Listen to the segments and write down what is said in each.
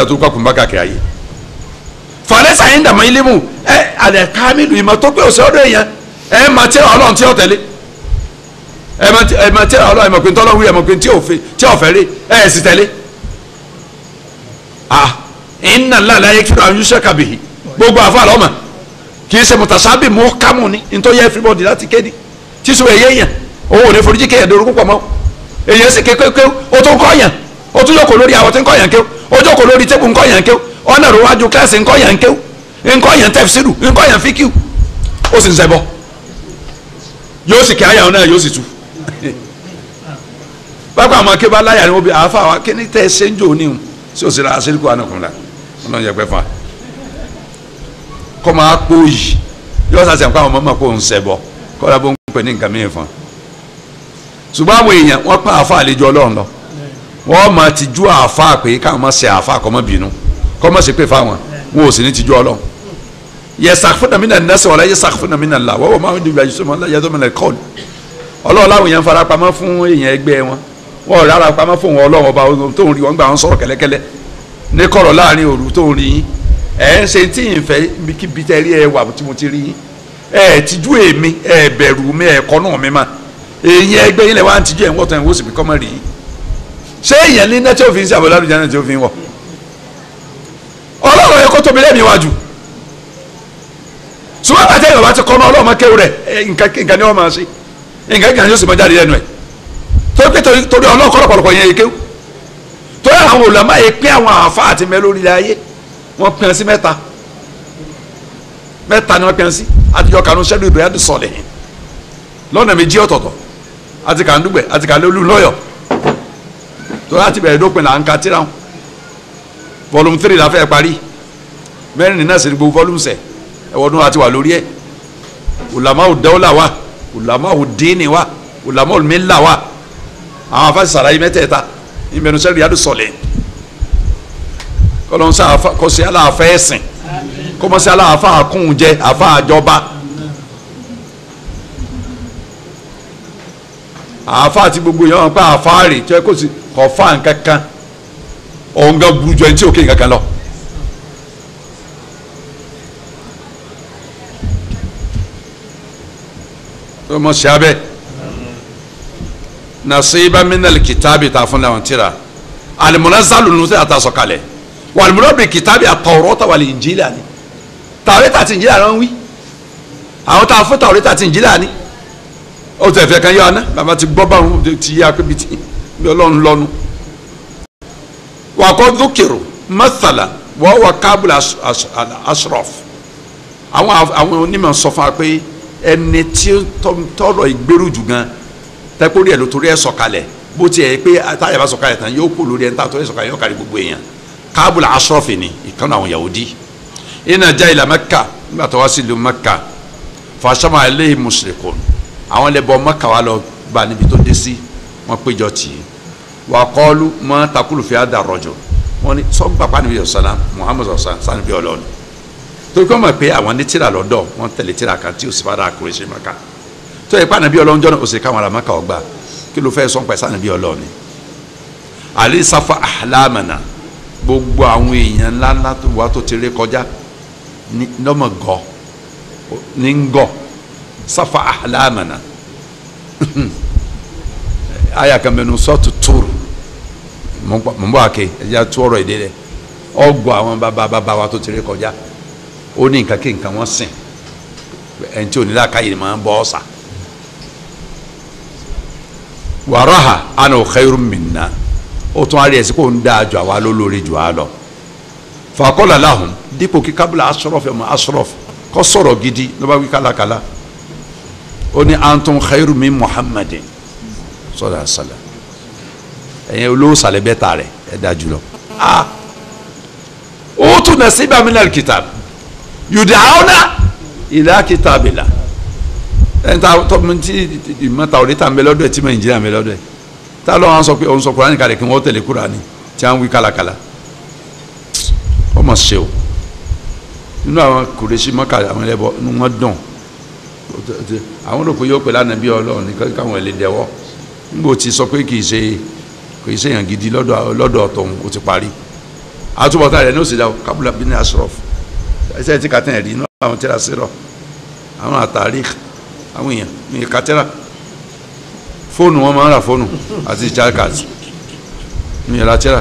da tó kọ́ kùnbá kàkiri ayé falẹ́sà yín dàmọ́ ilé mu ẹ alẹ́ kámílù ìmọ̀ tó pé òsè ọdún èèyàn ẹ máa tẹ́ ọlọ́run tí ó tẹ̀lé ẹ máa tẹ́ ẹ máa tẹ́ ọlọ́run ẹ máa pé ntọ́lọ́run wí ẹ máa pé tí ò fẹ́ tí ò fẹ́ rí ẹ ẹ sì tẹ̀lé ah inna Allah la yaghfiru an yushraka bihi gbogbo àfa àlọ́mà kì í ṣe mutasabi mọ́ kámù ni nítorí everybody láti kéde tíṣu ẹ̀yẹ yẹn owó ò ní foríjì kéèyàn dorúkú pọ̀ mọ́ èyàn sì kékeré o tó ń kọ́ yàn o tún jókòó lórí àwọn tí ń kọ́ yàn kéw o jókòó lórí tébù ń kọ́ yàn kéw ọ̀nà rò wájú kíláàsì ń kọ́ yàn kéw ń kọ́ yàn tẹ̀fsíìrù ń kọ́ yàn fíkìw ó sì ń ṣẹbọ yóò sì kí àyà náà yóò sì tu bákan àwọn akébá láyà ni wọ́n bí àáfà wa kí ni tẹ́ ẹ ṣe ń jò ní o sí òsèré àṣírìkù ànàkùnrin ọlọ́run yẹ pẹ́ fún wa kọ́ máa kó yìí yóò sàṣẹ̀ nǹkan àwọn ọmọ máa kó ń ṣẹbọ kọ́ ọ́ bó ń pè ní nǹkan mìíràn fún wa ṣùgbọ́n àwọn èèyàn wọ́n pa àáfà àlejò ọlọ́run lọ wọ́n máa ti ju àáfà pé káwọn máa ṣe àáfà kọ́ máa bínú kọ́ máa ṣe pé fáwọn wọn ò sì ní ti ju ọlọ́run yastakhfuna mina nnasi wala yastakhfuna mina Allah wa huwa ma yudu bila yusuf la yadu min al-qawl ọlọ́run láwọn èèyàn fara pamọ́ fún èèyàn ẹgbẹ́ wọn wọn ò rárá pamọ́ fún wọn ọlọ́run ọba tó ń rí wọn gbà wọn sọ̀rọ̀ kẹ́lẹ́kẹ́lẹ́ ní kọ̀rọ̀ láàrin òru tó ń rí yín ẹ̀ ń ṣe tí ì fẹ́ kíbi tẹ́ rí ẹ wà tí mo ti rí yín ẹ̀ tijú èmi ẹ̀ bẹ̀rù mi ẹ̀ kọ́nù mi mà èèyàn ẹgbẹ́ yín lẹ̀ wá ń tijú ẹ̀ ń wọ́tọ̀ ẹ̀ ń wọ́sì bí kọ́mọ́ rí yín ṣé èèyàn ní nẹ́tí òfin sí àbọ̀lá àlùjáde tí ó fi ń wọ̀ ọlọ́run yẹ kó tóbi lẹ́mìí wájú ṣùgbọ́n àti ẹ̀yọ̀ bá ti kọ́ ọ́ ọlọ́run máa kéwù rẹ̀ nǹkan ni wọ́n máa ṣe nǹkan kan yóò sì máa jáde lẹ́nu ẹ̀ torí pé torí ọlọ́run kọ́ lọ́pọ̀lọpọ̀ yẹn yẹ kéwù torí àwọn olùlọ́mọ yẹ pín àwọn àfa àti mẹ́ lórí ayé wọ́n pín sí mẹ́ta mẹ́ta ni wọ́n pín sí àtijọ́ kanú sẹ́dúù ìdòyà ti sọ̀lẹ̀ lọ́nà méjì ọ̀tọ̀ọ̀tọ̀ àti kàndúgbẹ̀ àti kàlẹ́lú lọ́yọ̀ torí àti bẹ̀rẹ̀ dópin là ń ka tíra wọn volume three la fẹ́ parí mẹ́rin nínú ẹ̀sìn gbogbo volume sẹ̀ ẹ̀wọ̀n àti wà lórí ẹ̀ ulama dawla wa ulama dini wa ulama milla wa àwọn afa sara yi mẹ́tẹ̀ẹ̀ta ìmẹ̀nu sẹ́rí yadu sọ̀lẹ̀ kọlọ́nsá kọsí aláàfẹ́ ẹ̀sìn kọmọsí aláàfẹ́ àkúnjẹ àfẹ́ àjọba àfẹ́ àti gbogbo yẹn wọn pa àfáàrè tí wọn kò sí kọfà nkankan ọ̀ǹgá burújọ ẹni tí òkè nkankan lọ. ọmọ sí abẹ nasiba minal kitabi ta fún làwọn tira alimunazzalu nínú tí a ta sọ̀kalẹ̀ walimunabi kitabi at-Tawrata wal Injila ni Tawrata àti Injila ló ń wí àwọn tá a fún Tawrata àti Injila ni ó tẹ̀ fẹ́ kan yọ ọ́nà bàbá ti gbọ́ báwọn ti yá pé bìtì bí ọlọ́run lọ́nu wà kọ́ dúkìrù mathala wọ́n wà kábùlà ashraf àwọn àwọn onímọ̀ sọ fún wa pé ẹni tí tọrọ ìgbèrú jù gan tẹkórí ẹ ló torí ẹ sọ̀kalẹ̀ bó tiẹ̀ pé táyà bá sọ̀kalẹ̀ tán yóò kó lórí ẹ níta torí ẹ sọ̀kalẹ̀ yóò kárí gbogbo èèyàn kábùlà ashraf ni ìkànnì àwọn Yahudi iná já ilà Mẹ́kà nígbà tó wá sí ìlú Mẹ́kà fàṣọmọ alẹ́ mushrikun àwọn lẹ́bọ̀ Mẹ́kà wà lọ bá níbi tó dé sí wọ́n péjọ tì í wà kọ́lu mọ́ takulu fi àdà rọ̀jò wọ́n ní sọ́n pàpà níbi ọ̀sán Muhammad ọ̀sán sani bí ọlọ́ọ̀ni torí kọ́ mọ̀ pé àwọn ní tíra lọ́dọ̀ wọ́n tẹ̀lé tíra kan tí o sì bá dà kúrò ṣe Mẹ́kà tó yẹ pé ànábì ọlọ́run jọ́nà òsè káwọn ará Mẹ́kà ọgbà kí ló fẹ́ sọ́n pẹ̀ sani bí ọlọ́ọ̀ni àlẹ́ sáfà àlámànà gbogbo àwọn èèyàn ńláńlá tó wà tó ti ré kọjá ní lọ́mọ gọ́ ní ń gọ́ sáfà àlámànà aya kan bẹ nu sọ́ọ̀tù tóòrù mọ̀ n bọ́ àké ẹ̀jẹ̀ tó ọ̀rọ̀ èdè rẹ̀ ọgbọ́ àwọn bàbá bàbá wa tó ti rí kọjá ó ní nǹkan kí nǹkan wọ́n sìn ẹni tí onílà káyìí máa ń bọ́ ọ̀sà wàràhà àna khairum minna ó tún á rí ẹsẹ̀ kó ń dáa jù àwa lólórí jù á lọ fàkọ́lá lahùn dípò kí kábílà asọ́rọ̀fẹ́ mọ́ asọ́rọ̀fẹ́ kọ́ sọ̀rọ̀ gidi ló bá wí kálákálá ó ní antum khairum min muhammadin sọlá sọlá ẹ̀yin olówó sàlẹ̀ bẹ́ẹ̀ ta rẹ̀ ẹ̀ dá jùlọ. ó tún nasiba minal kitab yud'auna ila kitabillah ẹ̀ ń ta tọ́mọ tí ìmọ̀ta òde ta ń bẹ lọ́dọ̀ ẹ̀ tí mọ̀ ìjìnlẹ̀ ń bẹ lọ́dọ̀ ẹ̀ tá ló wọn sọ pé òun sọ Kùránì kalẹ̀ kí wọ́n tẹ̀lé Kùránì tí wọ́n wí kálákálá ó mọ̀ ṣe o nínú àwọn kùrẹ́sì mọ́kà àwọn ẹlẹ́bọ inú wọn dùn àwọn olùkọ́ yóò pè lánàá bí Ọlọ́run ní káwọn ẹ̀ lè dẹ́wọ́ nígbà tí sọ pé kì í ṣe kì í ṣe èèyàn gidi lọ́dọ̀ lọ́dọ̀ ọ̀tọ̀hún ó ti parí àtúbọ̀tán rẹ̀ ní òsì dá o kábùlà bí ní asrọ̀f ẹsẹ̀ tí kàtẹ́ ẹ̀rí inú àwọn tẹ́lá sírọ̀ àwọn àtàrí àwọn èèyàn ní kàtẹ́rà fóònù wọn máa ń ra fóònù àti charcard ní ìyàrá tẹ́lá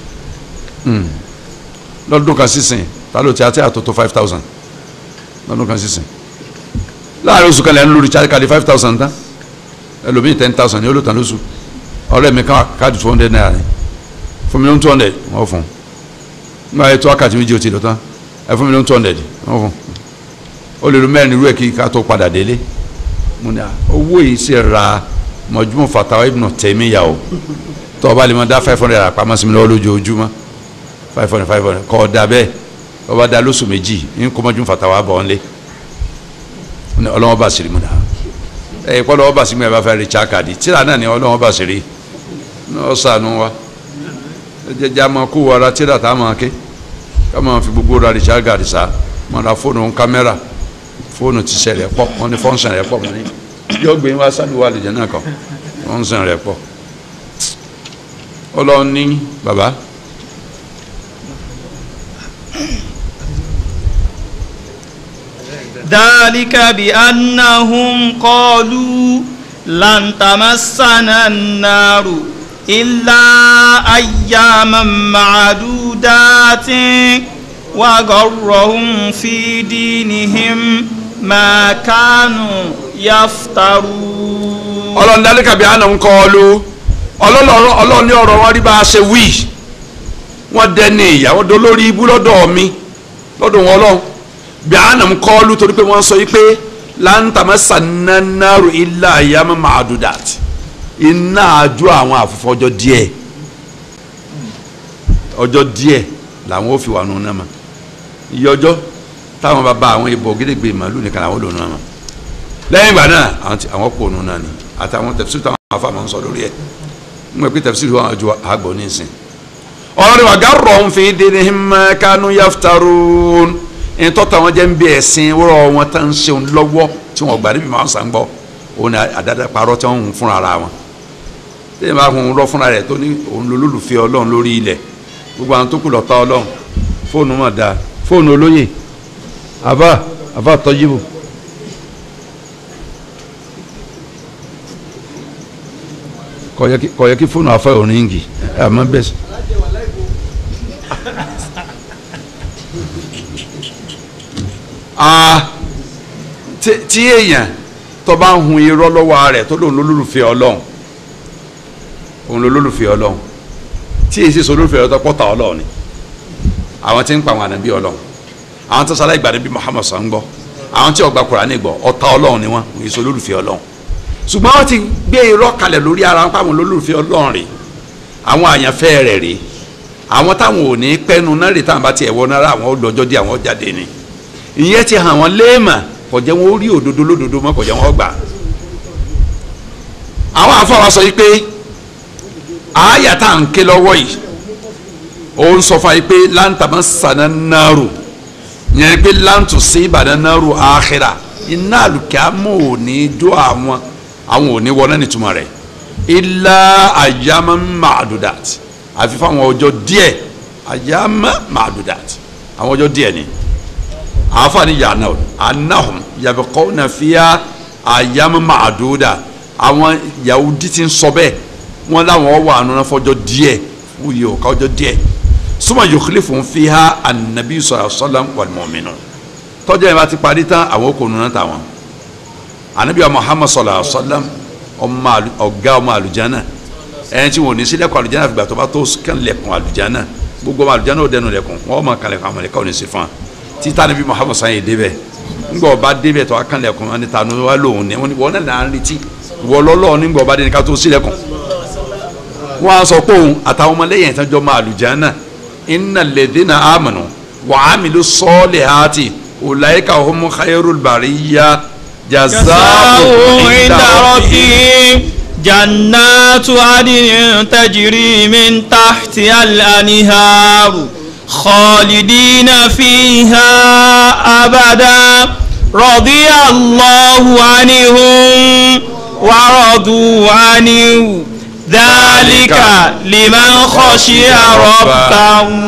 lọ́dún kan sísìn ta ló ti àti àtòtò five thousand lọ́dún kan sísìn láàrin oṣù kan lẹ́nu lórí charcard five thousand tán ẹlòmíì ten thousand ní olóòtú lóṣù ọ̀rẹ́ mi káàdì two hundred naira ni fún mi ló ń two hundred wọ́n fún un nígbà yẹn tó wákàtí méjì ó ti lọ tán ẹ fún mi ló ń two hundred wọ́n fún un ó lè lo mẹ́rin irú ẹ̀ kí ká tó padà délé mo ní à owó yìí ṣe ra mọ̀júmọ̀ fatawa ibùnà tẹ̀mí yà o tó o bá lè mọ dá five hundred àpamọ́ sí mi lọ́wọ́ lójoojúmọ́ five hundred five hundred kọ́ ọ da bẹ́ẹ̀ ọ bá da lóṣù méjì ní kó mọ̀júmọ̀ fatawa bọ̀ ọ́n lé ọlọ́wọ́ bá sì rí mu náà ẹ̀ kọ́ lọ́wọ́ bá sì mú ẹ bá fẹ́ rí chakadi tíra náà ni ọlọ́wọ́ bá sì rí náà sànú wa jẹjẹ àmọ́ kó wara tíra tá a máa ké ká máa fi gbogbo ra richard gadi sa máa ra fóònù kámẹ́rà fóònù ti sẹ̀ rẹ̀ pọ̀ wọ́n ní fọ́nsẹ̀n rẹ̀ pọ̀ wọ́n ní yóò gbé wá sálùwà àlùjẹ náà kàn fọ́nsẹ̀n rẹ̀ pọ̀ ọlọ́run ní bàbá. ذلك بأنهم قالوا لن تمسنا النار إلا أياما معدودات وغرهم في دينهم ما كانوا يفترون ọlọ́run dálíkà bí àná ń kọ́ ọ ló ọlọ́run ní ọ̀rọ̀ wọn rí bá a ṣe wí wọ́n dẹ́ni ìyàwó dolórí ibú lọ́dọ̀ mi lọ́dọ̀ wọn ọlọ́run bí àná ń kọ́ ọ ló torí pé wọ́n sọ yìí pé láǹtàmẹ́ sànánàrò ilá àyàmọ́ màdùdàt iná àjọ àwọn àfọ̀fọ́ ọjọ́ díẹ̀ ọjọ́ díẹ̀ làwọn ò fi wà nù náà ma iye ọjọ́ táwọn bá bá àwọn ìbò gédégbé màálù nìkan làwọn ò lò nù náà ma lẹ́yìn ìgbà náà àwọn kò nù náà ni àtàwọn tẹ̀síìrì táwọn afa máa ń sọ lórí ẹ̀ ń gbé tẹ̀síìrì wọn àjọ àgbọ̀ nísìn ọ̀rọ̀ wa garrahum fi dinihim ma kanu yaftarun ìtọ́ta wọn jẹ́ ń bí ẹ̀sìn wọ́rọ̀ wọn tá ń ṣeun lọ́wọ́ tí wọ́n gbà níbi máa ń sàn gbọ́ òun ni àdáda parọ́ tí wọ́n ń fúnra ara wọn tẹ́lẹ̀ máa hun lọ fúnra rẹ̀ tó ní òun ló lólùfẹ́ ọlọ́run lórí ilẹ̀ gbogbo àwọn tó kù lọ́ta ọlọ́run fóònù mọ̀ dáa fóònù olóyè àbá àbá tọ́júbù. kò yẹ kí fóònù afẹ́ òrìǹgì àmọ́ bẹ́ẹ̀ sọ. tí èèyàn tó bá ń hun irọ́ lọ́wọ́ rẹ̀ tó lòun lólùfẹ́ ọlọ́run òun lólùfẹ́ ọlọ́run tí èsì sọ lólùfẹ́ ọlọ́run tó pọ̀ta ọlọ́run ni àwọn tí ń pa àwọn ànábì ọlọ́run àwọn tó sálẹ̀ ìgbà níbi Muhammad sọ̀ ń gbọ́ àwọn tí ọgbà Kùránì gbọ́ ọ̀tá ọlọ́run ni wọ́n òun èso lólùfẹ́ ọlọ́run ṣùgbọ́n wọ́n ti gbé irọ́ kalẹ̀ lórí ara wọn pàwọn lólùfẹ́ ọlọ́run rè àwọn àyànfẹ́ rẹ̀ rè àwọn táwọn ò ní pẹ́nu náà rè táwọn bá tiẹ̀ wọ náírà àwọn lọ́jọ́ dé àwọn jáde ni ìyẹn ti hàn wọ́n léèmà kò jẹ́ wọn ó rí òdodo lódodo mọ́ kò jẹ́ wọn ó gbà. àwọn afọwọ́ sọ yìí pé àáyà tá à ń ké lọ́wọ́ yìí ó ń sọ fún yìí pé láǹtàmọ́ sànà náírù yẹn pé láǹtù sí ìbàdàn náírù àkhírà iná àlùkìámọ̀ ò ní jó àwọn àwọn ò ní wọ náà nítumọ̀ rẹ̀ ilá àyàmọ́ màdùdàt àfi fáwọn ọjọ́ díẹ̀ àyàmọ́ màdùdàt àwọn ọjọ́ díẹ̀ ni àfààní yàrá anahum yabikọ́ na fíà àyàmọ́ màdùdà àwọn Yahudi ti ń sọ bẹ́ẹ̀ wọ́n láwọn wà nínú fọjọ́ díẹ̀ fún yìí ọ̀ka ọjọ́ díẹ̀ suma yukhlifu fiha anabi sallallahu alaihi wasallam wal mu'minun tọ́jú ẹ̀ bá ti parí tán àwọn kò nùnà tàwọn anabi muhammad sallallahu alaihi wasallam ọmọ ọ̀gá ọmọ àlùjáná ẹni tí wọn ò ní sílẹ̀kùn àlùjáná fìgbà tó bá tó kàn lẹ̀kùn àlùjáná gbogbo ọmọ àlùjáná ò dẹnu lẹ̀kùn wọn máa kàn lẹ̀kùn àwọn ẹ̀ka ò ní sí fún wa títà anabi muhammad sàn yìí débẹ̀ ńgbà ọba débẹ̀ tó wá kàn lẹ̀kùn wọn ni ta ni wọn lòun ní wọn náà náà ń retí wọlọ́lọ́ nígbà ọba dé ká tó sílẹ̀kùn wọn á sọ pé òun àtàwọn ọmọlẹ́yìn ìtàjọ́ máa àlùjáná innal ladhina amanu wa amilu salihati ulaika hum khairul bariyya جزاؤهم عند ربهم جنات عدن تجري من تحتها الأنهار خالدين فيها أبدا رضي الله عنهم ورضوا عنه ذلك لمن خشي ربه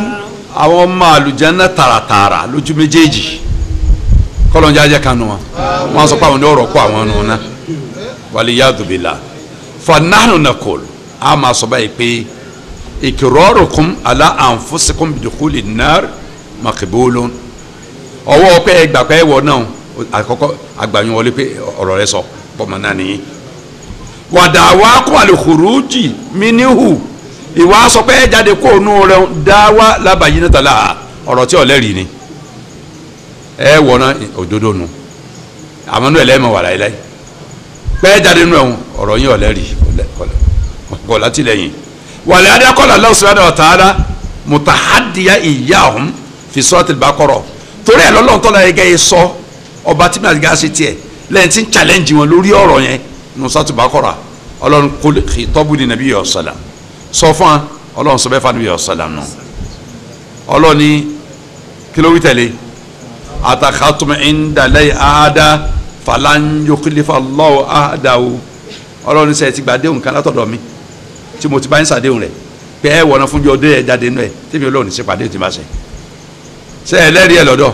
àwọn ọmọ àlùjánnà tààràtààrà lójú méjèèjì kọlọ́njá jẹ́ kanu wọn wọn sọ pé àwọn ní ọ̀rọ̀ kó àwọn nù náà waliyadu billah fanahnu nakol a máa sọ báyìí pé ikirarukum ala anfusikum bidukhuli nar makibulun ọwọ́ pé ẹgbà pé ẹwọ náà àkọ́kọ́ àgbàyàn wọlé pé ọ̀rọ̀ rẹ sọ bọ́mọ náà nìyí wàdàwà kó àlùkùrújì míníhù ìwà sọ pé jáde kó nù rẹ dáwà lábàáyí náà tàlà ọ̀rọ̀ tí ọ̀lẹ́rìí ni ẹ wọ̀ náà òdodo nu àmọ́ nù ẹlẹ́mọ̀ wà láyé pẹ́ jáde nù ẹ̀hún ọ̀rọ̀ yín ọ̀lẹ́rìí kọ̀ látìlẹ́yìn wàlẹ́ adékọ́lá Allah subhanahu wa ta'ala mutahadiya iyahum fi suratul Baqara torí ẹ̀ lọ́lọ́run tọ́lá yẹ gẹ́yẹ sọ ọba tí màá gá sí tiẹ̀ lẹ́yìn tí ń challenge wọn lórí ọ̀rọ̀ yẹn nù suratul Baqara ọlọ́run kò tọ́bù ní nàbí yọ̀ sọ̀lá sọ fún wa ọlọ́run sọ bẹ́ẹ̀ fún nàbí yọ̀ sọ̀lá nù ọlọ́run ní kí ló wí tẹ̀lé atakhatum inda lay ahada falan yukhlifa Allahu ahadahu ọlọ́run sẹ́yìn ti gba déhùn kan látọ̀dọ̀ mi tí mo ti bá ń sàdéhùn rẹ̀ pé ẹ wọ̀nà fún jọ dé ẹ jáde nù ẹ tẹ́mi ọlọ́run ní sípàdé tí ma ṣe ṣe ẹ lẹ́rìí ẹ lọ́dọ̀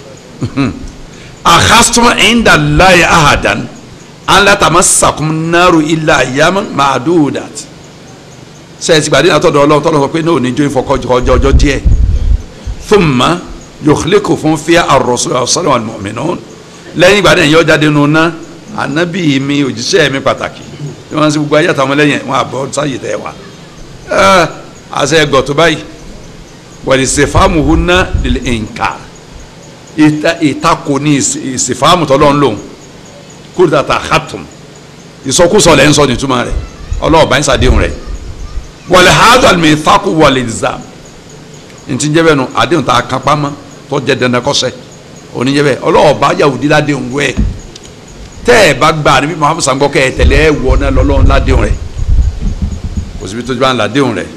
akhastum inda lay ahadan an la tamassakum naru illa ayyaman ma'dudat sẹ́yìn ti gba déhùn látọ̀dọ̀ ọlọ́run tọ́lọ́ sọ pé ní òní jó ìfọkọ́jọ́ ọjọ́ díẹ̀ thumma yòókùlẹ́kù fún fíà ar-rasul sallallahu alaihi mu'minun lẹ́yìn ìgbà náà yọ jáde nù ná ànábì mi òjíṣẹ́ mi pàtàkì tí wọ́n ń sọ gbogbo ayé àtàwọn lẹ́yìn wọn àbọ̀ sáyè tẹ́ wa àṣẹ ẹgọ̀ tó báyìí wàlí sèfàmù ná lil inkar ìtakò ní ìsèfàmù tọ́lọ́ ń lòun kúrò tàtà khatum ìsọkúsọ lẹ́ ń sọ nítumọ̀ rẹ̀ ọlọ́ọ̀bá ń sàdéhùn rẹ̀ wàlí hadal mithaqu wal ilzam ntí ń jẹ́ bẹ́ẹ̀ nu àdéhùn tá a kan pamọ́ tó jẹ́ dandan kọ́sẹ́ òní jẹ́ bẹ́ẹ̀ ọlọ́ọ̀bá yahudi ládéhùn wẹ̀ tẹ́ ẹ bá gbà níbi muhammed sango kẹ́ ẹ tẹ̀lé ẹ wọ náà lọ́lọ́run ládéhùn rẹ̀ kò síbi tó bá ń ládéhùn rẹ̀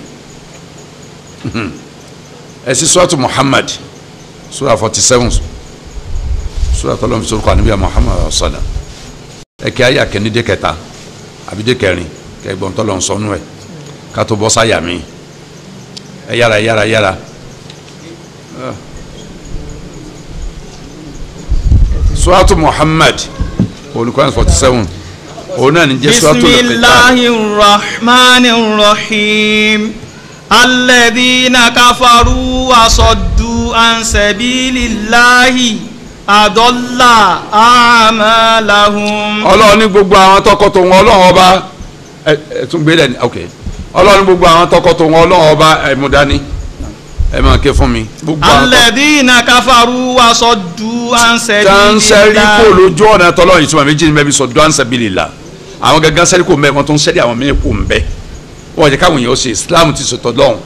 ẹ sì sọ́ọ̀tù muhammad sura forty seven sura tọ́lọ́ fi sọ́kọ́ àníbíyà muhammad ọ̀sọ́dà ẹ kí ayé akẹ́nidé kẹta àbídé kẹrin kẹgbọ́n tọ́lọ́ sọ́nù ẹ̀ ká tó bọ́ sáyà mi ẹ yára yára yára. suratu muhammad olùkọ́ forty seven òun náà ní jẹ́ suratu lẹ́kẹ̀tà bisimilahi rahmani rahim alladhina kafaru wasoddu an sabilillahi adalla amalahum. ọlọ́run ní gbogbo àwọn tọkọ tó wọn ọlọ́run ọba ẹ ẹ tún gbé lẹ́ni ok ọlọ́run ní gbogbo àwọn tọkọ tó wọn ọlọ́run ọba ẹ mú dání ẹ máa ké fún mi. gbogbo àwọn tọkọ alladhina kafaru wasoddu an tánsẹ́rì kò sabilillahi. lójú ọ̀nà tọ́lọ́ ìtumọ̀ méjì ní bẹ́ẹ̀ bí sọ dọ́nsẹ̀ bíi la àwọn gangan sẹ́rí kò mbẹ́ wọn tó ń sẹ́rí àwọn mìíràn kò mbẹ́ wọ́n jẹ́ káwọn èèyàn ṣe islam ti sọ̀tọ̀ lọ́hùn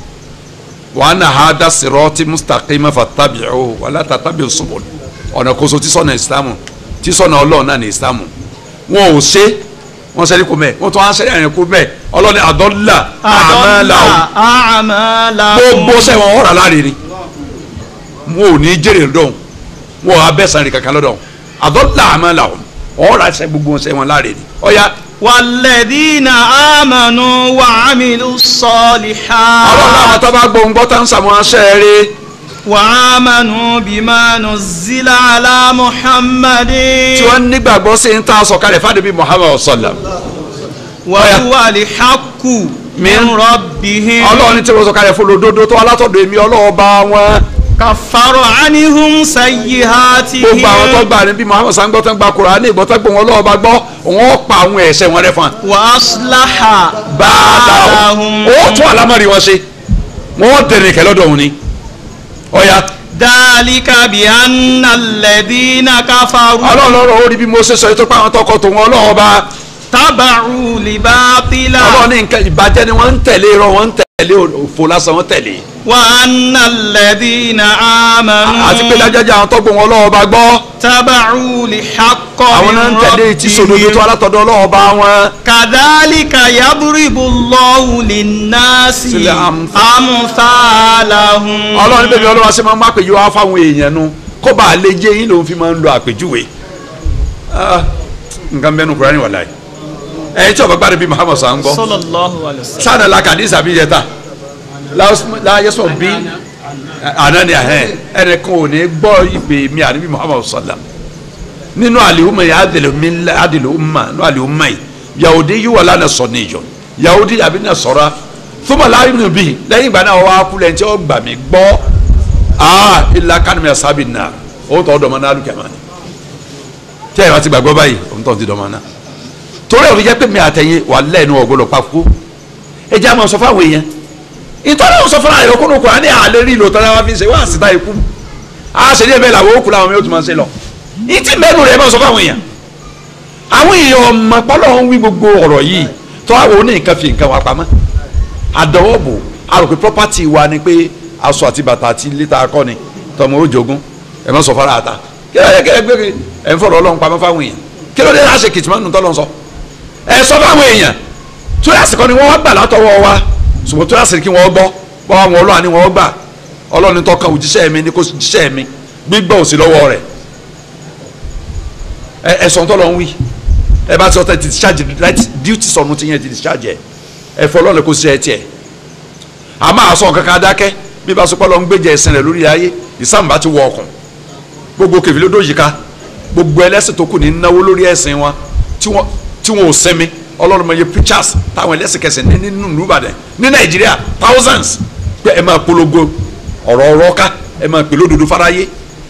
wa anna hadha sirati mustaqima fattabi'uhu wa la tattabi'u subul ọ̀nà kóso tí sọ̀nà islam tí sọ̀nà ọlọ́run náà ní islam wọn ò ṣe wọn sẹ́rí kò mbẹ́ wọn tó wọn sẹ́rí àyàn kò mbẹ́ ọlọ́ni adalla a'malahum amalahum. gbogbo sẹ́wọ̀n ọ̀rọ̀ aláre ni wọn ò ní jèrè lọ́dọ̀ wọn ò abẹ́sàn rẹ̀ kankan lọ́dọ̀ àdọ́là àmọ́ làwọn ọ̀rọ̀ àṣẹ gbogbo sẹ́wọ̀n láre ni ọ̀ya والذين آمنوا وعملوا الصالحات ọlọ́run àwọn tó bá gbóhùn gbọ́ tá ń sàmọ́ aṣẹ́ rẹ̀ وآمنوا بما نزل على محمد tí wọ́n nígbàgbọ́ sí ń tà sọ̀kalẹ̀ fàdébí Muhammad sallam وهو الحق من ربهم ọlọ́run tí wọ́n sọ̀kalẹ̀ fún olódodo tó alátọ̀dọ̀ èmi ọlọ́run bá wọn كفر عنهم سيئاتهم gbogbo àwọn tó gbà níbi Muhammad sàn gbọ́ tó ń gba Kùránì gbọ́ tó gbọ́ wọn ọlọ́run bá gbọ́ wọn pa àwọn ẹ̀ṣẹ̀ wọn rẹ́ fún wa وأصلح báàdáhùn ó tún àlámọ̀rí wọn ṣe wọn tẹ̀lé kẹ́ lọ́dọ̀ òun ni ọ̀ya ذلك بأن الذين كفروا ọlọ́run lọ́rọ̀ ó rí bí mo ṣe sọ ètò pé àwọn tọkọ tòun ọlọ́run ọba تبعوا لباطلا ọlọ́run ní nǹkan ìbàjẹ́ ni wọ́n ń tẹ̀lé irọ́ wọ́n ń tẹ̀lé òfò lásán wọ́n tẹ̀lé وأن الذين آمنوا àti pé dájájá àwọn tọ́gbọ̀n wọn ọlọ́run ọba gbọ́ تبعوا لحق àwọn náà ń tẹ̀lé tí sòdodo tó ربهم alátọ̀dọ̀ ọlọ́run ọba wọn كذلك يضرب الله للناس sílẹ̀ àmì أمثالهم ọlọ́run bẹ̀rẹ̀ ọlọ́run ṣe máa ń má pèjú wá fáwọn èèyàn nu kó bá a lè jẹ́ yín lòun fi máa ń lo àpèjúwe Ah, nǹkan bẹ́ẹ̀ nu Kùránì wà láì ẹ̀yin tí ọba gbádùn bíi Muhammad sàn gbọ́ صلى الله عليه وسلم sáànà la kàdí sàbí yẹta láyé sọ bí àná ni ẹhẹn ẹnìkan ò ní gbọ́ ìpè mi àníbi muhammadu sallam nínú àlìhùmá yìí àdìlùmí àdìlùmá nínú àlìhùmá yìí yahudi yìí wà lánàá sọ níjọ yahudi àbí náà sọra fúnmọ̀ láàyè nù bíi lẹ́yìn ìgbà náà wàá kú lẹ́yìn tí ó gbà mí gbọ́ aa ilà kánìmí ẹ̀sábì náà ó tọ́ dọ̀mọ́ náà lùkẹ́ mọ́ ni tí ẹ̀ bá ti gbàgbọ́ báyìí òun tọ́ ti dọ̀mọ́ náà torí ẹ̀ fi jẹ́ pé mi àtẹ̀yìn wà lẹ́nu ọ̀gbọ́dọ̀ pàkó ẹ jẹ́ àmọ́ sọ fáwọn èèyàn ìtọ́lá ò sọ fúnra rẹ̀ kúnnù kúrò ní àlẹ́ rí ìlò tọ́lá wa fi ṣe wá àsìta ikú a ṣe ní ẹ̀bẹ̀ làwọn òkú làwọn yóò tún máa ṣe lọ ìtì mẹ́nu rẹ̀ máa sọ fáwọn èèyàn àwọn èèyàn ọmọ pọ́lọ́ ń wí gbogbo ọ̀rọ̀ yìí tọ́ àwọn oní nǹkan fi nǹkan wa pamọ́ àdánwòbò àròpé property wa ni pé aṣọ àti bàtà àti lítà akọni tọmọ ó jogún ẹ má sọ fara àta kí ló dé kí ẹ gbé ẹ ń fọ̀rọ̀ ọlọ́run pamọ́ fáwọn èèyàn kí ló dé láṣẹ kìtìmọ́nù tọ́lọ́ sọ ẹ sọ fáwọn èèyàn tó yàsìkọ́ ni wọ́n gbà látọwọ́ wa ṣùgbọ́n tó yàsìkí wọ́n gbọ́ bọ́ àwọn ọlọ́run ni wọ́n gbà ọlọ́run tó kan òjíṣẹ́ mi ni kò jíṣẹ́ mi gbígbọ́ òsì lọ́wọ́ rẹ̀ ẹ ẹ sọ̀n tó lọ ń wí ẹ bá ti ọtẹ ti discharge right duty sọ̀nù ti yẹn ti discharge ẹ ẹ fọ ọlọ́run kò sí ẹ tiẹ̀ a máa sọ kankan dákẹ́ bí bá sọpọ́ lọ ń gbéjẹ ẹ̀sìn rẹ̀ lórí ayé ìsàmbá ti wọ ọkùn gbogbo kèfì ló dójì ká gbogbo ẹlẹ́sìn tó kù ní náwó lórí ẹ̀sìn wọn tí wọn tí wọn ò sẹ́mi ọlọ́run mọ̀ iye preachers táwọn ẹlẹ́sìn kẹsìn ní nínú Ìbàdàn ní Nàìjíríà thousands pé ẹ máa polongo ọ̀rọ̀ ọ̀rọ̀ ká ẹ máa pè lódodo fáráyé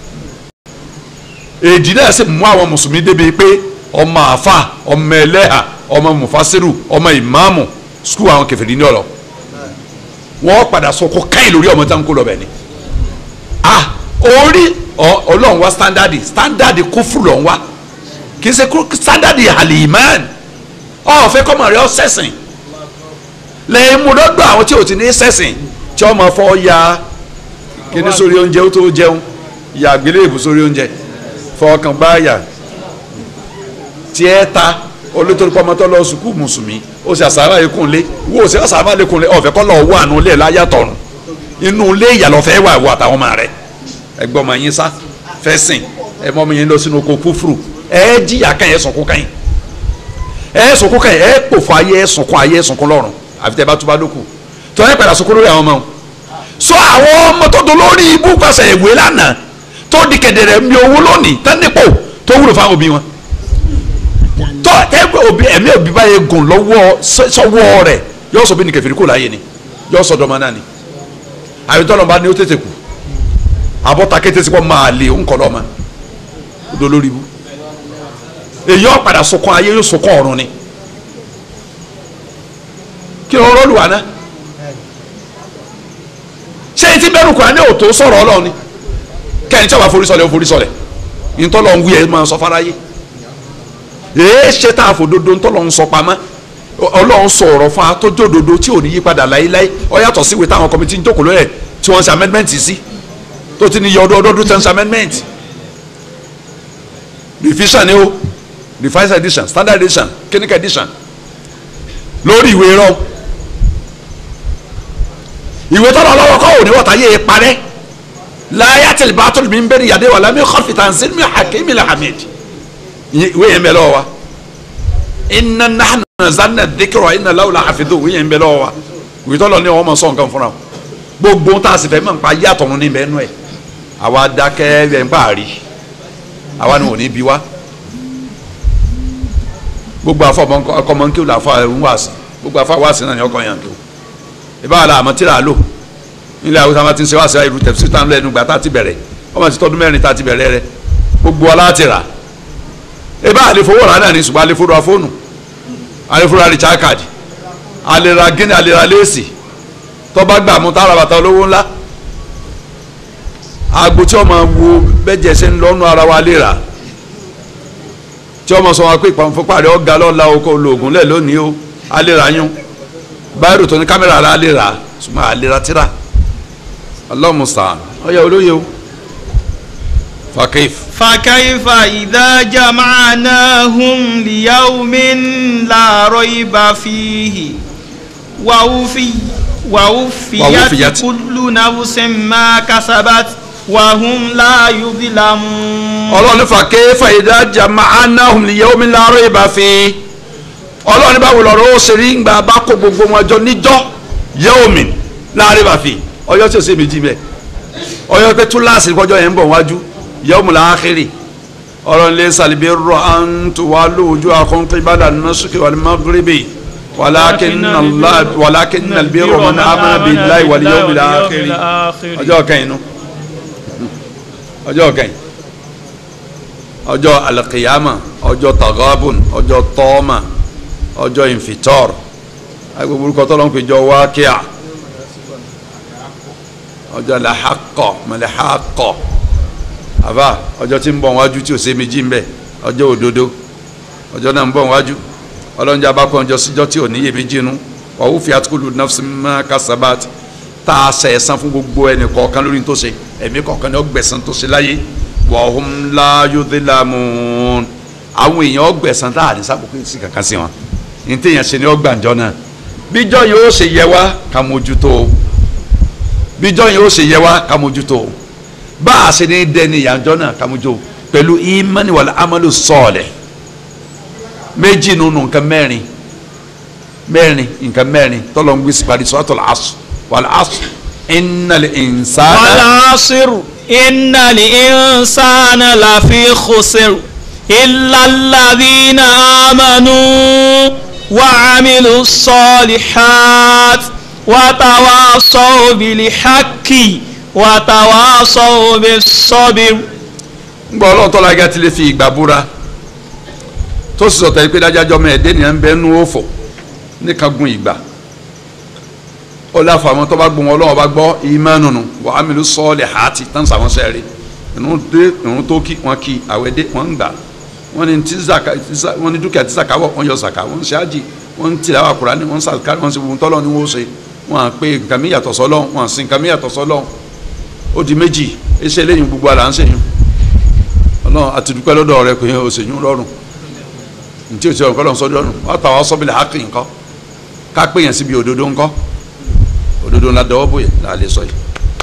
èdè náà sì mú àwọn mùsùlùmí débi pé ọmọ àfà ọmọ ẹlẹ́hà ọmọ mufasiru ọmọ ìmáàmù skul àwọn kẹfìrí ní ọ̀lọ́ wọ́n padà sọ kó káyìn lórí ọmọ tá n kó lọ bẹ̀ ni ah orí ọlọ́run wa standard standard kófù lọ́n wa kì í ṣe standard halimán ọ̀fẹ́ kọ́mọ rẹ̀ ọ́ sẹ́sìn lẹ́yìn mú lọ́dọ̀ àwọn tí ò ti ní sẹ́sìn tí ọmọ fọ́ ya kíní sórí oúnjẹ ó tó jẹun ya àgbélébù sórí oúnjẹ fọkàn báyà tí ẹ ta olótórípọ̀ ọmọtọ́ lọ sùkú mùsùlùmí ó sì àsàrà ikùn lé wo ó sì àsàrà ikùn lé ọ̀fẹ́ kọ́ lọ wọ àánú lé láyàtọ̀run inú ilé ìyàlọ́fẹ́ wà wọ àtàwọn ọmọ rẹ ẹgbẹ́ ọmọ yín sá fẹ́ sìn ẹ mọ́ ọmọ yín lọ sínú oko kúfùrù ẹ jìyà kan ẹ sọ̀kú kan yín ẹ sọ̀kú kan yín ẹ pòfò ayé ẹ sọ̀kún ayé ẹ sọ̀kún lọ́run àfi tẹ́ bá túbá lókù tí wọ́n yẹ padà sọ̀kún lórí àwọn ọmọ wọn so àwọn ọmọ tó do lórí ibú pàṣẹ ìwé lánàá tó di kẹ̀dẹ̀rẹ̀ mi owó lónìí tán nípò tó wúlò fáwọn òbí wọn tó ẹgbẹ́ òbí ẹ̀mí òbí báyìí gùn lọ́wọ́ sọ́wọ́ rẹ̀ yóò sọ bí ní kẹfìrí kò láyé ni yóò sọ dọ́mọ náà ni àyètọ́lọ́ bá ní ó tètè kù àbọ̀tà kété sí pọ̀ máa lè ń kọ́ lọ́mọ ó do lórí ibú èyí ọ̀ padà sọkún ayé yóò sọkún ọ̀run ni kí ló rọ́ọ̀lù wa náà ṣé etí bẹ́rù kura ní òtó sọ̀rọ̀ ọlọ́run ni kẹ́ni tí wàá forí sọlẹ̀ ó forí sọlẹ̀ ntọ́lọ̀ ń wí ẹ̀ máa sọ fáráyé èé ṣe tá a fò dodo ntọ́lọ̀ ń sọ pamọ́ ọlọ́run sọ ọ̀rọ̀ fún atọ́jọ́ dodo tí ò ní yí padà láéláé ó yàtọ̀ sí ìwé táwọn kọ́mítì ń jókòó lóyè tí wọ́n ń ṣe amendment sí tó ti ní yọ ọdún ọdún tó ń ṣe amendment revision ni o revised edition standard edition clinical edition lórí ìwé rọ ìwé tọ́lọ̀ ọlọ́wọ́ kọ́ òní wọ́ta yé e parẹ́ láyé àti ìbátan mi ń bẹ̀rẹ̀ yàdé wà lámì kọ́fìtà nsí mi hakimi lahamid ìwé yẹn bẹ lọ́wọ́ wa inna nahnu nazalna dhikra inna lahu lahafidhun ìwé yẹn bẹ lọ́wọ́ wa ìwé tọ́lọ̀ ní ọmọ sọ nǹkan fúnra o gbogbo tá a sì fẹ́ mọ̀ nípa yàtọ̀ ní bẹ́ẹ̀ nù ẹ̀ àwa dákẹ́ ẹ̀ ń pààrí àwa ni wò ní bí wa gbogbo afọ ọkọ mọ nkíw la afọ ẹrù wáàsí gbogbo afọ wáàsí náà ni ọkọ yàn kíw ìbára la àmọ́ tíra lò nílẹ̀ àwọn sábà ti ń ṣe wáàsí irú tẹ̀sí tán lẹ́nu gbà tá a ti bẹ̀rẹ̀ ọmọ ti tọdún mẹ́rin tá a ti bẹ̀rẹ̀ rẹ gbogbo ọlá ti rà ìbá àlefowó rà náà ní ṣùgbọ́n àlefowó fóònù àlefowó rà recharge card àlera gíní àlera léèsì tọ́ba gbà mú tára bàtà olówó ńlá agbo tí ọmọ wo bẹ́jẹ̀ ṣe ń lọ́nu ara wa lè rà tí ọmọ sọ wọn pé ìpàmùfọ́pá rẹ̀ ọ̀gá lọ́la oko olóògùn lẹ̀ lónìí o alera yún báyìí tó ní kámẹ́rà rẹ̀ alera ṣùgbọ́n alera tíra ọlọ́mùsà ọyọ olóye o fakif. فكيف إذا جمعناهم ليوم لا ريب فيه ووفي ووفيت ووفيت. كل نفس ما كسبت وهم لا يظلمون ọlọ́run ní fàkẹ́ fàyídá jama'anahum li yawmin la rayba fi ọlọ́run ní báwo lọ́rọ̀ ó ṣe rí ńgbà bá kó gbogbo wọn jọ níjọ́ yawmin la rayba fi ọjọ́ tí o ṣe méjì bẹ́ẹ̀ ọyọ pé túláàsì kọjọ yẹn ń bọ̀ wájú yawmul akhiri ọ̀rọ̀ ilé sàlìbí rọ àǹtù wà lóòjú àkọ́ńtì ìbàdàn nasuki wal maghribi wàlákin nàlbí rọ mọ́nà amana billahi wal yawmil akhiri ọjọ́ kẹyìn nu ọjọ́ kẹyìn ọjọ́ alqiyama ọjọ́ tagabun ọjọ́ tọ́ọ̀mà ọjọ́ infitor agbègbè orúkọ tọ́lọ́ ń pè jọ wákíà ọjọ́ làhákọ̀ mọ̀lẹ́hákọ̀ àbá ọjọ́ tí ń bọ̀ wájú tí ò sé méjì ń bẹ ọjọ́ òdodo ọjọ́ náà ń bọ̀ wájú ọlọ́njẹ́ abákọ̀ ọjọ́ síjọ́ tí ò níyè méjì nu wàhù fi àtúkùlù nafsi ma kasabat tá a sẹ̀ ẹ̀san fún gbogbo ẹnì kọ̀ọ̀kan lórí tó ṣe ẹ̀mí kọ̀ọ̀kan ni ó gbẹ̀san tó ṣe láyé wahum la yudhlamun àwọn èèyàn ọgbẹ̀san tá a ní sábòkú sí kankan sí wọn ní téèyàn ṣe ni ó gbàǹjọ náà bíjọ́ yìí ó ṣe yẹ wá ká mójútó o bíjọ́ yìí ó ṣe yẹ wá ká mójútó o bá a ṣe ní dẹni ìyànjọ́ náà ká mójútó pẹ̀lú imani wal amalu salih méjì nínú nǹkan mẹ́rin mẹ́rin nǹkan mẹ́rin tọ́lọ̀ ń gbé sí parí suratul asr wal asr innal insana. wal asr innal insana lafi khusr illa alladhina amanu wa amilu salihat wa tawasaw bil haqqi wa tawasaw bis sabr. ń gbọ́ ọlọ́run tọ́lá gẹ́gẹ́ tí lè fi ìgbà búra tó sì sọ̀tẹ̀ pé dájájọ́ mọ́ ẹ̀dẹ́ nìyẹn ń bẹ nú òfò nìkan gun ìgbà ó láfa àwọn tó bá gbọ́ wọn ọlọ́wọ́ bá gbọ́ ìmánùnù wà á mìlú sọ́ọ̀lì hàtì tán sàwọn sẹ́ẹ̀rì ìrun dé ìrun tó kí wọn kí àwẹ̀ dé wọn ń gbà wọn ní tí zaka wọn ní dúkìá tí zaka wọ̀ wọn yọ zaka wọn ń ṣe ájì wọn ń tìlẹ̀ àwọn Kùránì wọn ń sàkárì wọn ń ṣe gbogbo tọ́lọ́ ni wọ́n ṣe wọn à pé nǹkan mi yàtọ̀ sọ́lọ́ wọn à sin nǹkan mi yàtọ̀ sọ́lọ́ ó di méjì ẹsẹ̀ lẹ́yìn gbogbo àlà ń ṣèyún ọlọ́run àti dúpẹ́ lọ́dọ̀ rẹ kò yẹn òṣèyún rọrùn ntí o ti ọ̀nkọ́ lọ́n sọ́dọ̀ ọ̀nù wọ́n tà wọ́n sọ́bìlì hákì ńkọ́ ká pé yẹn síbi òdodo ńkọ́ òdodo ńlá dọwọ́ bóyá là lè sọ yìí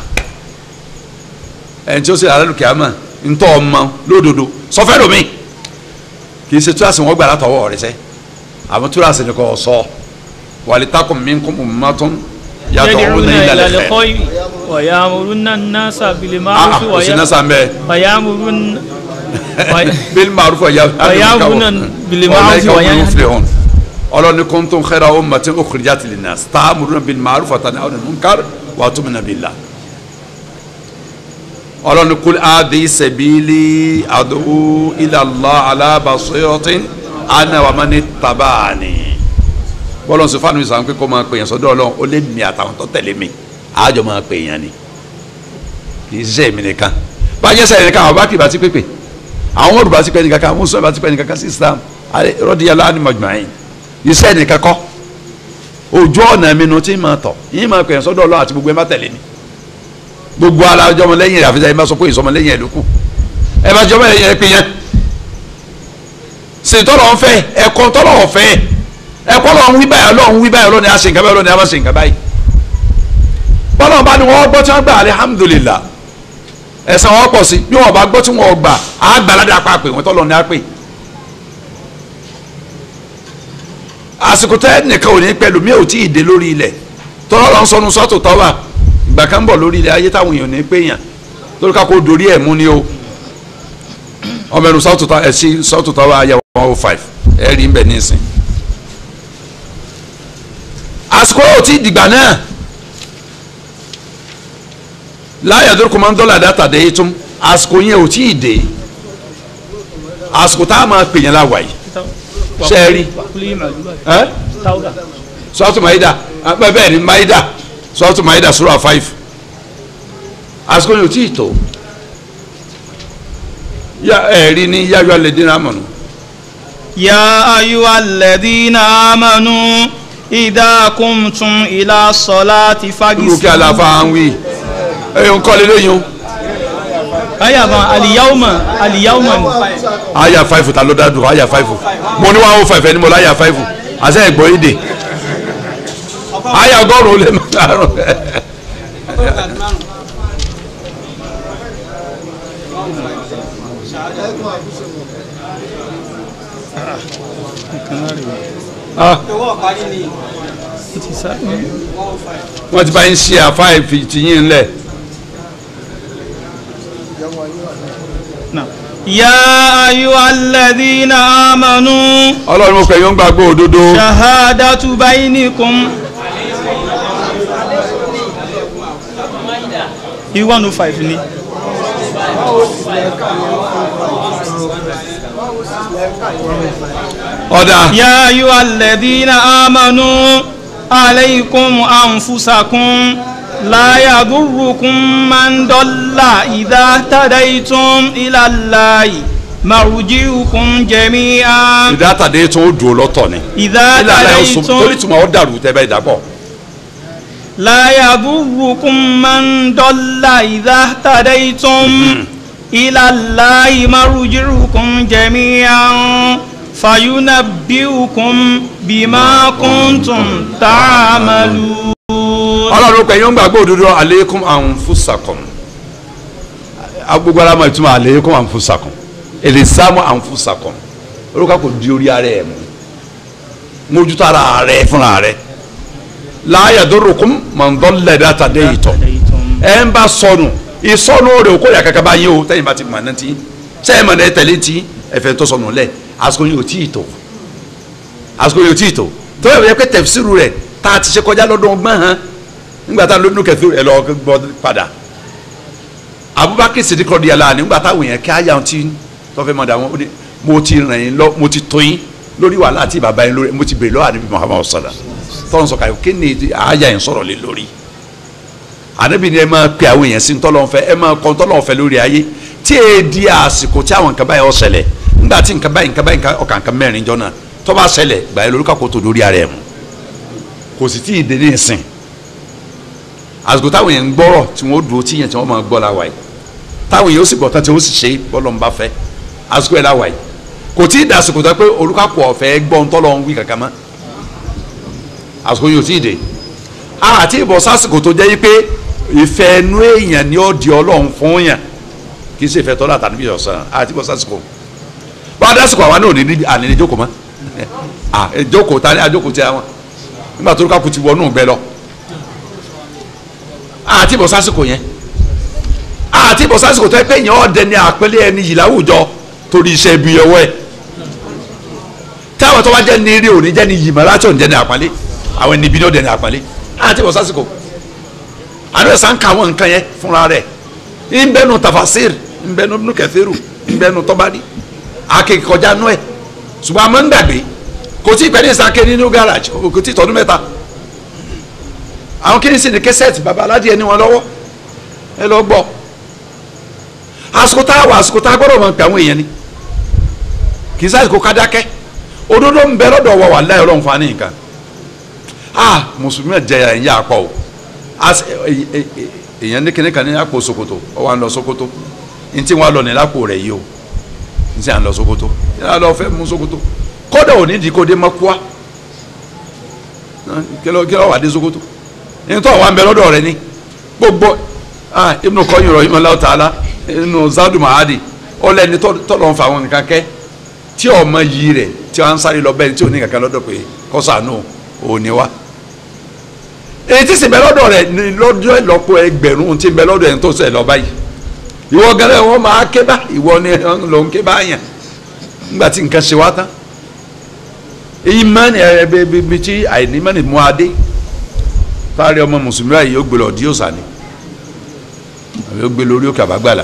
ẹni tí ó sì rà lálùkì àmà ntọ́ ọmọ lódodo sọfẹ́ lomi kì í ṣe túrasì wọn gbà látọwọ́ rẹ sẹ́ àmọ́ túrasì ni kò sọ wàlí takùn mi kún mi má tún yàtọ̀ òun ní ilẹ̀ lẹ́fẹ̀ẹ́ ويأمرون الناس بالمعروف ah kò sí náà sàn bẹ́ẹ̀ ويأمرون bil ma'ruf wa ويأمرون بالمعروف وينهون yuflihun ọlọ́ni kuntum khayra ummatin ukhrijat linnas ta'muruna bil ma'ruf wa tanhawna 'anil munkar wa tu'minuna billah ọlọ́ni kul hadhihi sabili ad'u ila Allah ala basiratin ana wa man ittaba'ani bọ́lọ̀ sọ fáwọn ìsàn pé kó máa pè yàn sọ́dọ̀ ọlọ́run ó lé mi àtàwọn tó tẹ̀lé mi àjọ máa pè yàn ni kì í ṣe èmi nìkan báyẹn sẹ́yìn nìkan àwọn bá kì í bá ti pépè àwọn ọmọdé bá ti pẹ́ nìkan kan àwọn mùsùlùmí bá ti pẹ́ nìkan kan sí Islam rọ́díyàlá ni majma'in iṣẹ́ nìkan kọ́ ojú ọ̀nà mi nu tí ma tọ̀ yín máa pè yàn sọ́dọ̀ ọlọ́run àti gbogbo ẹ má tẹ̀lé ni gbogbo alájọ́ ọmọ lẹ́yìn rẹ̀ àfihàn ẹ má sọ pé ìsọmọ lẹ́yìn ẹ̀ ló kù ẹ má jọmọ lẹ́yìn ẹ pé yẹn sèntọ́lọ́ ń fẹ́ ẹ̀kọ́ tọ́lọ́ ọ̀fẹ́ ẹ̀kọ́ lọ́n wí báyìí ọlọ́run wí báyìí ọlọ́run ni a ṣe nǹkan báyìí ọlọ́run ni a má ṣe nǹkan báyìí bọ́lọ́run bá ní wọ́n gbọ́ tí wọ́n gbà alihamudulila ẹ̀sán wọn pọ̀ sí bí wọ́n bá gbọ́ tí wọ́n gbà á gbà ládàá pa pé wọ́n tọ́lọ́ ní á pè àsìkò tẹ́ nìkan ò ní pẹ̀lú mi ò tí ì dé lórí ilẹ̀ tọ́lọ́ lọ́n sọnù sọ́tò tọ́wà ìgbà kan bọ̀ lórí ilẹ̀ ayé táwọn èèyàn ní pé yàn lórí ká kó dorí ẹ̀ mú ni o ọmọ ẹnu sọ́tò tọ́wà ẹ̀ sí sọ́tò tọ́wà ayé one oh five ẹ̀ rí ń bẹ̀ nísìn àsìkò ò tí ì dìgbà náà láyà dúró kọ́mọ́ dọ́là dáta dé tún àsìkò yẹn ò tí ì dé àsìkò tá a máa pè yẹn láwàá yìí ṣe é rí ẹ́ sọ́ọ̀tù maida bẹ́ẹ̀ ni maida sọ́ọ̀tù maida sura five àsìkò yẹn ò tí ì tó yá ẹ̀ rí ní yáyọ alẹ́ dín náà mọ̀nù. يا أيها الذين آمنوا إذا قمتم إلى الصلاة lókè فاغسلوا àlàfà ń wí ẹ̀yọ̀ ń kọ́ lé lóyún أيا ما اليوم اليوم àyà five ta ló dá dùn àyà five mo ní one oh five ẹni mo láyà five àṣẹ ẹ̀gbọ́n yìí dé àyà ọgọ́rùn-ún lè má dàrú. Ah, wọ́n ti bá yín ṣe àfáà ìfìtìyín ńlẹ̀ Now, يا أيها الذين آمنوا ọlọ́run mo pè yín ó ń gbàgbọ́ òdodo شهادة بينكم i one oh five ni ọ̀dà يا أيها الذين آمنوا عليكم أنفسكم لا يضركم من ضل إذا اهتديتم إلى الله مرجعكم جميعا ìdátàdé tó ń dùn lọ́tọ̀ ni إذا ilé alẹ́ oṣù torí اهتديتم tùmọ̀ ọ́ dàrú tẹ́ bẹ́ẹ̀ dàpọ̀ لا يضركم من ضل إذا اهتديتم إلى الله مرجعكم جميعا فينبئكم بما كنتم تعملون ọlọ́run pè yín ó ń gbàgbọ́ òdodo aleikum anfusakum agbègbè alamọ ìtumọ̀ aleikum anfusakum elisamu anfusakum olùkọ́ kò di orí ara ẹ̀ mú mójútó ara rẹ̀ fúnra rẹ̀ láàyè dọ́rọ̀kùn mọ̀ndọ́lẹ̀ dáta dé ìtọ̀ ẹ̀ ń bá sọnù ìsọnù rẹ̀ kó yà kankan bá yín o tẹ́yìn bá ti mọ̀ náà ti sẹ́yìn mọ̀ náà tẹ̀lé ti ẹ̀fẹ̀ tó sọnù lẹ̀ àsìkò yìí ò tí ì tó àsìkò yìí ò tí ì tó tó yẹ pé tẹ̀fsíìrù rẹ̀ tá a ti ṣe kọjá lọ́dún ọgbọ́n hàn nígbà tá a lónú kẹfì ẹ lọ gbọ́ padà Abubakar Siddiq di ala nígbà táwọn èèyàn kí ayé àwọn tí tọ́fẹ́ mọ̀ dà wọ́n ó ní mo ti ràn yín lọ mo ti tó yín lórí wàhálà àti bàbá yín lórí mo ti bèrè lọ́wọ́ àdébí Muhammadu sallam tọ́lọ́ sọ káyọ̀ kí ni ayé yẹn sọ̀rọ̀ lé lórí àdébí ni ẹ máa pe àwọn èèyàn sí ntọ́lọ́ fẹ́ ẹ máa kọ́ ntọ́lọ́ fẹ́ lórí ayé tí e di àsìkò tí àwọn nǹkan báyìí ó ṣẹlẹ̀ nígbà tí nǹkan báyìí nǹkan báyìí ọkàn nǹkan mẹ́rin jọ náà tó bá ṣẹlẹ̀ gbà yẹn lórí kakó tó lórí ara ẹ̀ mu kò sì tí ì dé ní ìsìn àsìkò táwọn yẹn ń gbọ́rọ̀ tí wọ́n dúró tí yẹn tí wọ́n máa gbọ́ la wà yìí táwọn yẹn ó sì gbọ́ tán tí wọ́n sì ṣe bọ́lọ̀ ń bá fẹ́ àsìkò yẹn la wà yìí kò tí ì da àsìkò tó pé olùkàkọ̀ ọ̀fẹ́ gbọ́ ń tọ́lọ̀ ń wí kankan mọ́ àsìkò yẹn ò tí ì dé àti ìbọ̀ sásìkò tó jẹ́ yí pé ìfẹ́ inú èèyàn ni ó di ọlọ́run fún yàn kì í ṣe ìfẹ́ tọ́lá tàbí ọ̀sán àti ìbọ̀ sásìkò wọ́n á dásìkò àwa náà ní àní ìjókòó mọ́ à ìjókòó ta ni àjókòó ti àwọn nígbà tó olùkàkọ̀ ti wọnú gbẹ lọ àti ìbọ̀ sásìkò yẹn àti ìbọ̀ sásìkò tó yẹ pé èèyàn ọ̀dẹ ni àpẹẹlẹ ẹni yìí láwùjọ torí iṣẹ́ ibi ọwọ́ ẹ̀ táwọn tó wá jẹ́ ní eré òní jẹ́ ní yìmọ̀ láti òní jẹ́ ní àpọ́nlé àwọn ẹni ibi ní ọ̀dẹ ní àpọ́nlé àti ìbọ̀ sásìkò àdúrà sàn ká àwọn nǹkan yẹn fúnra rẹ̀ nbẹ́nu tafasir nbẹ́nu nínú kẹfẹ́rù nbẹ́nu tọ́bádì akéèké kọjá nú ẹ̀ ṣùgbọ́n àmọ́ ń gbàgbé kò tí ì pẹ́ ní sàké nínú garage kò tí ì tọdún mẹ́ta àwọn kí ni sì ní kẹsẹ̀tì baba aládìẹ ní wọn lọ́wọ́ ẹ lọ gbọ́ àsìkò tá a wà àsìkò tá a gbọ́dọ̀ mọ̀ pé àwọn èèyàn ni kì í sáà kó ká dákẹ́ òdodo ń bẹ lọ́dọ̀ wa wà láyọ̀ lọ́n fa ní nǹkan ah mùsùlùmí ẹ̀ jẹ́ ẹ̀yìn yà pọ̀ o èèyàn ní kíní kan ní àpò Sokoto ọ wà ń lọ Sokoto ní tí wọ́n lọ ní lápò rẹ̀ yìí o ní tí à ń lọ Sokoto ní à ń lọ fẹ́ mú Sokoto kódà ò ní di kó dé mọ́kúá kí ló wà dé Sokoto ní tó wà ń bẹ lọ́dọ̀ rẹ̀ ni gbogbo ah Ibn Qayyim rahimahullahu ta'ala inú Zadu Ma'adi ọlẹ́ni tọ́lọ́ ń fa àwọn nǹkan kẹ́ tí ọmọ yìí rẹ̀ tí wọ́n ń sáré lọ bẹ́ẹ̀ tí ò ní kankan lọ́dọ̀ pé kọ́sàánù òní wa èyí tí sì bẹ lọ́dọ̀ rẹ̀ ní lọ́dọ̀ ìlọ́pọ̀ ẹgbẹ̀rún tí bẹ lọ́dọ̀ ẹ̀ tó sẹ̀ lọ báyìí ìwọ gẹ́gẹ́ wọn máa ké bá ìwọ ni ló ń ké bá yàn nígbà tí nǹkan ṣe wá tán èyí mẹ́ni ẹ̀ bí tí àìní mẹ́ni mú adé fárí ọmọ mùsùlùmí báyìí yóò gbé lọ dí òsà ni àbí yóò gbé lórí òkè àbágbàlà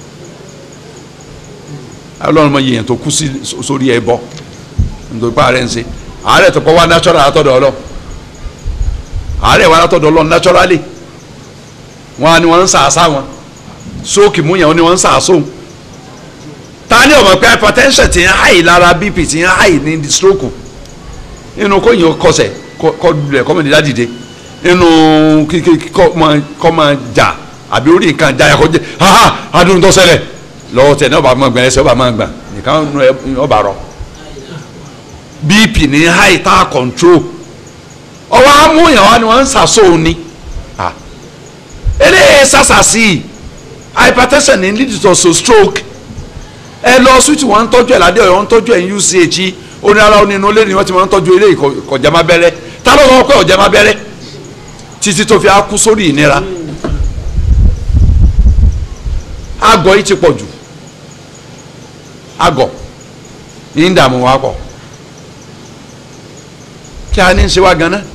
ọlọ́run mọ yìnyín tó kú sí sórí ẹ bọ́ nítorí pé ààrẹ ń ṣe ààrẹ tó kọ́ wá natural àtọ́dọ̀ ọlọ́run ààrẹ wà látọ̀dọ̀ ọlọ́run naturally wọn á ní wọn ń sàásà wọn sóòkì mú yẹn wọn ni wọn ń sàásò ta ni ọmọ pé hypertension ti ń háì lára bp ti ń háì ní stroke inú kóyìn kọsẹ̀ kọ lulẹ̀ kọ́mọ̀ nílá dìde inú kọ́ máa jà àbí orí nǹkan jáyà kọjá ha adùn tó ṣẹlẹ̀ lọ́wọ́ tẹ̀ ní ọba máa gbà ẹsẹ̀ ọba máa gbà nìkan ọba rọ bp ní háì tá a control ọwọ́ amúyàn wa ni wọ́n ń sàṣọ ni eléyìí sàṣàṣì hypertension ní lead to stroke ẹ lọ switch wọn ń tọ́jú ẹ̀ ládé ọ̀yọ́ ń tọ́jú ẹ̀ ní uch onírara onínú lé ni wọ́n ti máa ń tọ́jú eléyìí kọjá má bẹ́rẹ́ tá ló sọ pé ọ̀já má bẹ́rẹ́ títí tó fi á kú sórí ìnira àgọ́ yìí ti pọ̀ jù àgọ́ ní ń dààmú wa pọ̀ kí a ní ń ṣe wá ganan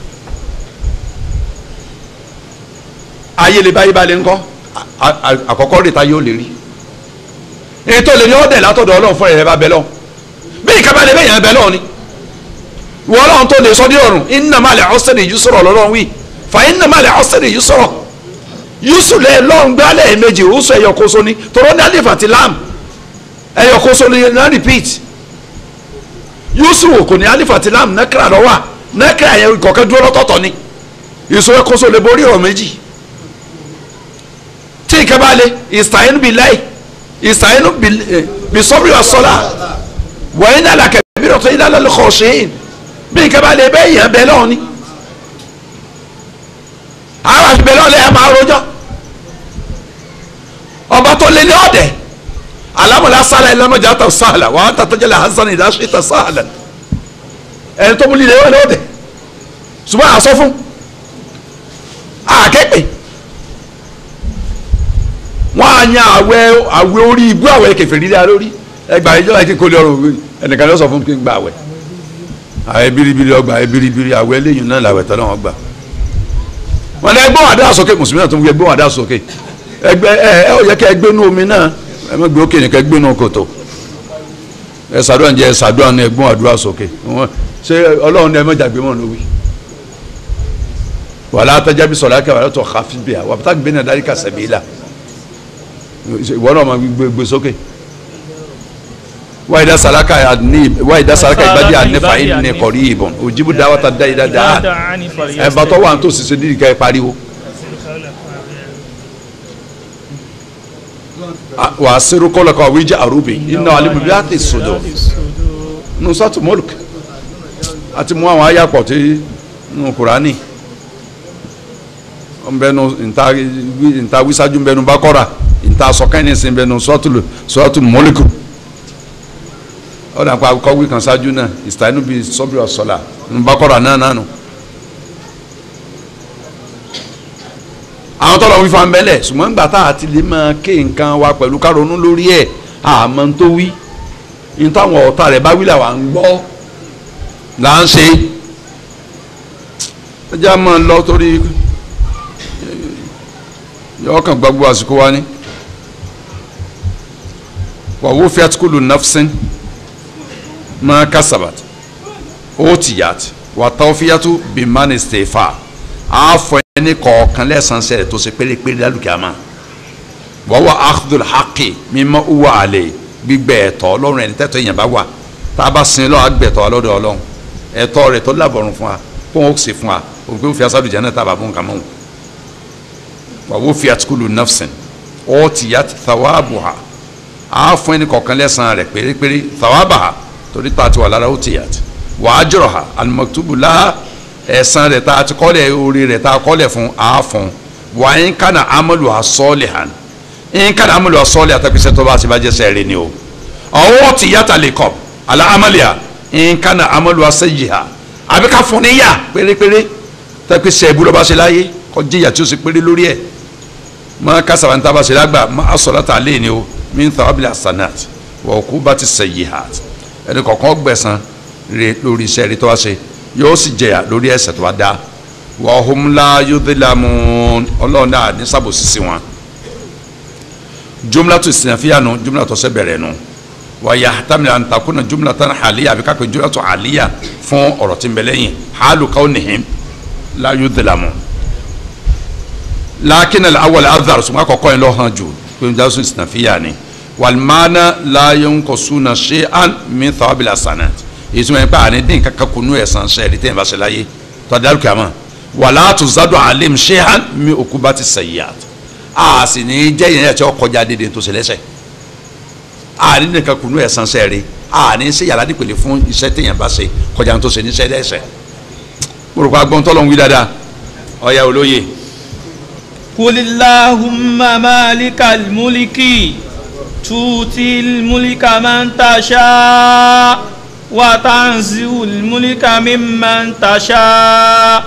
ayé lè báyìí balẹ̀ ńkọ́ a- a- àkọ́kọ́ rèé ta yóò lè rí ètò lè ní ọ̀dẹ̀ látọ̀dọ̀ ọlọ́run fún ẹ̀rẹ́ bá bẹ lọ́wọ́ bí ìkàbá lè bẹ̀yàn bẹ lọ́wọ́ ni ìwọ ọlọ́run tó lè sọ dé ọ̀run inna ma'al usri yusra lọ́lọ́run wí fa inna ma'al usri yusra yusu lẹ lọ́run gbálẹ̀ méjì yusu ẹ̀yọ kóso ni tọrọ ní alif àti lam ẹ̀yọ kóso ni na repeat yusu wò kò ní alif àti lam nẹ́kìrà lọ́wọ́ nẹ́kìrà yẹn kọ̀ọ̀kan dúró lọ́tọ̀ọ̀tọ̀ ni yusu ẹ̀ kóso lè borí ọ̀rọ̀ méjì tí ìkàbá lè ìsàyẹn bí láì ìsàyẹn bí sọ́bìrì wa sọ́lá wọ́n ní alakẹ́ bí rọ̀tọ́ yìí lálẹ́ lọ́kọ̀ ṣẹ́yìn bí ìkàbá lè bẹ́ẹ̀ yẹn bẹ́ẹ̀ lọ́wọ́ ni àwọn àti bẹ́ẹ̀ lọ́wọ́ lẹ́yìn máa rojọ́ ọba tó lé ní ọ̀dẹ̀ alámọ̀lá sálà ìlànàjà tó sáàlà wà á tàtàjẹ́ lè hasan ìdáṣẹ́ tó sáàlà ẹni tó mú lílẹ̀ wọ́n ní ọ̀dẹ̀ ṣùgbọ́n àsọ fún àkẹ́pẹ́ wọ́n á yan àwẹ̀ àwẹ̀ orí ibú àwẹ̀ kẹfẹ́ lílẹ̀ lórí ẹgbà ìjọba kí n kó lè ọrọ̀ òwe ẹnìkan ló sọ fún mi kí n gba àwẹ̀ àwẹ̀ biribiri ọgbà àwẹ̀ biribiri àwẹ̀ lẹ́yìn náà làwẹ̀ tọ́lá wọn gbà wọn lẹ gbọ́n àdá sókè mùsùlùmí náà tó ń gbé gbọ́n àdá sókè ẹgbẹ́ ẹ ẹ ó yẹ kẹ́ ẹ gbé nú omi náà ẹ má gbé òkè nìkan ẹ gbé nú kòtò ẹ ṣàdúrà ǹjẹ́ ẹ ṣàdúrà ní ẹgbọ́n àdúrà sókè wọn ṣé ọlọ́run ní ẹ mọ̀jà gbé mọ̀ ní wí. wàhálà àtàjà bí sọ̀rọ̀ akẹ́ wàhálà tó xa fi bìyà wà pátá gbé náà dárí ká sẹ̀mí la ìwọ náà máa gbé gbé sókè wáyé dá sàlákà ní wáyé dá sàlákà ìbàdí ànífà yìí ní kọ̀rí ìbọn òjìbù dáwọ́ta dá ìdá dáa ẹ bá tọ́ wà ní tòsí ṣe dídì ká ẹ pariwo. wà á sẹ́rù kọ́lọ̀ kan wíjà àrùbí iná alimu bí a ti sòdò nusatu mulk àti mú àwọn ayapọ̀ tí nù kúránì nbẹnu nta nta wisaju nbẹnu bakora nta sọkẹ́ni sin nbẹnu sọ́tù sọ́tù mọ́líkù ọ̀dà pa kọ́wé kan ṣáájú náà ìsìtáínú bíi sọ́bìrì ọ̀sọ́là nbakora náà nánu. àwọn tọ́lọ̀ wí fan bẹ́lẹ̀ ṣùgbọ́n gbà tá a ti lè máa ké nǹkan wa pẹ̀lú ká ronú lórí ẹ̀ àmọ́ tó wí ní táwọn ọ̀tá rẹ̀ bá wí là wà ń gbọ́ là ń ṣe ẹ jẹ́ àmọ́ lọ torí yọ kàn gbàgbọ́ àsìkò wa ni wà wó fiat kúlù nafsin máa kásábàt ó tìyàt wà tawfiyatu bí mani stefa àáfọ ẹni kọ̀ọ̀kan lẹ́sàn-án sẹ́rẹ̀ tó ṣe pérépéré lálùkìyàmá wọ́wọ́ akhdul haqi mímọ́ uwa àlè gbígbẹ́ ẹ̀tọ́ ọlọ́run ẹni tẹ́tọ́ èèyàn bá wà tá a bá sin lọ́wọ́ agbẹ̀tọ́ ọlọ́dọ̀ ọlọ́run ẹ̀tọ́ rẹ̀ tó lábọ̀rùn fún wa kó wọn ó sì fún wa òun pé ó fi asádùn jẹ́ náà tá a bá bó nǹkan mọ́ wọn. wàwó fi àtikúlù nafsin ó ti yá thawabuha á fún ẹni kọ̀ọ̀kan lẹ́sàn-án rẹ̀ pérépéré thawabaha torí tá a ti wà lára ó ti yá ti wà á jọ̀rọ̀ ha alimaktubu la ẹ̀san rẹ̀ tá a ti kọ́lẹ̀ orí rẹ̀ tá a kọ́lẹ̀ fún á fún wà á ń kánà amalu asọ́ọ̀lìhàn ń kánà amalu asọ́ọ̀lì àtàkùsẹ́ tó bá a ti bá jẹ́ sẹ́ẹ̀rì ni o ọwọ́ ti yá ta lè kọ́ ala amaliya ń kánà amalu asẹ́yìhà àbí ká fún ní yà pérépéré tàkùsẹ́ ìbúlọ̀ bá ṣe láyé kọjí ìyà tí ó ṣe péré lórí ẹ̀ ma kasaba n taba sela gba ma asọ̀rọ̀ ta lé ni o min tawabila sanat wa kú bá ti sayyihat ẹni kọ̀ọ̀kan gbẹ̀san re lórí iṣẹ́ rí tó wá ṣe yóò sì jẹyà lórí ẹ̀ṣẹ̀ tó wá dá wa hum la yudhlamun ọlọ́run náà ní sábòsí sí wọn jumlatu sinafiyanu jumlatu ọsẹ bẹ̀rẹ̀ nu wa yahtamil an takuna jumlatan haliya àbí kápẹ́ jumlatu haliya fún ọ̀rọ̀ tí ń bẹ lẹ́yìn halu kawnihim la yudhlamun lakin al-awwal adhar suma kọ́kọ́ yin lọ hàn jù pé n jásùn sinafiya ni walmana la yanqusuna shay'an min thawabil hasanat ìtumọ̀ yẹn pé àní dín kankan kunu ẹ̀san sẹ́ẹ̀rì tẹ́yìn bá ṣe láyé tọ́jú kàmá wala tuzadu alim shay'an min ukubati sayyi'at a sì ní jẹ́ yẹn ẹ̀tí ọkọjá dédé tó ṣe lẹ́sẹ̀ àní dín kankan kunu ẹ̀san sẹ́ẹ̀rì àní ṣe yàrá nípele fún iṣẹ́ tẹ́yìn bá ṣe kọjá tó ṣe níṣẹ́ lẹ́sẹ̀ mo rò pé agbọ́ntọ́ lọ́n wí dáadáa ọ̀ya olóye. قل اللهم مالك الملك تؤتي الملك من تشاء وتنزع الملك ممن تشاء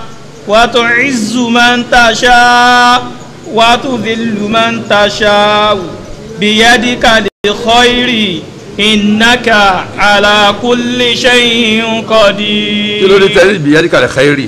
وتعز من تشاء وتذل من تشاء biyadika l-khayri innaka ala kulli shay'in qadir. kí ló dé tẹ́lẹ̀ ibi yẹ́dí kalẹ̀ xẹ́rì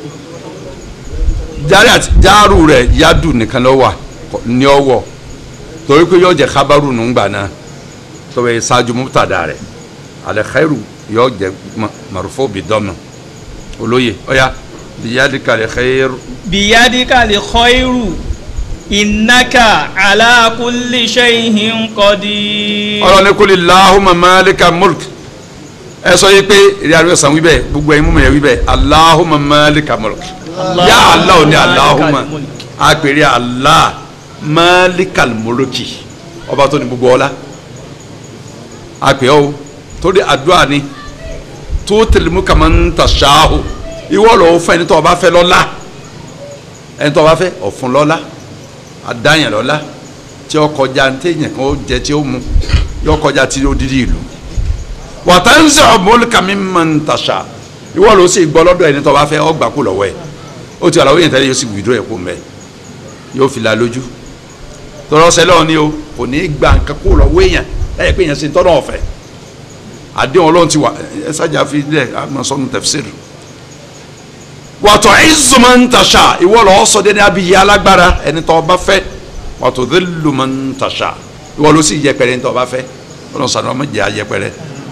jaari àti jaaru rẹ̀ yadu nìkan ló wà ní ọwọ́ torí pé yóò jẹ kábàrù nùgbà náà tó bẹ ṣáájú mubtada rẹ̀ alẹ́ xẹ́rù yóò jẹ marufo bi dọ́mọ olóye ọ̀ya bi yẹ́dí kalẹ̀ xẹ́rù biyadika l-khayru innaka ala kulli shay'in qadir. ọlọ́ni kúlì lahuma malika mulk ẹ sọ yìí pé ìrìn àrùn ẹ̀sán wíbẹ̀ gbogbo ẹ̀yin múmi ẹ̀ wíbẹ̀ alahuma malika mulk yá Allah ní alahuma àpèrè Allah malika mulki ọba tó ní gbogbo ọlá àpè ọ́ torí àdúrà ni tó tẹlẹmú kàmá ń ta ṣááhù ìwọ lọ́wọ́ fún ẹni tó ọba fẹ́ lọ́lá ẹni tó ọba fẹ́ ọ̀fun lọ́lá adáyàn lọ́lá tí ó kọjá ní téèyàn kan ó jẹ tí ó mu yóò kọjá tí ó dídí ìlú wàtánsẹ̀ ọ̀mọ́lùkà mi máa ń tàṣà ìwọ ló sì gbọ́ lọ́dọ̀ ẹni tó bá fẹ́ ọgbà kú lọ́wọ́ ẹ̀ ó ti àlàó yẹn tẹ́lẹ̀ yóò sì wìdúró ẹ̀ kó mẹ́ yóò fi la lójú tọ́lọ́ sẹ́lẹ̀ ni o kò ní í gba nǹkan kó lọ́wọ́ èèyàn ẹ̀ pé èèyàn sì ń tọ́nà ọ̀fẹ́ àdéhùn ọlọ́run ti wà ẹ sájà fi lẹ̀ àmọ́ sọ́nu tafsir wàtò ìzù máa ń tàṣà ìwọ lọ́ọ́ sọ dé ní abiyí alágbára ẹni tó bá fẹ́ wàtò dhillu man tasha ìwọ ló sì yẹpẹrẹ nítorí ọba fẹ́ ọlọ́run sànù ọmọ jẹ́ ayẹpẹrẹ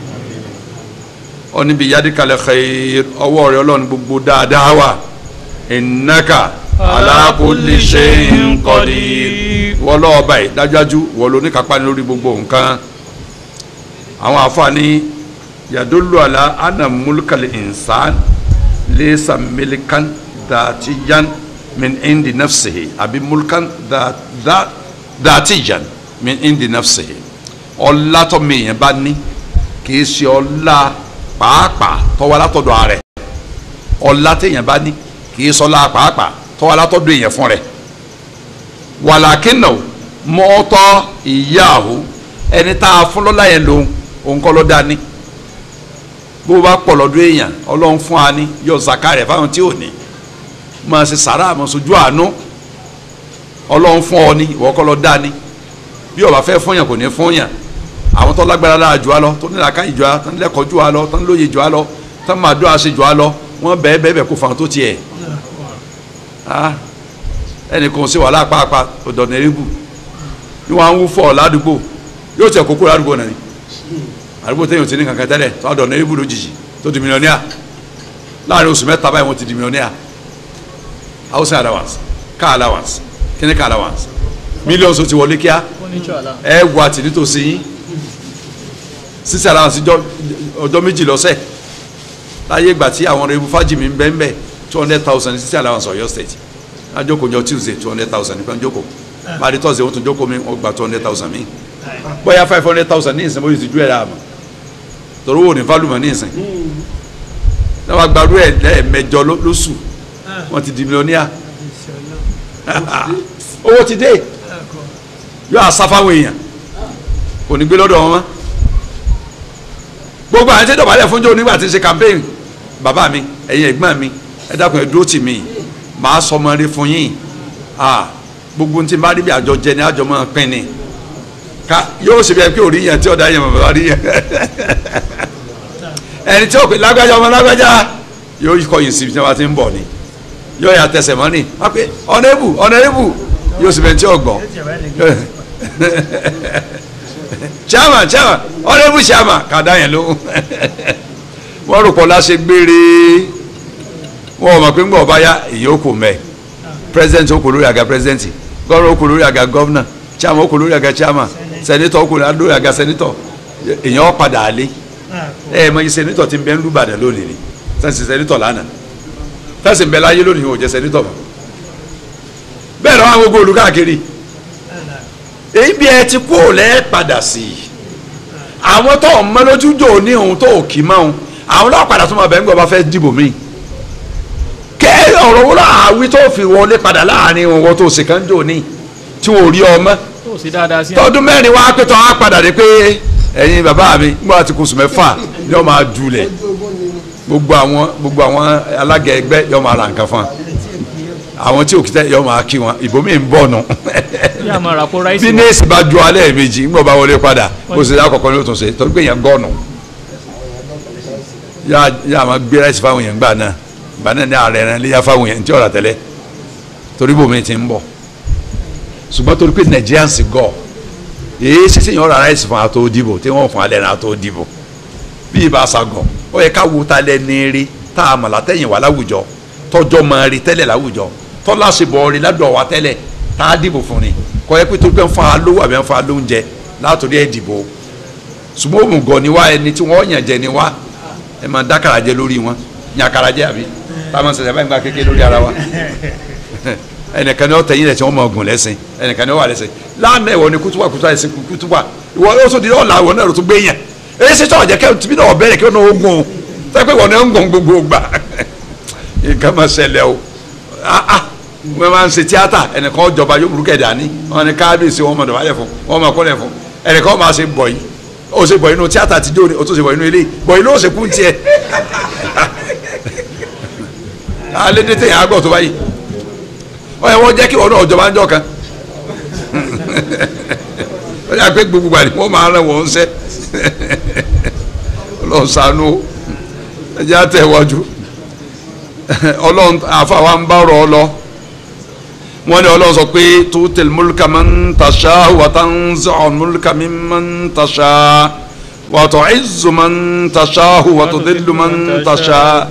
ọ níbi yadikale khair ọwọ́ rẹ ọlọ́run gbogbo dáadáa wà innaka ala kulli shay'in qadir ìwọ lọ́wọ́ báyìí dájúdájú ìwọ ló ní kápá ní lórí gbogbo nǹkan àwọn àfààní yadullu ala anna mulkal insan laysa milkan dhatiyan min indi nafsihi àbí mulkan dha dha dhatiyan min indi nafsihi ọlá tó mìíràn bá ní kì í ṣe ọlá pàápàá tó wá látọ̀dọ̀ ààrẹ ọlá téèyàn bá ní kì í sọlá pàápàá tó wá látọ̀dọ̀ èèyàn fún rẹ̀ wàlàkínà mọ́tọ́ ìyáàhó ẹni tá a fún lọ́lá yẹn lòun òun kọ́ ló dání bó bá pọ̀ lọ́dọ̀ èèyàn ọlọ́run fún wa ní yọ zaka rẹ̀ fáwọn tí ò ní máa ṣe sàrà àmọ́ sojú àánú ọlọ́run fún ọ ní ìwọ kọ́ ló dání bí ó bá fẹ́ fún yàn kò ní fún yàn àwọn tó lágbára lára jù á lọ tó nílò aká ìjọ á tó nílò ẹ̀kọ́ jù á lọ tó nílò òye jù á lọ tó máa dó àṣẹ jù á lọ wọ́n bẹ́ẹ̀ bẹ́ẹ̀ bẹ́ẹ̀ kó fáwọn tó tiẹ̀ ẹnì kan sí wàhálà pàápàá ọ̀dọ̀nà erébù ni wọ́n á ń wú fọ́ ládùúgbò yóò tẹ̀ kókó ládùúgbò náà ni àdúgbò téèyàn ti ní kankan tẹ́lẹ̀ tó ọ̀dọ̀nà erébù lójijì tó di mílíọ̀nìà láàrin oṣù mẹ́ta báyìí wọ́n ti di mílíọ̀nìà housing allowance car allowance kíní car allowance mílíọ̀nù tó ti wọlé kíá ẹ wà tì nítòsí yín sísè allowance ọjọ́ méjì lọ́sẹ̀ láyé ìgbà tí àwọn ọ̀rẹ́ fájìmí ń bẹ́ẹ̀ bẹ́ẹ̀ two hundred thousand sísè allowance Ọ̀yọ́ state ajoko jọ tuesday two hundred thousand nípa njoko máa di thursday wọ́n tún joko mi wọ́n gba two hundred thousand mi bóyá five hundred thousand ní ìsìn bóyá ti ju ẹ̀ dáa mọ̀ torí wo ní fálùmọ̀ ní ìsìn náà wàá gbarú ẹ̀ lẹ́ẹ̀mẹjọ lóṣù wọ́n ti di mílíọ̀nìyà owó ti dé yóò àsáfáwọn èèyàn kò ní gbé lọ́dọ̀ wọn mọ́ gbogbo àwọn tí dọ̀bálẹ̀ fún jò nígbà tí ń ṣe campaign bàbá mi ẹ̀yin ẹ̀gbọ́n mi ẹ dákun ẹ dúró tì mí màá sọ ọmọ rí fún yín gbogbo tí n bá rí bí àjọ jẹ ní àjọ máa pín ni ká yóò ṣe bí ẹ pé òrí yẹn tí ọ̀dà yẹn bàbá rí yẹn ẹni tí ó pè lágbájá ọmọ lágbájá yóò kọyìn sí ibi tí wọn ti ń bọ̀ ni yóò yà tẹsẹ̀ mọ́ ni wọ́n pe ọ̀nẹ́bù ọ̀nẹ́bù yóò sì bẹ̀ tí ọ̀gbọ́n chairman chairman ọ̀nẹ́bù chairman kàdá yẹn ló wọ́n rò pọ̀ láṣẹ gbére wọ́n mọ̀ pé ń gbọ́ ọba yá èyí ó kò mẹ́ president ó kò lórí àga president governor ó kò lórí àga governor chairman ó kò lórí àga chairman senator ó kò lórí àga senator èyàn ó padà àlé ẹ ẹ mọ iye senator ti ń bẹ ń lùbàdàn lónìí ni sẹ́ǹsì senator lánàá tẹ́sí ń bẹ láyé lónìí wọn ò jẹ́ senator mọ́ bẹ́ẹ̀ lọ́wọ́ àwọn gbogbo olùkáàkiri èyí bí ẹ ti kú ò lẹ́ padà sí i àwọn tó ń mọ́lójújò ní òun tó kì í mọ́ òun àwọn náà padà tó máa bẹ̀ ń gbọ́ bá fẹ́ dìbò míì kẹ́ ọ̀rọ̀ wọn àwí tó fi wọlé padà láàrin wọn tó sì kàn jò ní tí wọn ò rí ọmọ tọdún mẹ́rin wá pé tó wá padà dé pé ẹ̀yin bàbá mi nígbà tí kò sùn mẹ́fà yóò máa dulẹ̀ gbogbo àwọn gbogbo àwọn alága ẹgbẹ́ yóò máa ra nǹkan fún àwọn tí òkìtẹ́ yọ máa kí wọn ìbomi ń bọ̀ nù yà máa rà kó ráìsì bí wá. nẹ́ẹ̀sì bá ju alẹ́ méjì ńgbọ́ bá wọlé padà kó sì lákọ̀ọ́kọ́ ní o tún ṣe torí pé yẹn gọ́ọ̀nù yà yà máa gbé ráìsì fáwọn yẹn gbà náà gbà náà ní ààrẹ rẹ léyà fáwọn yẹn tí ọ̀rà tẹ́lẹ̀ torí bòmí ti ń bọ̀ ṣùgbọ́n torí pé Nigerians gọ̀ èyí sísè yẹn ọ̀rà ráìsì fún àtó dìbò tí wọ́n fún alẹ́ náà àtó dìbò bí ibà sagọ̀ ó yẹ ká wo ta lẹ ní rí tá a mọ̀ látẹ̀yìn wá láwùjọ tọjọ́ mọ̀ rí tẹ́lẹ̀ láwùjọ tọ́lá ṣe bọ̀ rí ládùn wa tẹ́lẹ̀ tá a dìbò fún ni kọ́ ẹ pé tó pé ń fa lówó àbí ń fa lóúnjẹ látòrí ẹ̀ dìbò ṣùgbọ́n òmùgọ̀ ni wá ẹni tí wọ́n yàn jẹ ni wá ẹ máa dákàrà jẹ lórí wọn nyàkàrà jẹ àbí táwọn ṣẹ̀ṣẹ̀ báyìí gba kékeré lórí ara wa ẹnìkan ni wọ́n tẹ̀yìn rẹ̀ tí wọ́n máa gùn lẹ́sìn ẹnìkan ni wọ́n wà lẹ́sìn lánàá ìwọ ni kútùbà kútùbà ẹ̀sìn kútùbà ìwọ yóò tún di ọ̀la ìwọ náà ló tún gbé yàn èyí ṣe tọ́jà kẹ́ tìbí náà bẹ̀rẹ̀ kí wọ́n náà ó gùn o sọ pé wọ́n náà ń gùn gbogbo gbà nǹkan máa ṣẹlẹ̀ o ah ah wọ́n máa ń ṣe tíátà ẹnìkan jọba yóò burúkẹ́ dání wọ́n ní kábíyèsí wọn máa dọ̀bálẹ̀ fún wọn máa kọ́lẹ̀ fún ẹnìkan máa ṣe bọ̀ yìí ó ṣe bọ̀ inú tíátà ti jó ni ó tún ṣe bọ̀ inú ilé bọ̀ inú ó ṣe kú tiẹ̀ alẹ́ dé tẹ̀yìn àgbọ̀ tó báyìí ọ yẹ wọ́n jẹ́ kí wọn náà jọba ń jọ kan ó yà pé gbogbo àdìmọ́ wọ́n máa rán wọn ṣẹ́ ọlọ́run ṣàánú ẹ jẹ́ àtẹ̀wájú ọlọ́run àfàwọn ń bá rọ ọ lọ wọ́n ní ọlọ́run sọ pé tuutil mulka man tasha wa tanzi'ul mulka mimman tasha wa tu'izzu man tasha wa tudillu man tasha.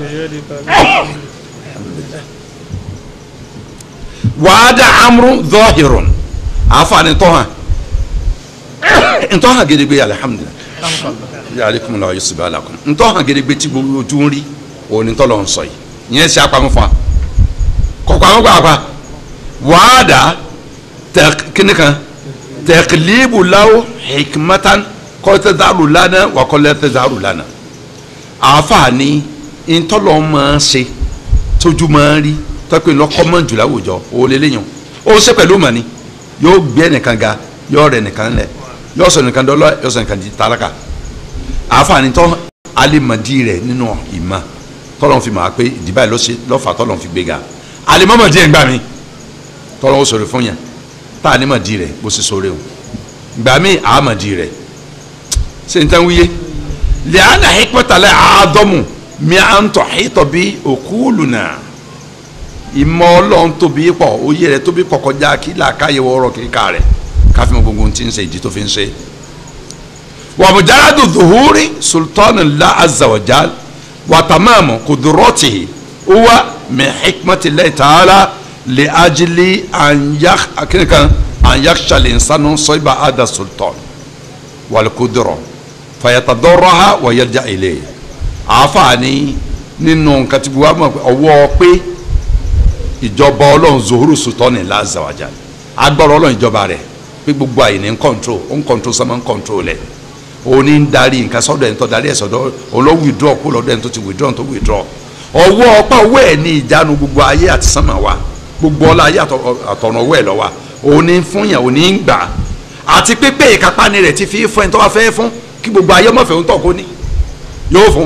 wàhádà amúrú zọ́hìrún àfààní tọ́hàn ntọ́hàn gẹ́gẹ́ alihamudulilayi yàrá la yóò sèbá làkùn ntọ́hàn gẹ́gẹ́ tí gbogbo ojú ń rí òní tọ́lọ̀ ń sọ yìí yẹn ṣe apamọ́ fún wa kọ̀kọ́ àwọn gbàgbà wàhádà kíni kan tẹ̀kílíbù láwù hikmatan kọ́tẹ́dàrú lánàá wà kọ́lẹ́tẹ́dàrú lánàá àfààní ntọ́lọ̀ máa ṣe tójú máa rí tọ́pẹ́ lọ́kọ́ mọ́ jù láwùjọ òun lè léyìn ó ṣe pẹ̀lú mọ̀ni yóò gbé ẹnìkan ga yóò rẹ̀ nìkan lẹ̀ yóò sọ nìkan dọ́lọ́ yóò sọ nìkan di tálákà àǹfààní tọ́ alimadi rẹ̀ nínú ìmọ̀ tọ́lọ́n fi máa pé ìdìbà yìí lọ́fà tọ́lọ́n fi gbéga alimọ́mọ̀dí ẹ̀ gbà mí tọ́lọ́n ó sọ̀rọ̀ fún yàn tá alimọ̀dí rẹ̀ bó ṣe sọ̀rọ̀ o gbà mí àmọ̀dí rẹ̀ ṣe n tán wíyé lẹ́yìn àhípẹ́tàlẹ́ àádọ́mù mi à ń tọ̀ àhítọ̀ bí òkúlù náà ìmọ̀ ọlọ́run tóbi pọ̀ oyè rẹ̀ tóbi pọ̀ kọjá kí làákàyè wọ́ọ́rọ́ kíkà rẹ̀ káfí mọ gbogbo tí ń ṣe ìdí tó fi ń ṣe. wa mujaradu dhuhuri sultani la azza wa jal wa tamamu kuduroti huwa min hikmati llahi ta'ala li ajili an yak akínkan an yaksha linsanu soiba ada sultan wal kuduro fayatadorraha wa yarja ilayhi àáfààní nínú nǹkan tí wàá mọ̀ ọwọ́ pé ìjọba ọlọ́run zohuru sultani lazawaja agbára ọlọ́run ìjọba rẹ̀ pé gbogbo àyè ní ń kọ́ńtró ó ń kọ́ńtró sọ́mọ́ ń kọ́ńtró lẹ̀ òun ní ń darí nǹkan sọ́dọ̀ ẹ̀ ń tọ́ darí ẹ̀ sọ́dọ̀ òun ló withdraw kó lọ́dọ̀ ẹ̀ ń tó ti withdraw tó withdraw ọwọ́ ọpá owó ẹ̀ ní ìjánu gbogbo ayé àti sánmà wa gbogbo ọlá ayé àtọ̀nà owó ẹ̀ lọ́wọ́ òun ní fún yàn òun ní ń gbà àti pépé ìkápáni rẹ̀ ti fi fún ẹ̀ tó wá fẹ́ fún kí gbogbo ayé mọ̀fẹ́ ń tọ̀ kó ní yóò fún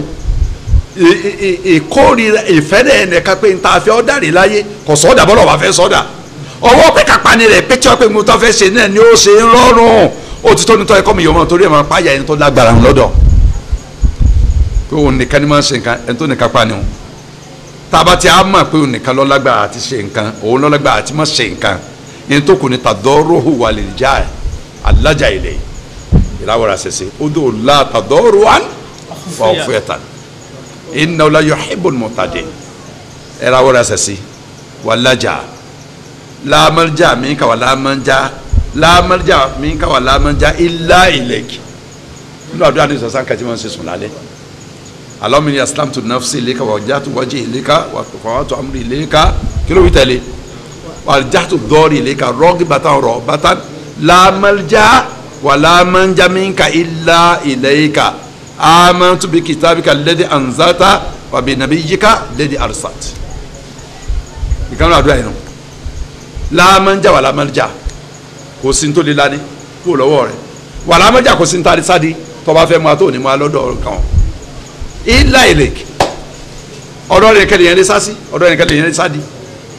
ìkórira ìfẹ́rẹ́ ẹnìkan pé nta fẹ́ ọ́dà rí láyé kò sọ́dà bọ́lọ̀ wà fẹ́ sọ́dà ọwọ́ pé kápáni rẹ̀ pé tí wọ́n pé mo tọ́ fẹ́ ṣe náà ni ó ṣe ń rọrùn ó ti tó nítorí ẹ̀kọ́ mi yọ̀ mọ́ torí ẹ̀ máa pààyà ẹni tó lágbára ń lọ́dọ̀ pé òun nìkan ni máa ń ṣe nǹkan ẹni tó nìkan pa ni òun tába tí a mọ̀ pé òun nìkan ló lágbára àti ṣe nǹkan òun ló lágbára àti má ṣe nǹkan ẹni tó kù ní tàdọ́rọ̀hù wà lè já alájà ilẹ̀ ìlàwọ̀rà ṣẹṣẹ ó dò la tàdọ́rọ̀ wà fún ẹ̀ta inna la yuhibbul mu'tadin era wora sasi walaja la malja minka wala manja la malja minka wala manja illa ilayk nínú àdúrà ní sọ̀sán kàtí wọ́n ṣe sùn lálẹ́ Allahumma inni aslamtu nafsi ilayka wa wajjahtu wajhi ilayka wa fawwadtu amri ilayka kí ló wí tẹ̀lé wa aljahtu dhahri ilayka raghbatan rahbatan la malja wala manja minka illa ilayka amantu bi kitabika alladhi anzalta wa bi nabiyyika alladhi arsalt ìkànnì àdúrà yìí nù láàmánjà wà láàmánjà kò sí tó lé lání kó lọ́wọ́ rẹ̀ wà láàmánjà kò sí ntàdí sádi tọ́ba fẹ́ mu àtọ́ òní mu alọ́dọ̀ kan ilá ìlẹ̀kì ọ̀dọ́ rẹ̀ kẹ́lẹ̀ yẹn lé sásí ọ̀dọ́ rẹ̀ kẹ́lẹ̀ yẹn lé sádi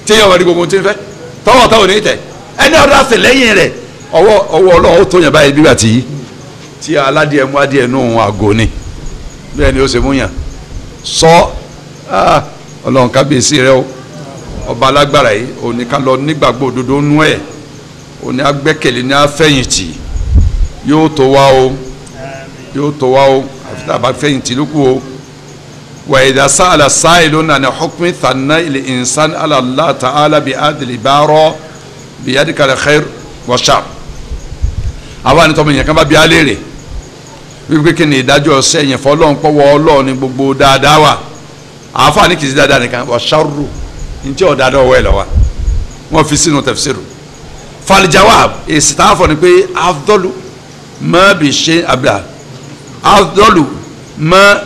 tí yẹn wà ní gbogbo tí ń fẹ́ tọwọ́ tọwọ́ ní tẹ̀ ẹni ọ̀dọ́ àti lẹ́yìn rẹ̀ ọwọ́ ọwọ́ ọlọ́run ó tó yẹn báyìí bíbà tí tí aládìẹ mú adìẹ nù àgò ni bẹ́ẹ̀ ni ó ṣe mú yàn sọ ah, ọlọ́run kábíyèsí rẹ o ọba alágbára yìí òní ká lọ nígbàgbọ́ òdodo nú ẹ̀ òní agbẹ́kẹ̀lé ní afẹ́yìntì yóò tó wá o yóò tó wá o àfi tá a bá fẹ́yìntì ló kù o wa idha sa'ala sa'ilun an hukmi thanna il insan ala Allah ta'ala bi adli baro bi yadika al khair wa shar àwọn ànitọ́ mi yẹn kan bá bí alẹ́ rẹ̀ wípé kí ni ìdájọ́ sẹ́yìn fọlọ́n pọ́wọ́ ọlọ́ọ̀ ní gbogbo dáadáa wa àáfàá kìí sí dáadáa nìkan wa sharru ntí ọ̀ dáadáa ọwọ́ ẹ̀ lọ́wọ́ wọ́n fi sínú tafsiru falijawab èsì tá a fọ ni pé afdọ́lù má bi ṣe abdá afdọ́lù má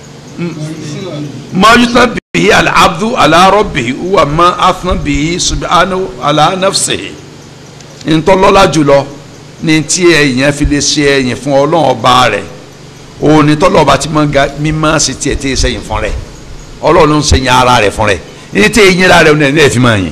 má yutna bihi al-abdu ala rabbihi wa má afna bihi subhanahu ala nafsihi ntọ́lọ́lá jùlọ ní tí ẹ̀yìn fi lè ṣe ẹ̀yìn fún ọlọ́run ọba rẹ̀ òun ni tọ́lọ́ ọba tí mímọ́ sí tiẹ̀ tí ì sẹ́yìn fún rẹ̀ ọlọ́run ló ń sẹ́yìn ara rẹ̀ fún rẹ̀ ní tí eyín ara rẹ̀ ní ẹ̀ fi máa yìn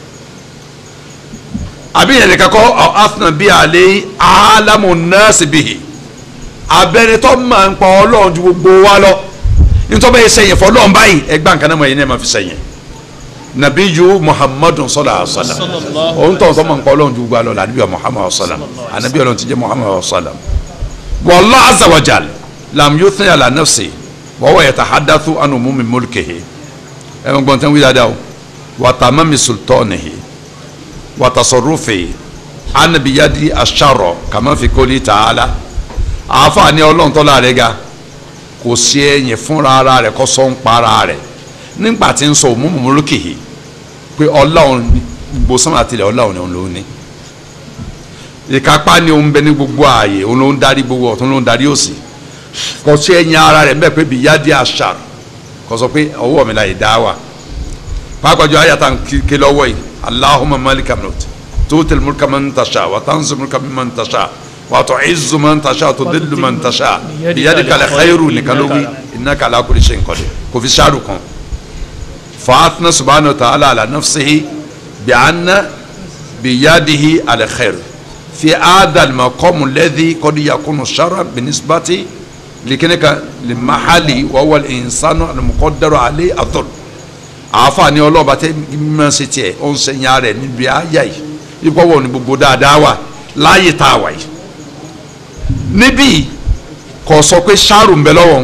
àbí yẹn nìkan kọ́ afnan bíi alẹ́ alamu nọ́ọ̀sì bíi abẹ́rẹ́tọ́ máa ń pa ọlọ́run ju gbogbo wa lọ nítorí bẹ́ẹ̀ sẹ́yìn fún ọlọ́run báyìí ẹgbẹ́ nǹkan náà mọ̀ ẹ̀yin náà máa fi sẹ́yìn nabiyu muhammadu sallallahu alaihi wa sallam òun tó ń sọ ma ń pa ọlọ́run ju gbogbo alọ́ la anabi muhammadu sallam anabi ọlọ́run ti jẹ́ muhammadu sallam wallahu azza wa jal lam yuthni ala nafsi wa huwa yatahadathu an umumi mulkihi ẹ̀ ń gbọ́n tẹ́ ń wí dáadáa o wa tamami sultanihi wa tasarrufi an biyadi asharra kama fi qawli ta'ala àáfàá ọlọ́run tọ́lá rẹ̀ ga kò sí ẹ̀yìn fúnra ara rẹ̀ kó sọ ń pa ara rẹ̀ nígbà tí ń sọ òmùmù múlùkì yìí pé ọlọ́run gbogbo sánmà tilẹ̀ ọlọ́run ni òun ló ní ìkápá ni òun bẹ ní gbogbo ààyè òun ló ń darí gbogbo ọ̀tún ló ń darí òsì kò sí ẹ̀yìn ara rẹ̀ mbẹ́ pé bí yáde àṣà kò sọ pé ọwọ́ mi la yìí dá wà pàápàá ayàtà ké lọ́wọ́ yìí Allahumma malika mulk tuutil mulka man tasha wa tanzu mulka man tasha wa tu'izzu man tasha wa tudillu man tasha biyadika al-khayru nìkan ló wí innaka ala kulli shay'in qadir kò fi ṣáàrù kan فأثنى سبحانه وتعالى على نفسه بأن بيده على خير في هذا المقام الذي قد يكون شرا بالنسبة لكنك لمحل وهو الإنسان المقدر عليه الظلم àfààní ọlọ́ọ̀bá tẹ́ mímọ́ sí tiẹ̀ ó ń sẹ́yìn rẹ̀ níbi àyà yìí ipò wọ̀ ní gbogbo dáadáa wà láàyè tá a wà yìí níbí kò sọ pé ṣáàrù ń bẹ lọ́wọ́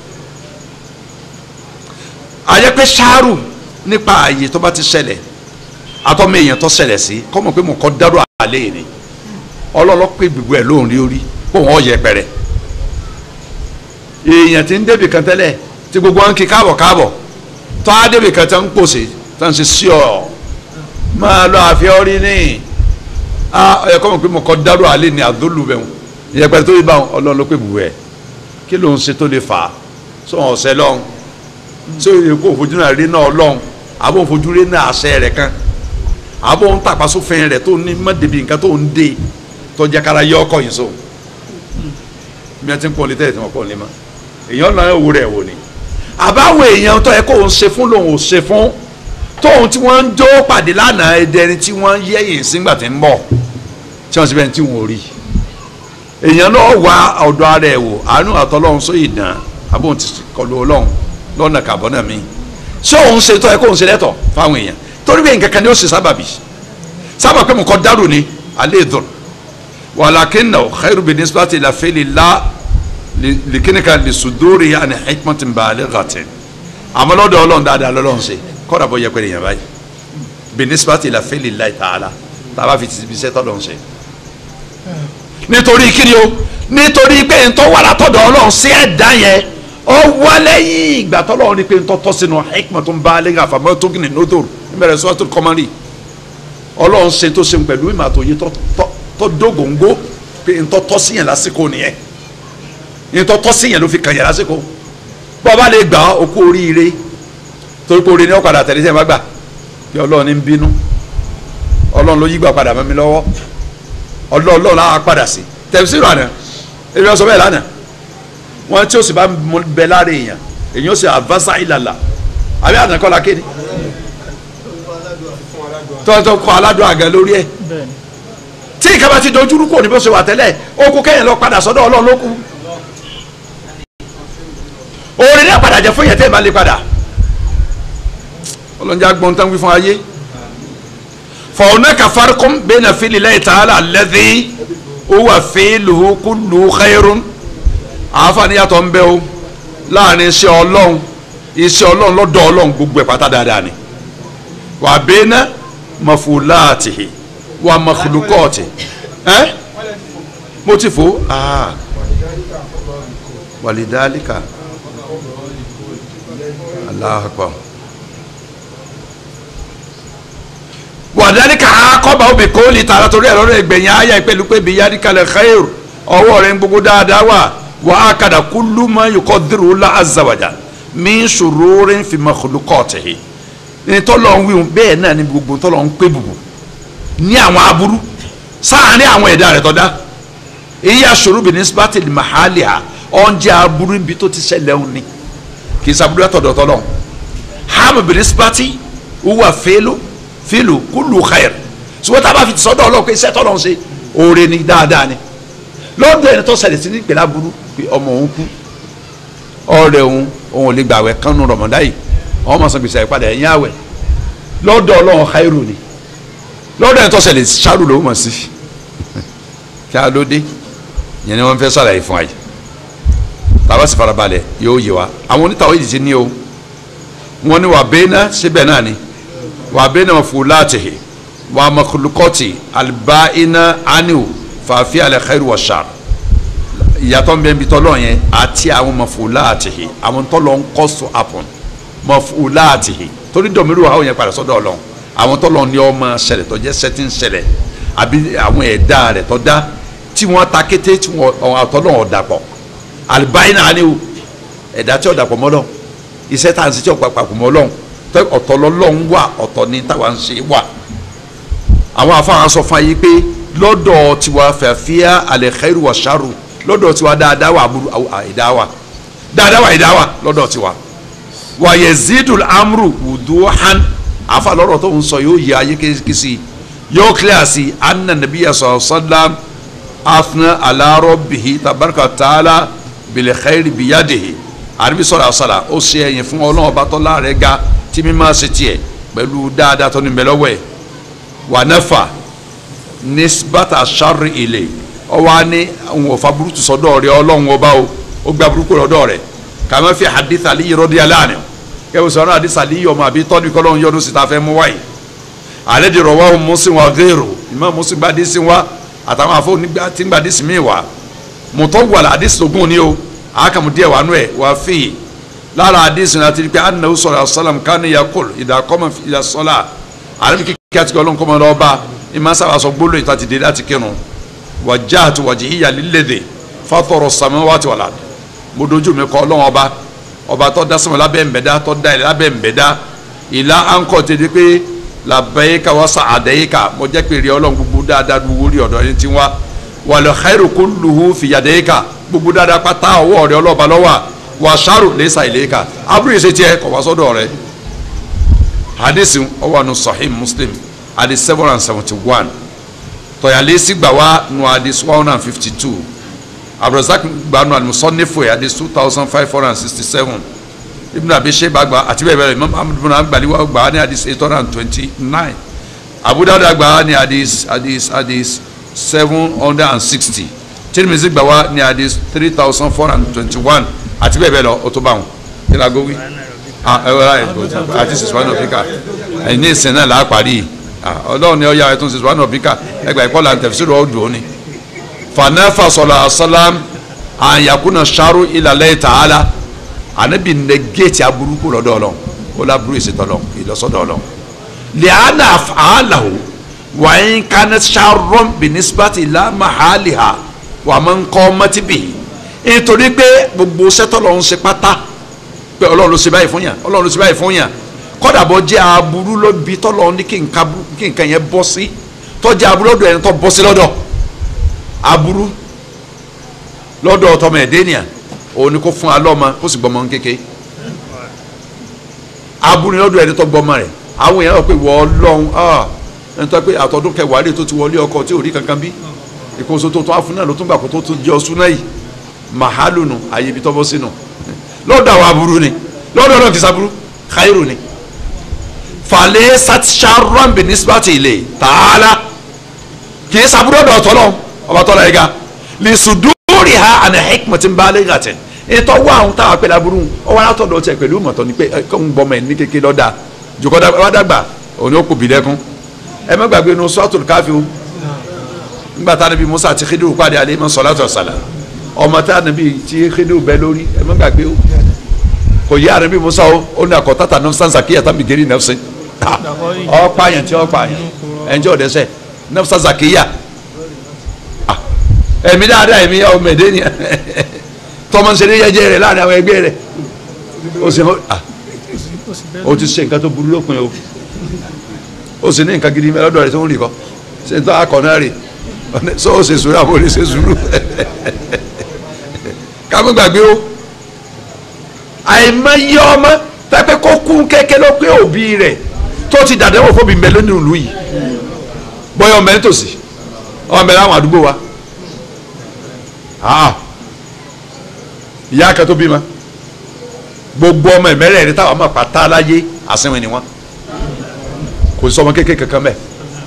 ayẹ pé ṣáàrù nípa ààyè tó bá ti ṣẹlẹ̀ àtọ́mọ èèyàn tó ṣẹlẹ̀ sí kọ́mọ̀ pé mo kọ́ dárò àlẹ́ ni ọlọ́lọ́ pé gbogbo ẹ̀ lóhùn rí orí kó wọ́n yẹ pẹ̀rẹ̀ èèyàn ti ń débi kan tẹ́lẹ̀ tí gbogbo wọn kí káàbọ̀ káàbọ̀ tó á débi kan tẹ́ ń pòsè tó ń ṣe sí ọ máa lọ àfihàn rí ní ẹ kọ́mọ̀ pé mo kọ́ dárò àlẹ́ ni àdólù bẹ̀ wọn ìyẹpẹ̀rẹ̀ tó yí bá ọlọ́lọ́ pé gbogbo ẹ̀ kí ló ń ṣe tó lè fà á sọ̀rọ̀ ọ̀sẹ̀ lọ́hùn ṣé o yẹ kó fojú náà rí náà lọ́hùn àbò fojú rí náà àṣẹ rẹ̀ kan àbò ń tàpá sófin rẹ̀ tó ní mọ́débí nǹkan tó ń dé tó jẹ́ kára yọ ọkọ̀ yìí so bí wọ́n ti ń pọ̀ létẹ́ tí wọ́n pọ̀ lé mọ́ èèyàn náà wò rẹ̀ wò ni àbáwọn èèyàn tó yẹ kó ń ṣe fún lòun ò ṣe fún tóun tí wọ́n ń jó pàdé lánàá ẹdẹni tí wọ́n yẹ̀yìn sígbà tí ń bọ̀ tí wọ́n sì bẹ́ẹ̀ tí wọ́n ò rí èèyàn náà wá ọ̀dọ̀ ara ẹ̀ wò àánú àtọ́lọ́run sóyè dàn àbò ti kọlu ọlọ́run lọ́nà kàbọ́nà mi ṣé òun ṣe tó ẹ kó òun ṣe lẹ́tọ̀ fáwọn èèyàn torí bẹ́ẹ̀ nǹkan kan ni ó ṣe sábàbí sábà pé mo kọ́ dárò ni alẹ́ ìdùn wàlàkínà khairu bi nisbati la fẹ́lẹ̀ la lìkínìkà lè sùdúrì àni hikmatin balighatin àmọ́ lọ́dọ̀ ọlọ́run dáadáa lọ́lọ́run ṣe kọ́dà bọ́ yẹpẹrẹ yẹn báyìí bi nisbati la fẹ́lẹ̀ la ta'ala tàbá fi ti bisẹ́ tọ́lọ́run ṣe. nítorí kíni o nítorí pé ntọ́ wàrà tọ́dọ̀ ọlọ́run sí ẹ̀dá yẹn ọ wá lẹ́yìn ìgbà tọ́lọ́run ní pé ń tọ́tọ́ sínú hikmatun baligha àfàmọ́ tó kìnnì nódòrò níbẹ̀rẹ̀ suratul Qamari ọlọ́run ṣe tó ṣe pẹ̀lú ìmọ̀ àtòyé tó dógóńgó pé ń tọ́tọ́ sí yẹn lásìkò nìyẹn ń tọ́tọ́ sí yẹn ló fi kàn yẹn lásìkò bọ́ bá lè gbà okú oríire torí pé oríire ní ọ̀kadà tẹ̀lé sẹ́yìn bá gbà bí ọlọ́run ní ń bínú ọlọ́run ló yí gbà padà mọ́ mi lọ́wọ́ ọlọ́run á padà sí tẹ̀síìrì àná èmi ọ̀sọ́ bẹ́ẹ̀ lánàá wọn tí o sì bá bẹ lára èèyàn èèyàn sì àvásá ìlàlà àbí àtàkọ́lá kéde tọ́tọ́ kọ́ aládùn àgẹ lórí ẹ̀ bẹ́ẹ̀ni tí ìkàbá ti dojú rú kò ní bó ṣe wà tẹ́lẹ̀ ó kú kẹ́yìn lọ padà sọ́dọ̀ ọlọ́run ló kù orin náà padà jẹ fún yẹn tẹ́ ẹ bá lè padà ọlọ́njà gbọ́n tán wí fún ayé fọwọ́nà farqun bayna fi'lillahi ta'ala alladhi huwa fi'luhu kulluhu khayrun àǹfààní yàtọ̀ ń bẹ o láàrin iṣẹ́ ọlọ́run iṣẹ́ ọlọ́run lọ́dọ̀ ọlọ́run gbogbo ẹ̀ pátá dáadáa ni wà bayna maf'ulatihi wà makhluqatihi ẹ́ mo ti fò ah walidhalika Allahu akbar wàdálíkà akọ́bà omi kò lè tààrà torí ẹ̀rọ rẹ̀ gbẹ̀yìn ayé ìpẹ́lú pé bí yadikale khair ọwọ́ rẹ̀ ń gbogbo dáadáa wà wà á kàdà kúlú mọ́ yòókọ́ dìrò la azawaja min shururin fi makhluqatihi ní tọ́lọ̀ ń wíwọ̀n bẹ́ẹ̀ náà ní gbogbo tọ́lọ̀ ń pé bùbù ní àwọn aburú sáàárín àwọn ẹ̀dá rẹ̀ tọ́da èyí aṣòro bìíní sípàtì mahali ha ọ̀njẹ́ aburú níbi tó ti ṣẹlẹ̀ ń ní kì í sàbúrú ẹ̀tọ̀dọ̀ tọ́lọ̀ hàmù bìíní sípàtì wúwà fẹ́lú fílù kúlù xayir ṣùgbọ́n tá a bá fi sọ́dọ̀ ọlọ́run pé iṣẹ́ tọ́lọ́run ṣe oore ni dáadáa ni lọ́dọ̀ ẹni tó ṣẹlẹ̀ sí ní ìpìlẹ̀ aburú pé ọmọ òun kú ọ̀rẹ́ òun òun ò lè gbà wẹ̀ kánú rọ̀mọ́dá yìí àwọn ọmọ sàn gbèsè àìpadà ẹ̀yìn àwẹ̀ lọ́dọ̀ ọlọ́run xayiru ni lọ́dọ̀ ẹni tó ṣẹlẹ̀ ṣáàrù ló mọ̀ sí kí a ló dé yẹn ni wọ́n fẹ́ sàlàyé fún wa yìí tàbá sì farabalẹ̀ yóò yé wa àwọn onítàwọ̀ yìí ti ní o wọ́n ní wà bẹ́ẹ̀ náà síbẹ̀ náà ni wa bena mafulatihi wa makhluqati albaina aniu fàáfi alẹ́xẹ́rù wa ṣar ìyàtọ̀ ń bẹ nbí tọ́lọ̀ yẹn àti àwọn mafulatihi àwọn tọ́lọ̀ ń kọ́ so apọ̀n mafulatihi torí dọ̀míru àwọn yẹn padà sọ́dọ̀ ọlọ́run àwọn tọ́lọ̀ ní ọmọ ṣẹlẹ̀ tó jẹ́ sẹ́tí ń ṣẹlẹ̀ àbí àwọn ẹ̀dá rẹ̀ tó dá tí wọ́n ta kété tí wọ́n àtọ́lọ̀ ọ̀dàpọ̀ albaina aniu ẹ̀dá tí ọ̀dàpọ̀ mọ́lọ́ iṣẹ́ tá à ń ṣe tí ọ̀pàpọ̀ mọ́lọ́run tẹ ọ̀tọ̀ lọ́lọ́run wà ọ̀tọ̀ ní táwa ń ṣe wà àwọn afáwọn sọ fún ayé pé lọ́dọ̀ tiwa fẹ̀fíà alẹ́kẹ́rù wà ṣàrù lọ́dọ̀ tiwa dáadáa wà aburú àìdá wà dáadáa wà àìdá wà lọ́dọ̀ tiwa wà yazidul amru wuduhan afa lọ́rọ̀ tó ń sọ yóò yẹ ayé kìsì yóò kílẹ̀ sí anna nabiya sọ sallam afna ala rabbihi tabaraka taala bil khairi biyadihi àríbi sọ̀rọ̀ àṣàlà ó ṣe ẹ̀yìn fún ọlọ́run ọba tọ́lá rẹ̀ ga tí mi máa ṣe tiẹ̀ pẹ̀lú dáadáa tó ní bẹ lọ́wọ́ ẹ̀ wà nẹ́fà nisbata sharri ilé ọwọ́ á ní àwọn òfa burúkú sọ́dọ̀ rẹ̀ ọlọ́run ọba o ó gba burúkú lọ́dọ̀ rẹ̀ kàmá fi hadith aliyu radiyallahu anhu kẹ́wọ́ sọ̀rọ̀ hadith aliyu ọmọ àbí tọ́jú kọ́lọ́run yọdún sí ta fẹ́ mú wáyé alẹ́ di rọ̀wá Muslim wa gẹ́rù ìmọ̀ Muslim bá dé sí wa àtàwọn afọ tí ń gbà dé sí mi wá mọ̀tọ́ wà hadith ogun ni o àkàmù díẹ̀ wà nù ẹ̀ wà fìyì lára hadith náà ti di pé anahu sọ̀rọ̀ asalam kánú yakul ìdàkọ́mọ ìdàsọ́lá àrẹ́bí kíkí àti ọlọ́run kọ́mọ lọ́wọ́ bá ìmọ̀ sábà sọ gbóló ìta ti dé láti kírun wajjahtu wajhiya lilladhi fatara samawati wal ard mo dojú mi kọ ọlọ́run ọba ọba tó dá sọmọ lábẹ́ nbẹ̀dá tó dá ilẹ̀ lábẹ́ nbẹ̀dá ìlà ànkọ́ ti di pé labbayka wa sa'adayka mo jẹ́ pé rí ọlọ́run gbogbo dáadáa gbogbo rí ọ̀dọ́ ẹni tí wá wal khairu kulluhu fi yadayka gbogbo dáadáa pátá ọwọ́ rẹ ọlọ́ba lọ́wọ́ wà ṣàrò lẹ́sà ìlẹ́ka abúlé ṣe tiẹ̀ kọ̀ wá sọ́dọ̀ rẹ hadith ọwọ́ nu sahih muslim hadith seven hundred and seventy one tọ̀yàlẹ́sì gbà wá nu hadith one hundred and fifty two abdulrasaq gbà nu alimusọ́nẹ́fọ̀ hadith two thousand five hundred and sixty seven ibùdó àbí sheba gba àti bẹ́ẹ̀ bẹ́ẹ̀ imam ahmed bin agbaliwa gba ní hadith eight hundred and twenty nine abu dawud gba ní hadith hadith hadith seven hundred and sixty tirimizi gba wá ní hadith three thousand four hundred and twenty one àti bẹ́ẹ̀ bẹ́ẹ̀ lọ o tó bá wọn kí la gbó wí ẹ wọ́n láyé àti sèṣuwánà bíkà ẹ̀yin ní ìsìn náà là á parí ọlọ́run ni ọ̀ya ẹ̀tún sèṣuwánà bíkà ẹgbà ìkọlà tẹ̀fisìrì ọ̀dùn òní. fanafa sọlá asálám àyàkúnà sàrú ìlàlẹ́ tààlà ànábì nẹgẹ́tì aburúkú lọ́dọ̀ ọlọ́run ó láburú ìṣètò ọlọ́run ìlọsọ́dọ̀ ọlọ́run. lẹ́ànà àlàó wàyín kánẹ́ sàrọ́m bìnísípàtì lámàhálìhà wàmọ́ńkọ́ mọ́tìbì nítorí pé gbogbo sẹ́tọ̀ lọ́run ṣe pátá pé ọlọ́run ló ṣe báyìí fún yàn ọlọ́run ló ṣe báyìí fún yàn kọ́dà bọ́ jẹ́ aburú ló bi tọ́lọ́run ní kí nǹkan yẹn bọ́ sí tọ́jú aburú lọ́dọ̀ ẹni tó bọ́ sí lọ́dọ̀ aburú lọ́dọ̀ tọmọ ẹ̀dẹ́nìyà òun ni kò fún alọ́mọ kó sì gbọmọ kéke aburú lọ́dọ̀ ẹni tó gbọmọ rẹ̀ àwọn èèyàn rò pé wọ́n ọlọ́run ẹni tó pé àtọ́dún kẹwàá lè tó ti wọlé ọkọ tí ò rí kankan bí ìkóso tó tún àfún náà ló tún gbà kó tó tún jẹ́ ọsùn náà yìí màhálù nù àyè ibi tọ́bọ́ sínú lọ́dọ̀ àwọn aburú ni lọ́dọ̀ náà kìí saburú khairu ni falẹ̀ satisharon bi nisbati ilé tààlà kìí saburú ọ̀dọ̀ ọ̀tọ́lọ́ ọba tọ́lá yìí ga lè sùdúrì ha àná hikmati ń bá lè gàtẹ̀ ètò wà àwọn táwọn apẹ̀lẹ̀ aburú ọwọ́ alátọ̀dọ̀ tiẹ̀ pẹ̀lú mọ̀tọ́ ni pé ẹ kọ́ ń bọ́mọ ẹ̀ ní kékeré lọ́dà jòkọ́ wá dàgbà òní ó kò bí lẹ́kún ẹ má gbàgbé nu suratul káfí o nígbà tá a níbi Musa àti Khidiru pàdé alẹ́ mọ́ salatu wassalam ọmọ tá a níbi tí Khidiru bẹ lórí ẹ má gbàgbé o kò yí àrẹ bí Musa o ó ní àkọ́ tata nafsan zakiya tá mi geri nafsin ọ pààyàn tí ọ pààyàn ẹnjẹ ọdẹsẹ nafsan zakiya ẹ̀mí dáadáa ẹ̀mí ọmọ ẹ̀dẹ́ ni tọmọ nsẹ̀lẹ̀ yẹjẹ rẹ láàrin àwọn ẹgbẹ́ rẹ o sì o ti ṣe nǹkan tó burú lópin o o sì ní nǹkan gidi lọ́dọ̀ rẹ tó ń rì kọ́ ṣe ń tọ́ akọ náà rè so o ṣe sùúrù àwọn olè ṣe sùúrù kámi gbàgbé o àìmọye ọmọ tẹpẹ kó kún kẹkẹ ló pé òbí rẹ tó ti dàdéwò fóbi mbẹ lónìí ìlú yìí bóyá ọmọ ẹni tòsí ọmọ ẹni àwọn àdúgbò wa ìyá kan tó bímọ gbogbo ọmọ ìmẹ́rẹ̀ẹ̀rin táwọn ọmọ pàtà láyé àsìnwìn ni wọn kò sí ọmọ kékeré kankan mẹ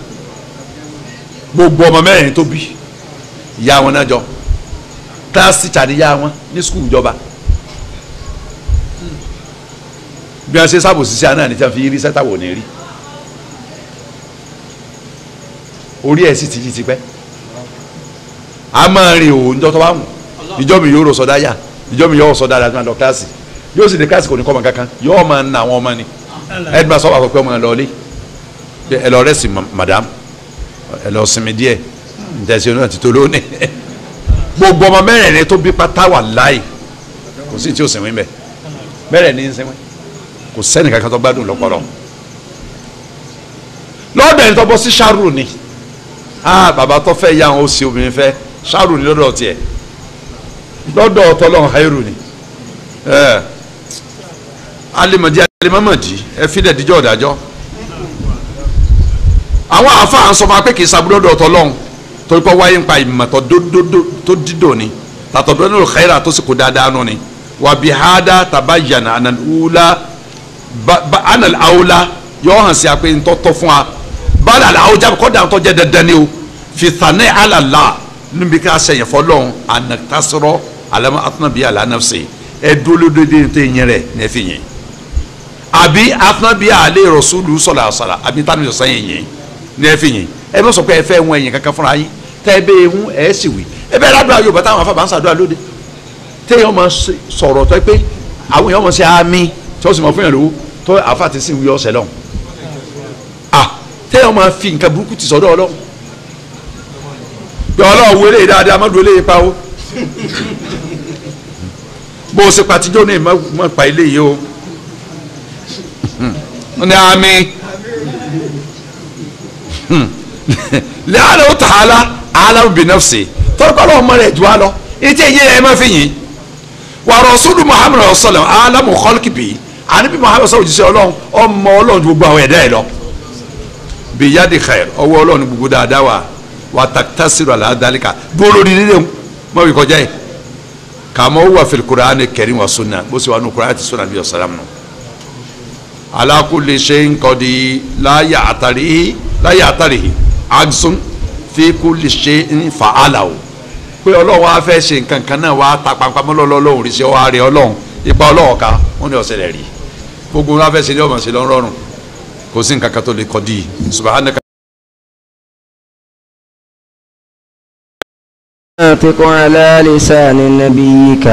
gbogbo ọmọ mẹ́rin tó bí ìyá wọn náà jọ kíláàsì tàníyá wọn ní skul ìjọba bí wọn ṣe sábò sísẹ àná ní tí wọn fi rí sẹta wò ní rí orí ẹ̀ sì ti yí tipẹ́ a máa rin òun tó tó bá wù ìjọ mi yóò rò sọdá yá ìjọ mi yóò sọdá àti máa lọ kíláàsì yóò sì dé kíláàsì kò ní kọ́ ọmọ kankan yóò máa na àwọn ọmọ ni ẹdínwó sọ wà pé ọmọ ẹ lọ lé ẹ lọ rẹ sí madam ẹ lọ sinmi díẹ̀ ntẹ̀sí oní àti tolo ní gbogbo ọmọ mẹ́rẹ̀ẹ̀rin tó bí pátá wà láì kò sí tí ó sinmi bẹ́ẹ̀ mẹ́rẹ̀ẹ̀rin ń sinmi kò sẹ́ni kankan tó gbádùn lọ́pọ̀lọ́ lọ́dọ̀ ẹni tó bọ́ sí ṣáàrù ni ah bàbá tó fẹ́ yá àwọn òsì obìnrin fẹ́ ṣáàrù ni lọ́dọ̀ tiẹ̀ lọ́dọ̀ ọ̀tọ́lọ́hún hairu ni ẹ alimọ̀dí alimọ̀mọ̀dí ẹ fi dẹ̀ díjọ́ ọ̀dájọ́ àwọn àáfàá ń sọ fún wa pé kì í saburú lọ́dọ̀ ọ̀tọ́lọ́hún torí pé wáyé ń pa ìmọ̀tọ́ tó dídò ni tàtọ̀dọ̀ nínú xayira tó sì kó dáadáa nù ni wà bí hada tabayyana anal ula ba anal awla yọ hàn sí apẹ ntọ́tọ́ fún wa bala la awuja kọ́dà ntọ́ jẹ́ dandan ni o fi thanẹ́ alala níbi ká sẹ̀yìn fọlọ́n anatasọrọ alama atanabi alanafse ẹ dolódóde ní tẹ́ yẹn rẹ̀ ní ẹ fi yẹn àbí atanabi alẹ́ rasulu sọlá sọlá àbí tani sọ sẹ́yìn yẹn ní ẹ fi yẹn ẹ bá sọ pé ẹ fẹ́ wọn ẹ̀yìn kankan fúnra yín tẹ́ ẹ bẹ́ẹ̀ ń ẹ̀ sì wí ẹ bẹ́ẹ̀ ládùúgbò Yorùbá táwọn afábà ń sàdúrà lóde téèyàn máa sọ̀rọ̀ tó pé àwọn èèyàn máa ṣe àmì tí wọ́n sì máa fún yàn lówó tó àfa ti sìn wí ọ̀sẹ̀ lọ́hùn ah téèyàn máa fi nǹkan burúkú ti sọ̀dọ̀ Ọlọ́hun bí Ọlọ́hun wo eléyìí dáadáa má dúró eléyìí pa o bó o ṣe pàtijọ́ ní ìmọ̀ pa eléyìí o ní àmì lẹ́yìn àwọn tààlà alamu bi nafsi tọ́lọ́kọ́lọ́ ọmọ rẹ̀ jù á lọ etí ẹ̀yẹ ẹ̀ máa fi yìn wà rọ̀ṣúlù muhammed sallam alamu kọ́lkìbì àníbi muhammed sallam òjíṣẹ́ ọlọ́run ọmọ ọlọ́run ju gbogbo àwọn ẹ̀dá ẹ̀ lọ bí yadi khair ọwọ́ ọlọ́run gbogbo dáadáa wà wà tàkítàsírò àlàdálíkà dúró lórí nílé mọ́ wí kọjá yìí kàmọ́ wà fil Qur'an karim wa sunna bó ṣe wà nù Qur'an àti sunna bí ọ̀sálàm nù ala kulli shay'in qadi la ya'tarihi la ya'tarihi agsun fi kulli shay'in fa'alahu pé ọlọ́run á fẹ́ ṣe nǹkan kan náà wàá ta pampamọ́ lọ́lọ́run rí sí ọ àárẹ̀ ọlọ́run ipa ọlọ́run ká wọ́n ní ọ̀sẹ̀ rẹ̀ rí gbogbo wọn á fẹ́ ṣe ní ọmọ ṣe lọ́rùn kò sí nǹkan kan tó lè kọ́ di subhanaka. ناطق على لسان نبيك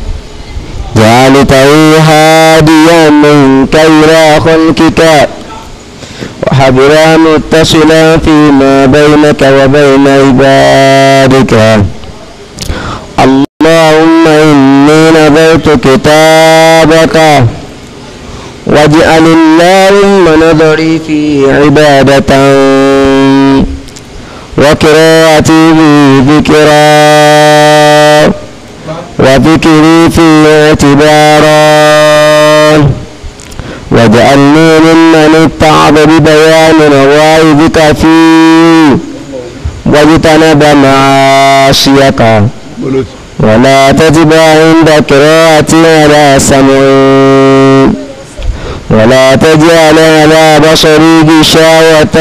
جعلته هاديا منك إلى خلقك وحبرا متصلا فيما بينك وبين عبادك اللهم إني نذرت كتابك واجعل اللهم نظري في عبادة وقراءتي في ذكرا وذكري في اعتبارا واجعلني ممن اتعظ ببيان مواعظك فيه واجتنب معاصيك ولا تتبع عند قراءتي على سمعي ولا تجعل على بصري غشاوة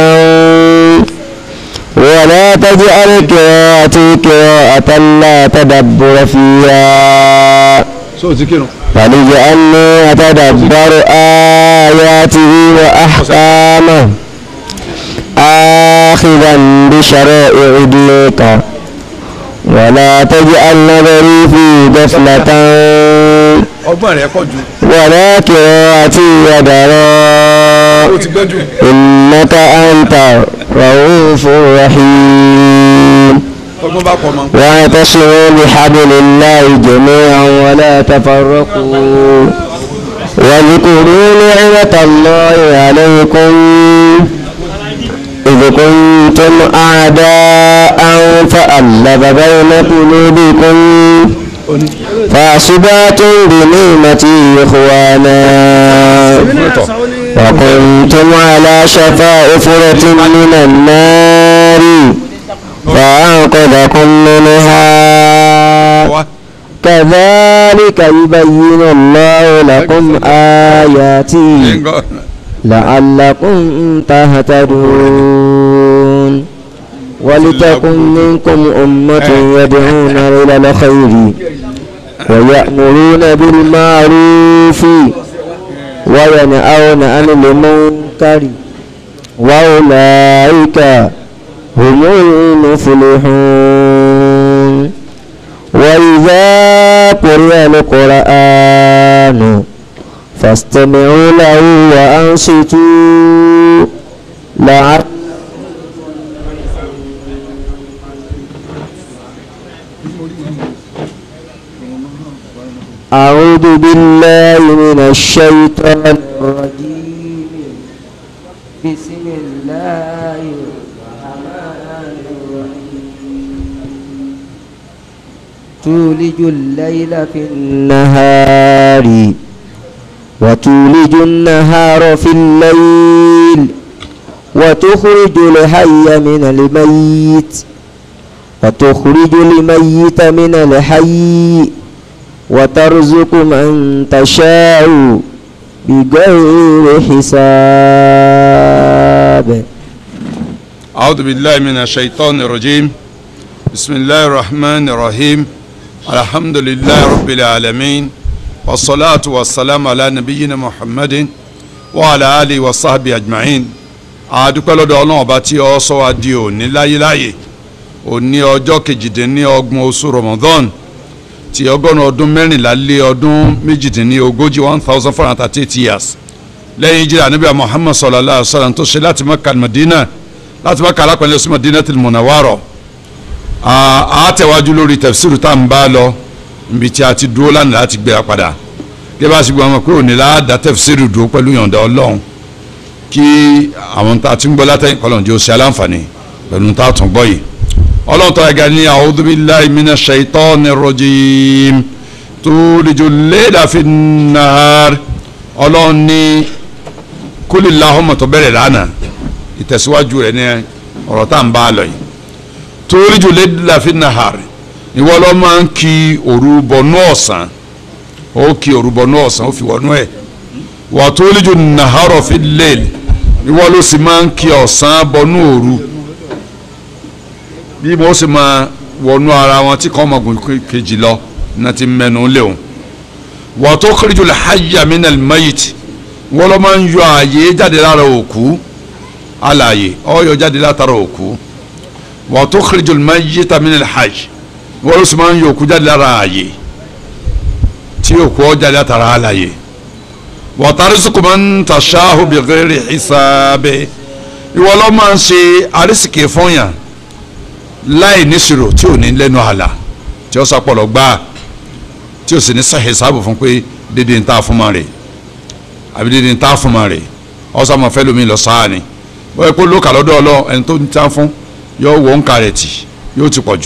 ولا تجعل قراءتي قراءة لا تدبر فيها so ti kírun. فلجعلني أتدبر آياته وأحكامه آخذا بشرائع دينك ولا تجعل نظري في غفلة ọgbọ́n rẹ̀ pọ̀ jù. ولا قراءتي يدرا ó ti gbẹ́ jù. إنك أنت رؤوف رحيم ọgbọ́n bá pọ̀ mọ́. واعتصموا بحبل الله جميعا ولا تفرقوا واذكروا نعمة الله عليكم إذ كنتم أعداء فألف بين قلوبكم فأصبحتم بنعمتي إخوانا وكنتم على شفا أفرة من النار فأنقذكم منها wá. كذلك يبين الله لكم آياته لعلكم تهتدون ولتكن منكم أمة يدعون إلى الخير ويأمرون بالمعروف وينهون عن المنكر وأولئك هم المفلحون وإذا قرئ القرآن فاستمعوا له وأنصتوا لعل أعوذ بالله من الشيطان الرجيم بسم الله الرحمن الرحيم تولج الليل في النهار وتولج النهار في الليل وتخرج الحي من الميت وتخرج الميت من الحي وترزق من تشاء بغير حساب أعوذ بالله من الشيطان الرجيم بسم الله الرحمن الرحيم الحمد لله رب العالمين والصلاة والسلام على نبينا محمد وعلى آله وصحبه أجمعين àdúpẹ́ lọ́dọ̀ ọlọ́run ọba tí ọ sọ wa di òní láyéláyé òní ọjọ́ kejìdínlọ́gbọ̀n oṣù Ramadan ti ọgọ́rùn ọdún mẹ́rìnlá lé ọdún méjìdínlógójì one thousand four hundred thirty eight years lẹ́yìn jíra níbi Muhammad sallallahu alayhi wa sallam tó ṣe láti Makkah Madina láti Makkah alápẹ̀lẹ́ sí Madinatul Munawwara a tẹ̀wájú lórí tafsiru tá à ń bá lọ níbi tí a ti dúró lánàá láti gbéra padà kí bá a sì gbọ́ ọmọ pé òní láàdá tafsiru dúró pẹ̀lú yọ̀ǹda Ọlọ́run kí àwọn tá a ti ń gbọ́ látẹ̀yìn kọ́lọ́n jẹ́ ó ṣe aláǹfààní pẹ̀lú tá a tún gbọ́ yìí ọlọ́run tó ẹ̀gá ní a'udhu billahi minash shaitanir rajim tulijul layla fin nahar ọlọ́run ní kulillahumma tó bẹ̀rẹ̀ lánàá ìtẹ̀síwájú rẹ̀ ní ọ̀rọ̀ tá à ń bá a lọ yìí tulijul layla fin nahar ìwọ ló máa ń kí òru bọnú ọ̀sán ó kí òru bọnú ọ̀sán ó fi wọnú ẹ̀ wa tulijun nahara fil layl ìwọ ló sì máa ń kí ọ̀sán bọnú òru bí mo sì máa wọnú ara wọn tí kàn ọmọgùn kejì lọ iná ti mẹnu léwu wa tukhrijul hayya minal mayyit wọ́n lọ́ máa ń yọ ààyè jáde lára òkú alààyè ọ̀yọ́ jáde látara òkú wa tukhrijul mayyita minal hayy wọ́n ló sì máa ń yọ òkú jáde lára ààyè tí òkú ọ̀ jáde látara alààyè wa tarzuqu man tasha'u bighayri hisabi ìwọ lọ́ máa ń ṣe àrísìkè fún yàn láì níṣirò tí ò ní lẹ́nu àlà tí ó sàpọ̀lọ̀ gbá tí ó sì ní sàhìn sáàbù fún pé dédé ń ta fún ma rè àbí dédé ń ta fún ma rè ọ̀sán mọ̀ fẹ́ lómi lọ sáà ni bóyá pé lókà lọ́dọ̀ ọlọ́ ẹni tó ń ta fún yóò wọ nǹka rẹ̀ tì yóò ti pọ̀ jù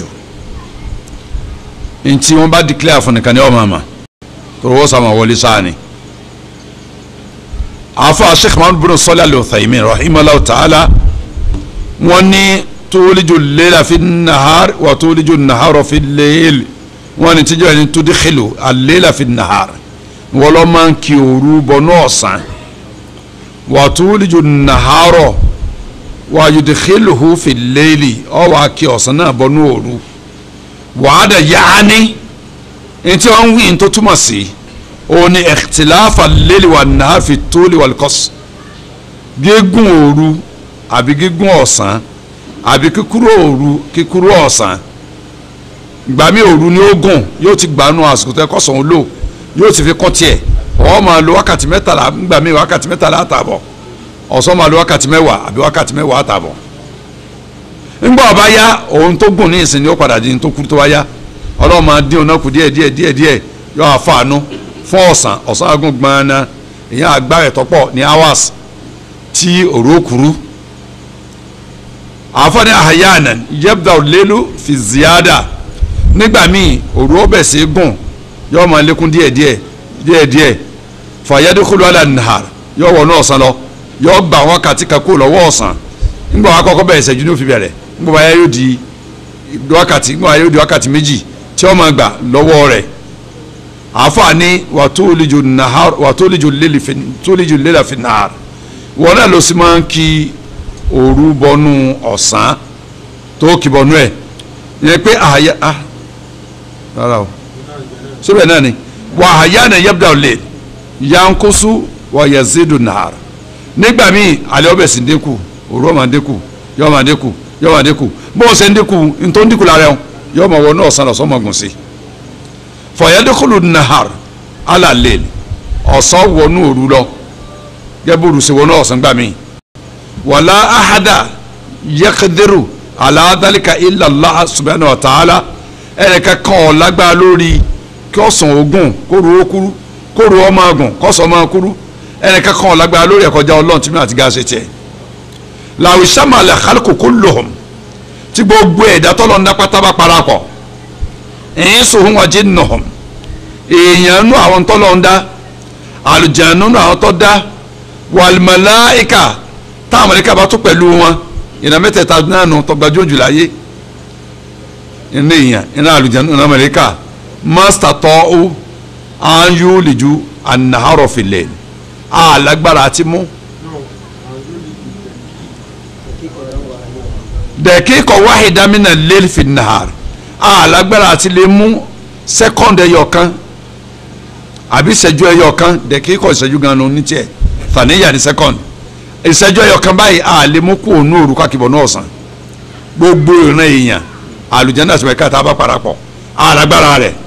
ntí wọ́n bá declare fún nìkan ní ọmọ àmà tó wọ́n sàmà wọlé sáà ni àfa sheikh muhammad bin sọlá al-Uthaymin rahimahulahu ta'ala wọ́n ní tuliju leela fi nahar wa tuliju nahara fi leel wọ́n ní tíjọ́ ẹni tudikhilu al-leela fi nahar wọ́n lọ́ máa ń kí òru bọnú ọ̀sán wa tuliju nahara wa yudikhiluhu fi leeli ọ wà kí ọ̀sán náà bọnú òru wàhádà yaani ntí wọ́n ń wí ní tó túmọ̀ sí òun ni ikhtilafa leeli wa nahar fi tuli wal qas gígùn òru àbí gígùn ọ̀sán àbí kíkúrò òru kíkúrò ọ̀sán gbàmí òru ni ó gùn yóò ti gbanú àsìkò tó yẹ kọ́sàn án lò yóò ti fi kọ́ tiẹ̀ ọ̀ máa lo wákàtí mẹ́tàlá gbàmí wákàtí mẹ́tàlá àtàbọ̀ ọ̀sán máa lo wákàtí mẹ́wàá àbí wákàtí mẹ́wàá àtàbọ̀ ńgbà ọba yá òun tó gùn ní ìsìn ni ó padà di ní tó kúrú tó wá yá ọlọ́run máa dín òun náà kù díẹ̀ díẹ̀ díẹ̀ díẹ̀ yóò àfààní fún ọ̀sán ọ̀sán agùn gbọ́nà ìyẹn agbára ẹ̀tọ́pọ̀ ní hours tí òru kúrú àfọ̀ní àhàyànà yẹ́bùdà òlélu fi ziyada nígbà míì òru ọbẹ̀ sí gùn yóò máa lékún díẹ̀díẹ̀ díẹ̀díẹ̀ fàyẹ́dẹ́kùlù àlà nàhàr yóò wọnú ọ̀sán lọ yóò gbà wákàtí kan kúrò lọ́wọ́ ọ̀sán nígbà wàá kọ́kọ́ bẹ̀rẹ̀ ìṣẹ́jú ní òfin bẹ̀rẹ̀ nígbà wàá yóò di wákàtí nígbà wàá yóò di wákàtí méjì tí wọ́n máa gbà lọ́wọ́ rẹ̀ àfààní wàtólíjù nàhàr wàtólíjù lélà fi nàhàr wọn náà lọ sí máa ń kí òru bọnú ọ̀sán tó kì bọnú ẹ̀ yẹn pé àyà ah rárá o síbẹ̀ náà ni wà àyà náà yabda lè yankosu wà yazidu nahar nígbà míì alẹ́ ọbẹ̀ sì ń dínkù òru ọmọ ń dínkù yọ ọmọ ń dínkù yọ ọmọ ń dínkù bó o ṣe ń dínkù ntọ́ ń dínkù lára ẹ̀ yọ ọmọ wọnú ọ̀sán lọ́sọ́ ọmọ gùn sí fọyẹ́dẹ́kùlù nahar alalẹ́ ọ̀sán wọnú òru lọ gẹ́bùrù sí wọnú ọ̀sán gbà míì wàlá ahada yakadiru aladalika ilàlá subhanahu wa ta'ala ẹnìkan kan ọ̀ lágbára lórí kí ọ̀sán ogun kóru ó kúrú kóru ọmọ ọgùn kọ́sọ̀ ọmọ kúrú ẹnìkan kan ọ̀ lágbára lórí ẹ̀kọ́já ọlọ́run tí mi àti gáàsì tiẹ̀ làwọn ìsàmàlẹ̀ àkàlùkò kó lò hàn tí gbogbo ẹ̀dá tọ́lọ̀ ń dá pátá bá parapọ̀ ẹ̀yìn sòhun wọn jí nà hàn èèyàn nú àwọn tọ́lọ̀ ń dá àlùjánu nú àwọn tọ́ dá wàlmàláìkà táwọn mọ̀lẹ́kà bá tó pẹ̀lú wọn ìran mẹ́tẹ̀ẹ̀ta náà nù tọgbàjú òjò láyé iná èèyàn iná àlùjánu iná mọ̀lẹ́kà mástà tọ́ ó áyú lìjú ànàhárọ̀ fìlẹ̀ àlágbára àti mú. dẹ̀kíkọ̀ wáhìdá mínà lẹ́lì fi nàhàr àlágbára àti lè mú sẹ́kọ̀ndì ẹyọ kan àbí ìṣẹ́jú ẹyọ kan dẹ̀kíkọ̀ ìṣẹ́jú gan-an ní tiẹ̀ fàníyà ní sẹ́kọ̀ndì ìṣẹ́jú ẹyọ kan báyìí àlè mú kú òun òru kákìbọ̀ náà sàn gbogbo ìran èèyàn àlùjáde àti mẹ́ka tá a bá parapọ̀ àlágbára rẹ̀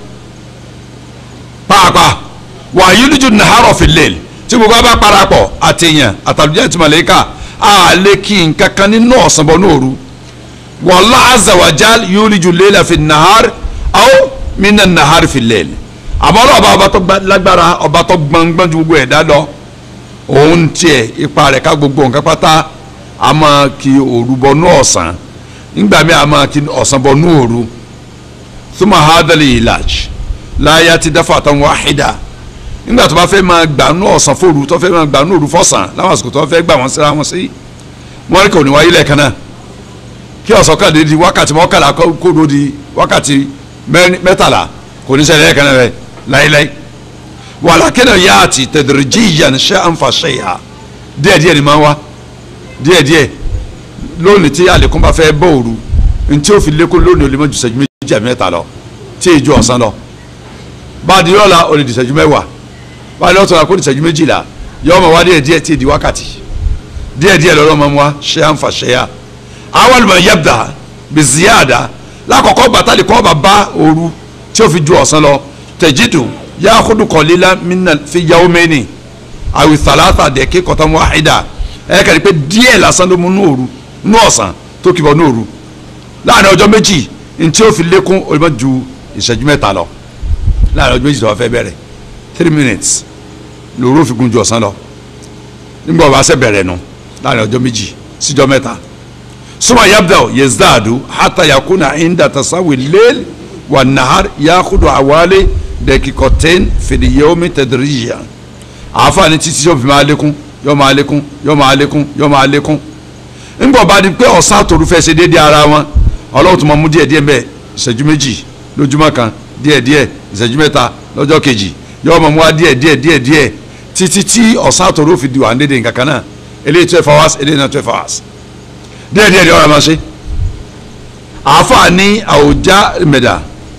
pàápàá wàyí lójú nàhárọ̀ fi lẹ́lì tí gbogbo a bá parapọ̀ àtẹ̀yàn àtàlùjáde àti màlẹ́kà àlè kí nǹkan kan nínú ọ̀sán bọ̀ náà òru والله عز وجل يولج الليل في النهار أو من النهار في الليل àmọ́ ọlọ́ọ̀bá ọba tó lágbára ọba tó gbọ̀ngbọ̀n ju gbogbo ẹ̀dá lọ òun tiẹ̀ ipa rẹ̀ ká gbogbo nǹkan pátá a máa kí òru bọnú ọ̀sán nígbà míì a máa kí ọ̀sán bọnú òru thumma hadal ilaj láyà ti dáfà tán wáhídà nígbà tó bá fẹ́ máa gbà nú ọ̀sán fòru tó fẹ́ máa gbà nú òru fọ̀sán láwọn àsìkò tó fẹ́ gbà wọ́n síra wọn sí wọ́n rí kò ní wáyé lẹ́ẹ̀kan náà kí ọ̀sán kan lè di wákàtí mọ́kànlá kódo di wákàtí mẹ́tàlá kò ní ṣẹlẹ̀ ẹ̀kan rẹ̀ láíláí wàlákẹ́nà yá àti tadrijiyan shay'an fa shay'a díẹ̀díẹ̀ ni máa ń wá díẹ̀díẹ̀ lónìí tí àlékún bá fẹ́ bọ́ òru ntí ó fi lékún lónìí ó lè mọ́ ju ìṣẹ́jú méjì àbí mẹ́ta lọ tí èjò ọ̀sán lọ báàdì yọ̀ọ̀la ó lè di ìṣẹ́jú mẹ́wàá báàdì ọ̀tọ̀la kó di ìṣẹ́jú méjìlá yọ̀ọ́ mọ̀ wá díẹ̀díẹ̀ tí èdè wákàtí díẹ̀díẹ̀ lọ́rọ̀ mọ́ wá shay'an fa shay'a awal ma yabda bi ziyada lákọ̀ọ́kọ́ gbàtàlì kọ́ bá bá òru tí ó fi ju ọ̀sán lọ tẹ̀jídù yaakudu kọ̀lílá minna fi yawmeni awi thalatha dẹ̀kí kọ̀tàn wáhídà ẹ̀ kàrí pé díẹ̀ lásán ló mú nú òru nú ọ̀sán tó kìbọ̀ nú òru láàrin ọjọ́ méjì ntí ó fi lékún olùmọ̀ ju ìṣẹ́jú mẹ́ta lọ láàrin ọjọ́ méjì tó wà fẹ́ bẹ̀rẹ̀ three minutes lòru ó fi gun ju ọ̀sán lọ nígbà wàá sẹ́ bẹ̀rẹ̀ nu láàrin ọjọ́ méjì síjọ́ mẹ́ta suma yabda yazdadu hata yakuna inda tasawi lel wa nahar yakudu awale dakikoten fil yawmi tadrijiyan àfààní títí yóò fi máa lékún yọ máa lékún yọ máa lékún yọ máa lékún ńgbọ̀n bá di pé ọ̀sán àtòru fẹ́ ṣe déédéé ara wọn ọlọ́run tó máa mú díẹ̀ díẹ̀ mbẹ́ ìṣẹ́jú méjì lójúmọ́ kan díẹ̀ díẹ̀ ìṣẹ́jú mẹ́ta lọ́jọ́ kejì yọ máa mú wa díẹ̀ díẹ̀ díẹ̀ díẹ̀ títí tí ọ̀sán àtòru fi di wà ń dédé nǹkan kan náà eléyìí twelve hours eléyìí náà twelve hours díẹ̀ díẹ̀ díẹ̀ ọ̀rọ̀ máa ṣe àáfàá ní àwùjá mẹ́dà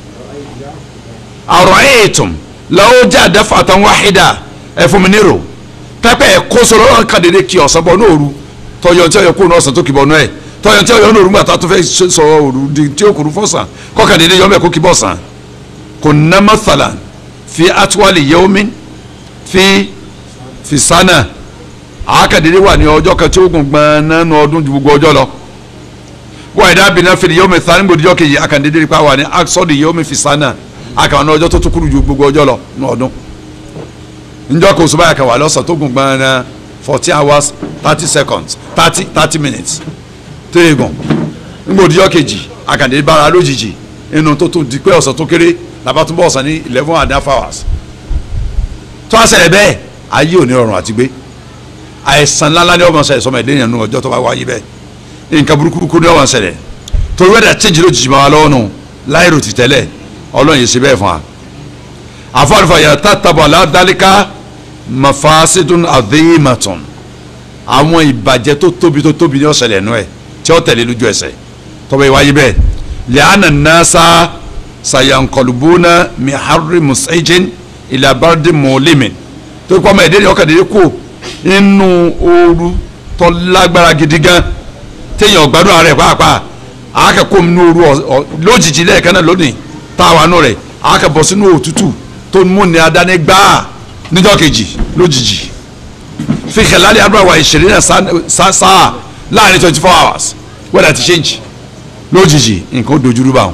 àrọ̀ẹ́ẹ̀tùm lọ́wọ́ jẹ́ àdáfàtàn wáhídà ẹ̀fúnminírò pẹ́pẹ́ ẹ̀kọ́ sọ̀rọ̀ ọ̀rọ̀ kan dédé kí ọ̀sán bọ̀ nóòru tọyọ̀ tí ọyọ̀ kúrò náà ọ̀sán tó kì bọ̀ náà ẹ̀ tọyọ̀ tí ọyọ̀ nóòru gbàtà tó fẹ́ sọ òru di tí ó kúrú fọ̀sán kọ́kàn dédé yọ̀ọ́ mẹ́kọ́ kí bọ̀ sàn kò ná mọ́sálà fi atuwali yẹ́wọ́mí fi fi sánà àákàdédé wà ní ọjọ́ kan tí ó gùn gbọ́n nánú ọdún ju gbogbo ọjọ́ lọ wọ́n ẹ̀dá bìnnà fìdí yẹ́wọ́mí sáré gbòdìjọ́ kejì àkàndédé nípa wà ní aksọ́dì yẹ́wọ́mí fi sánà àkàwọn ọjọ́ tó tún kúrú ju gbogbo ọjọ́ lọ ní ọdún njọ́ kò sọ báyà kan wà lọ́sàn tó gùn gbọ́n náà fourteen hours thirty seconds thirty thirty minutes téègùn ngbòdìjọ́ kejì àkàndé bára lójijì inú tó tún di pé ọ̀sán tó kéré làbá tún bọ̀ ọ̀sán ní eleven and a half hours tó a ṣẹlẹ̀ bẹ́ẹ̀ ayé ò ní rọrùn àti gbé àìsàn ńláńlá ni ọmọ ṣẹlẹ̀ sọmọ ẹ̀dẹ́ yẹn nù ọjọ́ tó bá wáyé bẹ́ẹ̀ nǹkan burúkú ni ọmọ ṣẹlẹ̀ torí wẹ́dà change lójijì máa lọ́wọ́ nù láìrò ti tẹ́lẹ̀ ọlọ́run yìí ṣe bẹ́ẹ̀ fún wa àfọwọ́nfà yàtọ̀ tàbọ̀ aládàlíkà mafasidun adhimatun àwọn ìbàjẹ́ tó tóbi tó tóbi ní ọ̀sẹ̀ lẹ́nu ẹ̀ tí ó tẹ̀lé lójú ẹsẹ̀ tọ́ba ìwáyé bẹ́ẹ̀ lẹ́hànà nasa sayankolubuna mihari musajin ilabardi mọ̀lẹ́mìn tó kọ́ ọmọ ẹ̀dẹ́ ni ọkàn dédé kú inú ooru tó lágbára gidi gan téèyàn gbádùn ara ẹ̀ pàápàá àákẹ́kọ̀ọ́ mi ní ooru lójijì lẹ́ẹ̀kan náà lónìí táwa nù rẹ̀ àákẹ́bọ̀ sínú òtútù tó mú ní adání gbáà níjọ́ kejì lójijì fi kẹlẹ́lì adúláwà ìṣẹ̀lẹ̀ náà sáà láàrin twenty four hours weather ti change lójijì nǹkan ó dojúrú báwọn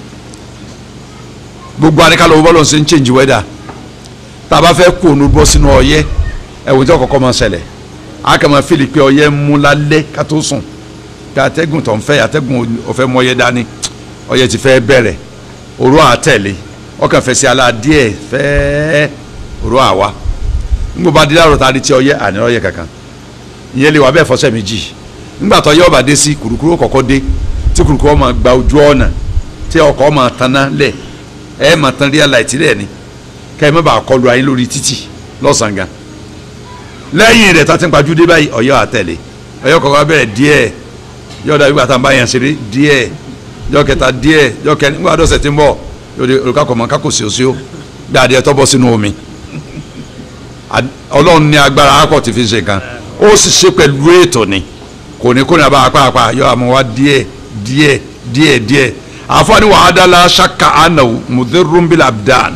gbogbo àníkàlọ́ bọ́lọ̀ ṣe ń change weather tá a bá fẹ́ kó onú bọ́ sínú ọyẹ́ ẹ̀wọ̀n tí ọkọ̀ máa ṣẹlẹ̀ a kà máa fìlì pé ọyẹ́ ń mú lálẹ́ ká tó sùn pé atẹ́gùn tó ń fẹ́ atẹ́gùn ọ̀fẹ́ mọ ọyẹ́ dání ọyẹ́ ti fẹ́ bẹ̀rẹ̀ òru àtẹ̀lé ọkàn fẹ́ sí ala díẹ̀ fẹ́ẹ́ òru àwa ńgbò bá di láàrọ̀ tá a di tí ọyẹ́ àní ọyẹ́ kankan ìyẹn lè wà bẹ́ẹ̀ fọ́sẹ̀ méjì ńgbà tó yẹ́ ọba dé sí kùrùkùrù kọ̀kọ́ dé tí kùrùkùrù ọmọ gba ojú ọ̀nà tí ọkọ̀ ọmọ tanná lẹ̀ ẹ̀ máa tan real light lẹ̀ ni kẹ́ ẹ má bàa kọlu ayé lórí títì lọ́sàn-án gan lẹ́yìn rẹ̀ tá a ti ń pajú dé báyìí ọ̀yọ́ àtẹ̀lé ọ̀yọ́ kọ̀ọ̀kan bẹ̀rẹ̀ díẹ̀ yóò dàbí gbàtà bá yẹn ṣeré díẹ̀ yọ kẹta díẹ̀ yọ kẹni nígbà dọ́sẹ̀ tí ń bọ̀ yóò di olùkọ́ mọ̀ kákò sí òsì ó dáadé tó bọ́ sínú omi ọlọ́run ní agbára akọ ti fi ṣe kan ó sì ṣe pẹ̀lú ètò ni kò ní kó ní abá apá yọ àmọ́ wa díẹ̀ díẹ̀ díẹ̀ díẹ̀ àfọwọ́ni wàhádàlá ṣaka anahu mudirumbil abdan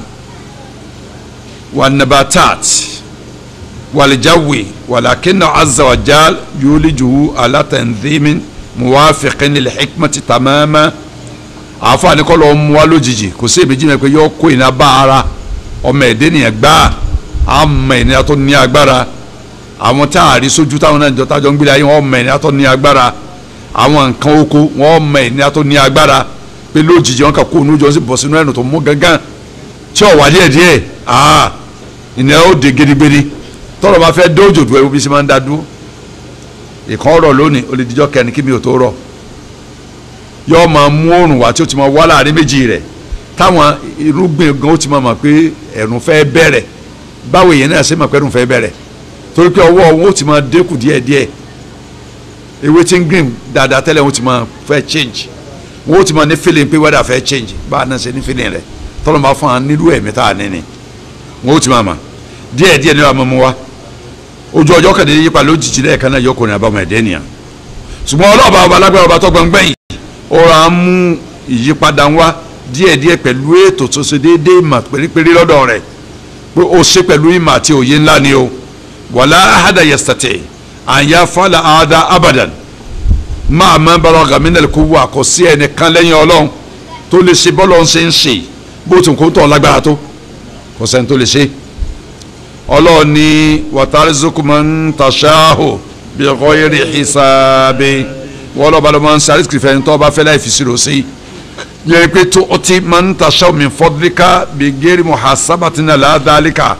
wanabatat walijawi walakinna azawajal yulijuhu alatanzimin muwafiqin lil hikmati tamama àfọwọ́ni kọ́ lọ́ọ́ mú wa lójijì kò sí èméjì náà pé yọ kó iná bá ara ọmọ ẹ̀dẹ́ nìyẹn gbáà àmọ́ ènìyàn tó ní agbára àwọn tá a rí sójú táwọn náà jọ tájọ ń gbélé ayé wọn mọ ènìyàn tó ní agbára àwọn nǹkan oko wọn mọ ènìyàn tó ní agbára pé lójijì wọn kà kó onú jọ sí bọ̀ sínú ẹnu tó mú gángan tí ò wá díẹ̀ díẹ̀ aa ènìyàn ó de gedigbedi tọrọ bá fẹ́ dójò dùn ẹwú bí sí máa ń dá dúró ìkan ọ̀rọ̀ lónìí ó lè dijọ́ kẹrin kí mi ò tó rọ̀ yọ máa mú òrùn wá tí ó ti máa wá láàrin méjì rẹ̀ táwọn irúgbìn gan ó ti máa mọ̀ pé ẹ̀rùn fẹ́ bẹ̀rẹ̀ báwo èèyàn náà ṣe mọ̀ pẹ́rù fẹ́ bẹ̀rẹ̀ torí pé ọwọ́ wọn ó ti máa dínkù díẹ̀díẹ̀ ewé tí ń green dáadáa tẹ́lẹ̀ wọn ó ti máa fẹ́ change wọn ó ti máa ní feeling pé weather fẹ́ change bá a náà ṣe ní feeling rẹ̀ tọ́lọ́ máa fún wa nílùú ẹ̀mí tá a ní ni wọn ó ti máa mọ̀ díẹ̀díẹ̀ ní wàá mú wa ojú ọjọ́ kàdé yípa lójijì lẹ́ẹ̀kan náà yọkùnrin àbámọ̀ ẹ̀dẹ́ nìyàn ṣùgbọ́n ọlọ́ọ̀bá ọba alágbára ọba tó gbọ̀ngbẹ̀yìn ó ra mú ìyípadà wá díẹ̀díẹ̀ pẹ̀lú ètò tó ṣe déédéé mà pérépéré lọ́dọ̀ rẹ̀ pé o ṣe pẹ̀lú ìmọ̀ àti òye ńlá ni o wàlá ahada yastati àyà fàlà àdá abadan máa má bàrọ̀ gàmínà kó wà kó sí ẹnìkan lẹ́yìn ọlọ́run tó lè ṣe bọ́lọ̀ ń ṣe ń ṣe bó tún kó tọ̀ lágbára tó kò sẹ́ni tó lè ṣe ọlọ́run ní wàtàrísùkú máa ń tàṣáhù bí ọkọ̀ eré hisabi wọ́n lọ́ba ló máa ń sáré kìrìfẹ́ ní tó bá fẹ́ láì fi ṣírò sí yẹ pé tó o ti máa ń tàṣáhù min fadlika bí gẹ́rì muhasabatina ládàlíkà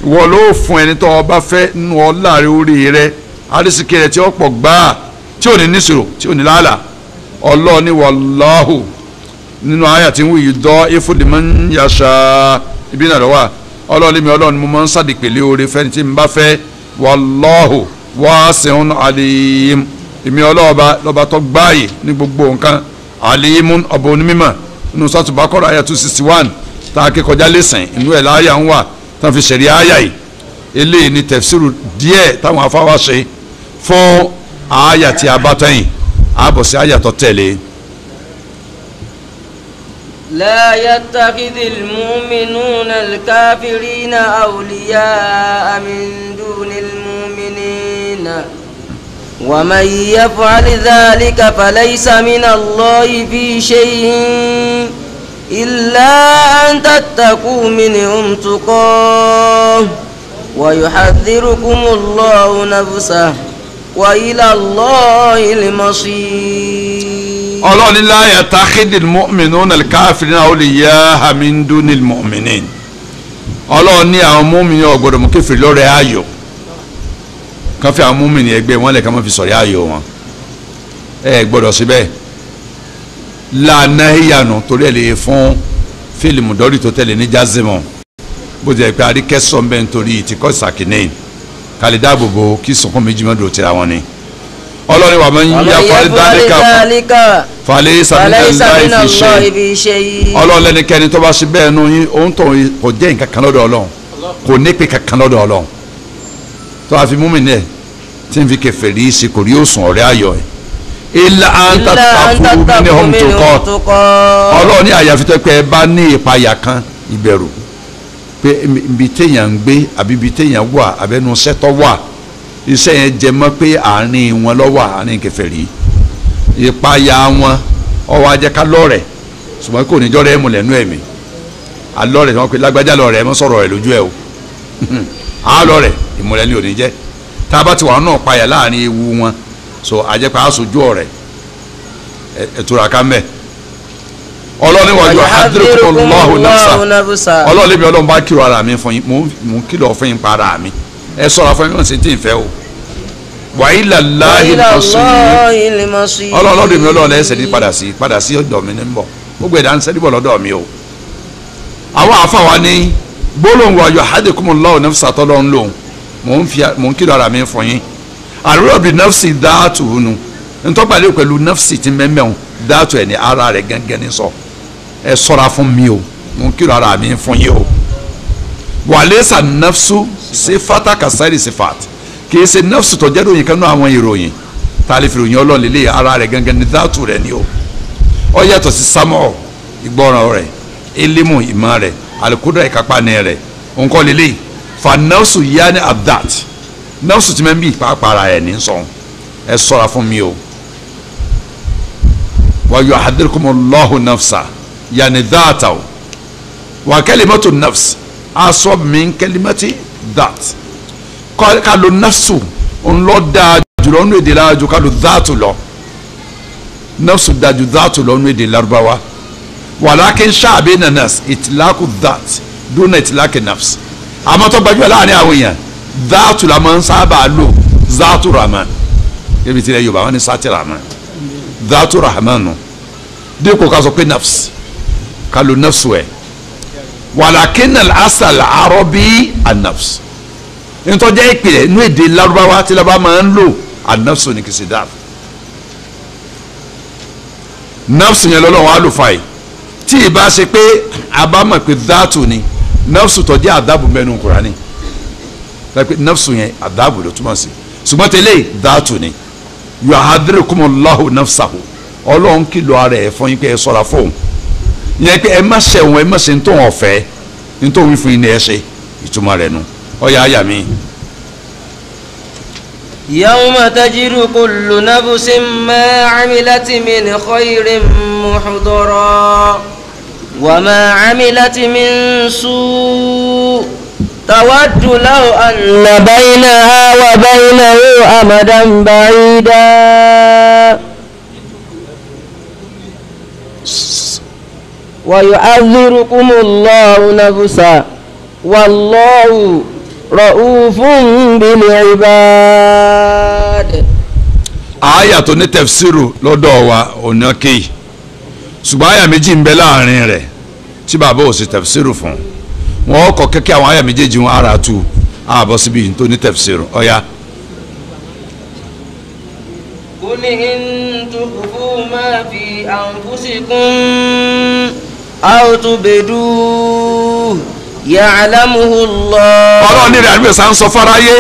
ìwọ ló fún ẹni tó ọba fẹ́ nù ọ láàrin orí rẹ arísìkí rẹ tí ó pọ̀ gbáà tí ò ní níṣòro tí ò ní làálà ọlọ́ọ̀ni wàláhù nínú àyà tí ń wí yìí dọ́ ifúdìmọ́ ń yàṣà ibi náà lọ́wọ́ ọlọ́ọ̀ni mi ọlọ́ọ̀ni mo máa ń sàdìpèlé oore fẹ́ni tí n bá fẹ́ wàláhù wasi'un alim èmi ọlọ́ọ̀ba lọ́ba tó gbáàyè ní gbogbo nǹkan alimun ọba onímọ̀ nínú sátúbákọ́rọ̀ àyà two sixty one tá a kékọjá lẹ́sìn inú ẹ̀ láàyà ń wà tá a fi ṣẹ̀rí àyà yìí eléyìí ni tẹ̀fsíìrù díẹ̀ táwọn afáwá ṣe fún àyà tí a bá tẹ̀yìn àbọ̀ sí àyà tó tẹ̀lé. لا يتخذ المؤمنون الكافرين أولياء من دون المؤمنين ومن يفعل ذلك فليس من الله في شيء إلا أن تتقوا منهم تقاه ويحذركم الله نفسه وإلى الله المصير ọlọ́ọ̀ni láyà táxídìl mọ́mìnún nàl káfírin àwọn lè yá hamindunil mọ́mìnín ọlọ́ọ̀ni àwọn mọ́mìnín ọ̀gbọ́dọ̀ mú kéfìrí lọ́rẹ̀ ayò kan fi àwọn mọ́mìnín ẹgbẹ́ wọn lẹ̀ ká má fi sọ̀rọ̀ ayò wọn ẹ gbọ́dọ̀ síbẹ̀ lànà ìyànà torí ẹ̀ lè fún fílìmù dọ́rí tó tẹ̀lé ní jazimọ̀ bó ti ẹ̀ pé àríkẹ́sọ̀ ń bẹ́ nítorí ìtìkọ́ ìsàkínẹ́yìn kálí dáàbòbò kí sọ̀kún méjì mọ́dọ̀ tira wọn ni ọlọ́ni wà máa ń ومن yá يفعل fàlídàlíkà ذلك falẹ̀ فليس sàmìlẹ̀ من láì fi ṣe الله في شيء ọlọ́ọ̀lẹ́nikẹ́ni tó bá ṣe bẹ́ẹ̀ nù yín òun tó kò jẹ́ nǹkan kan lọ́dọ̀ ọlọ́run kò nípe kankan lọ́dọ̀ ọlọ́run tó a fi mú mi ní ẹ̀ tí n fi kèfèrí ṣe kò rí òsùn ọ̀rẹ́ ayọ̀ ẹ̀ ilà إلا أن àǹtàtàkùn mi ní تتقوا hom tó kọ́ منهم تقاه ọlọ́ọ̀ni àyàfi tó pé ẹ bá ní ìpayà kan ìbẹ̀rù pé ibi téèyàn ń gbé àbí ibi téèyàn wà àbẹ́nu sẹ́tọ̀ wà iṣẹ́ yẹn jẹ mọ́ pé àárín wọn lọ́wọ́ àárín kèfèrí ìpayà wọn ọwọ́ ajẹ́ká lọ́rẹ̀ ṣùgbọ́n kò ní jọ́rẹ́ ẹ̀mú lẹ́nu ẹ̀mí alọ́rẹ̀ wọn pe lágbájá lọ́rẹ̀ ẹ̀ mọ́ sọ̀rọ̀ ẹ̀ lójú ẹ̀ o alọ́rẹ̀ ìmúlẹ̀ ní òní jẹ́ tá a bá ti wà náà payà láàrin ewu wọn so ajẹ́pẹ́ aṣojú ọ̀rẹ́ ẹ̀tura ká mẹ́ ọlọ́ni wàjú ويحذركم hadrikumallahu nafsa الله نفسه ọlọ́ọ̀lẹ́ mi ọlọ́run bá kírò ara mi fún yín mò ń mò ń kìlọ̀ fún yín pa ara mi ẹ sọ̀rọ̀ fún mi wọ́n sì ti ń fẹ́ o wàyí làláhi وإلى lọ́sùn الله المصير ọlọ́ọ̀lọ́dún mi ọlọ́ọ̀lẹ́ ẹsẹ̀ ní padà sí padà sí ọ̀dọ̀ mi ní bọ̀ gbogbo ẹ̀dá ń sẹ́ni bọ̀ lọ́dọ̀ mi o àwọn àfàwa ní gbólóhùn wàyí hadrikumallahu nafsa tọ́lọ́ ń lòun mò ń fi mò ń kìlọ̀ ara mi fún yín àrùrọ̀ bíi nafsi dáàtù hùnú ntọ́gbàlẹ́ pẹ̀lú nafsi ti mẹ́mẹ́hùn dáàtù ẹ̀ ní ara rẹ̀ gángan ní sọ ẹ sọ́ra fún mi o mò ń kìlọ̀ ara mi fún yín o wàlẹ́sà nafsu sifata kasari sifat kìí ṣe nafsu tó jẹ́ ròyìn kan náà àwọn ìròyìn tá a lè fi ròyìn ọlọ́run lélẹ̀ ara rẹ̀ gangan ní dáàtù rẹ̀ ni o ó yàtọ̀ sí sámọ̀ ìgbọràn rẹ̀ elimu ìmọ̀ rẹ̀ alikudra ìkápá ní rẹ̀ nǹkan lélẹ̀ fa nafsu yanni abdat nafsu ti mẹ́ bí pàápàá ara ẹ̀ ní sọ̀n ẹ sọ̀ra fún mi o wa yuhadhirukumullahu nafsa yanni dáàtà o wa kalimatu nafs asọ min kalimati that Kọ- ká lo nafsu ńlọ dáa jùlọ nínú èdè lára ká lo dáàtù lọ nafsu dáa ju dáàtù lọ nínú èdè Lárúbáwá wàlákin ṣáàbí nanas ìtìlákù that dúnà ìtìlákì nafs àmọ́ tó gbajúmọ̀ láàrin àwọn èèyàn dáàtù la máa ń sábà lò dáàtù rahman ebi tí ilẹ̀ Yorùbá wọn ni sátì rahman dáàtù rahman nù dípò ká sọ pé nafs ká lo nafsu ẹ̀ walakin al-asal arabi an-nafs ntọ́jà ìpìlẹ̀ inú èdè Lárúbáwá tí Lárúbáwá máa ń lò an-nafsu ní kìsì dáa nafsu yẹn lọ́lọ́wọ́ àlùfáà yìí tí ì bá ṣe pé abámọ̀ pé dáàtù ni nafsu tọ́jà àdábù mẹ́nu Kùránì pé nafsu yẹn àdábù ló túmọ̀ sí ṣùgbọ́n tẹ́lẹ̀ dáàtù ni yuhadhirukumullahu nafsahu ọlọ́run kìlọ̀ ara ẹ̀ fún yín pé ẹ sọ́ra fóun yẹn pé ẹ má ṣe òun ẹ má ṣe ntọ́ wọn fẹ́ ntọ́ wọn fún yín ni ẹ ṣe ìtumọ̀ rẹ̀ nu ọ̀yà àyà mi. يوم تجد كل نفس ما عملت من خير محضرا وما عملت من سوء تود لو أن بينها وبينه أمدا بعيدا ويعذركم الله نفسا والله رؤوف بالعباد àyà tó ní tẹ̀fsíìrù lọ́dọ̀ wa ọ̀nà kéyì ṣùgbọ́n àyà méjì ń bẹ láàrin rẹ̀ tí bàbá ò sì tẹ̀fsíìrù fún wọn kọ kẹ́kẹ́ àwọn àyà méjèèjì wọn ara tu àbọ̀ síbi tó ní tẹ̀fsíìrù ọ̀ya. قل إن تخفوا ما في أنفسكم أو تبدوه يعلمه الله ọlọ́run ní ìrìn àdúgbò ń sọ fáráyé